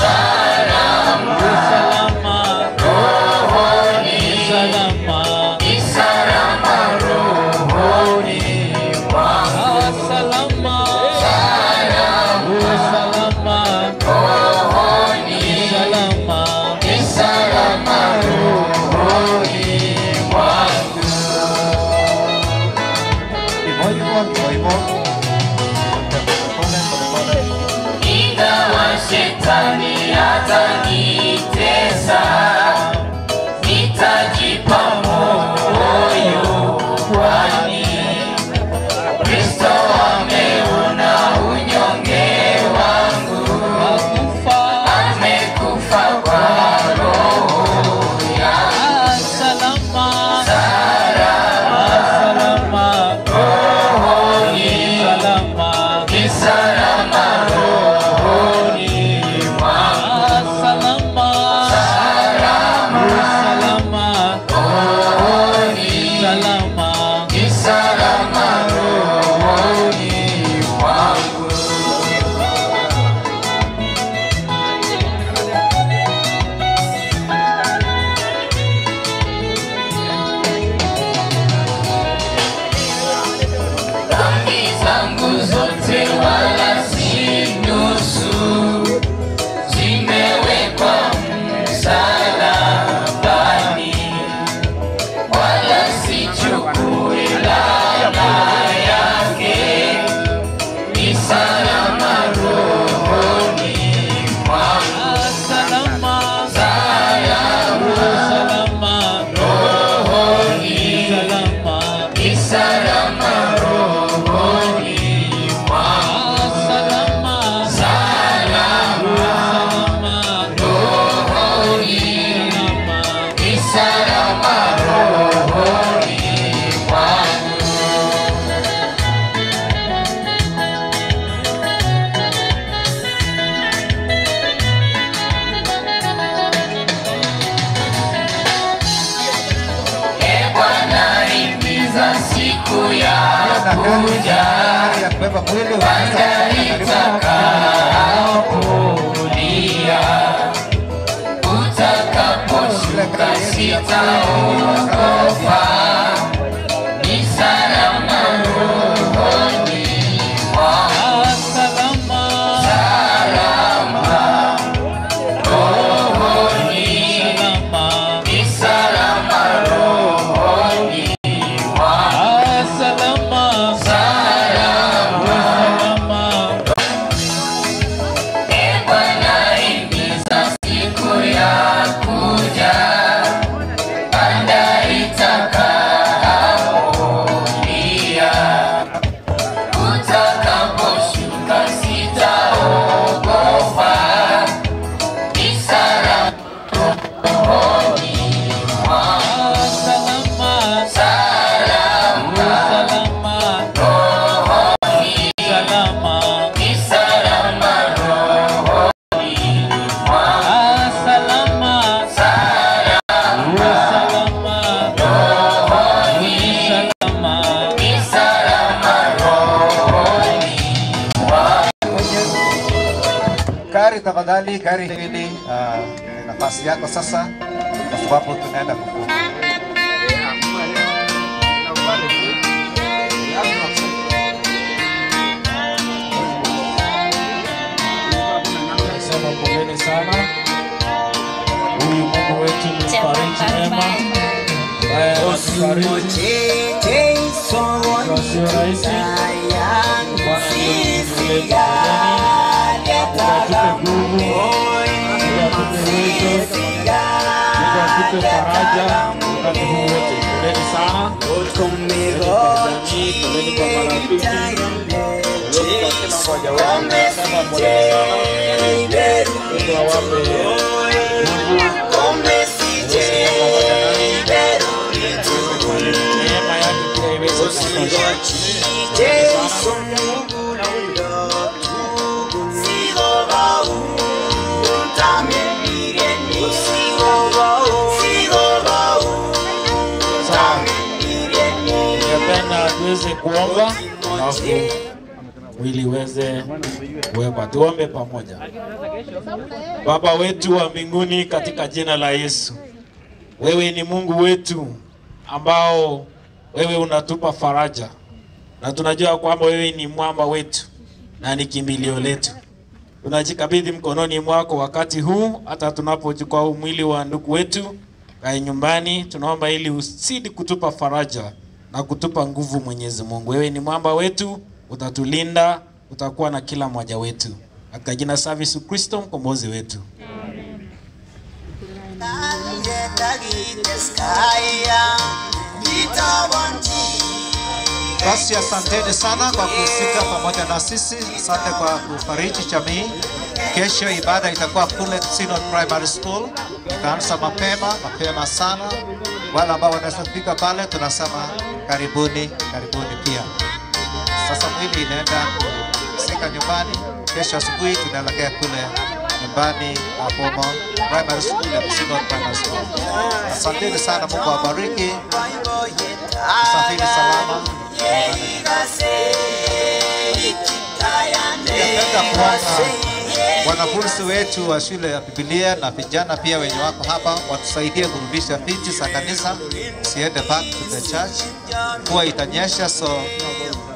rohoni, ni salama rohoni mwangu. Salama rohoni, ni salama rohoni mwangu. Hivyo hivyo, hivyo hivyo. Pole pole pole. Ingawa shetani atanitesa, nitajipa moyo, kwani Kristo ameona unyonge wangu, amekufa kwa roho yangu. Salama rohoni, ni salama rohoni mwangu. Salama rohoni, ni salama rohoni mwangu. dhambi zangu zote wala si nusu, zimewekwa msalabani, wala sichukui laana yake, ni salama rohoni mwangu. Salama rohoni, ni salama rohoni mwangu. Salama rohoni, ni salama rohoni mwangu. E Bwana, himiza siku ya kuja panda itakapolia, utakaposhuka sitaogopa, ni salama rohoni mwangu. Salama rohoni, ni salama rohoni mwangu. Salama E Bwana, himiza siku ya kuja, panda itaka Gari tafadhali, gari hili uh, ni nafasi yako sasa, kwa sababu tunaenda kufunga. Nasema poleni sana. Huyu Mungu wetu ni mfariji mwema ambaye anatufariji kwa sio rahisi. Bwana ndio mlezi Mungu atupe nguvu, Mungu atupe uwezo, Mungu atupe faraja wakati huu wote. Poleni sana, poleni kwa jamii, poleni kwa marafiki, poleni kwa kila mmoja wenu. Nasema poleni sana. Mungu awape nguvu, neema yake pia iweze kutosha. Ningependa tuweze kuomba alafu mwili uweze kuwekwa. Tuombe pamoja. Baba wetu wa mbinguni, katika jina la Yesu, wewe ni Mungu wetu ambao wewe unatupa faraja, na tunajua kwamba wewe ni mwamba wetu na ni kimbilio letu. Tunajikabidhi mkononi mwako wakati huu, hata tunapochukua huu mwili wa ndugu wetu kae nyumbani, tunaomba ili usidi kutupa faraja na kutupa nguvu, Mwenyezi Mungu. Wewe ni mwamba wetu, utatulinda, utakuwa na kila mmoja wetu, katika jina safi Yesu Kristo mkombozi wetu. Basi asanteni sana kwa kuhusika pamoja na sisi. Asante kwa kufariji jamii. Kesho ibada itakuwa kule Synod Primary School, itaanza mapema mapema sana. Wale ambao wanaweza kufika pale, tunasema karibuni, karibuni pia. Sasa mwili inaenda kusika nyumbani. Kesho asubuhi tunaelekea kule nyumbani Abomo Primary School na Synod Primary School. Asanteni sana, Mungu awabariki. Safiri salama. Ningependa kuomba wanafunzi wetu wa shule ya Biblia na vijana pia wenye wako hapa watusaidie kurudisha viti za kanisa, siende back to the church. Mvua itanyesha, so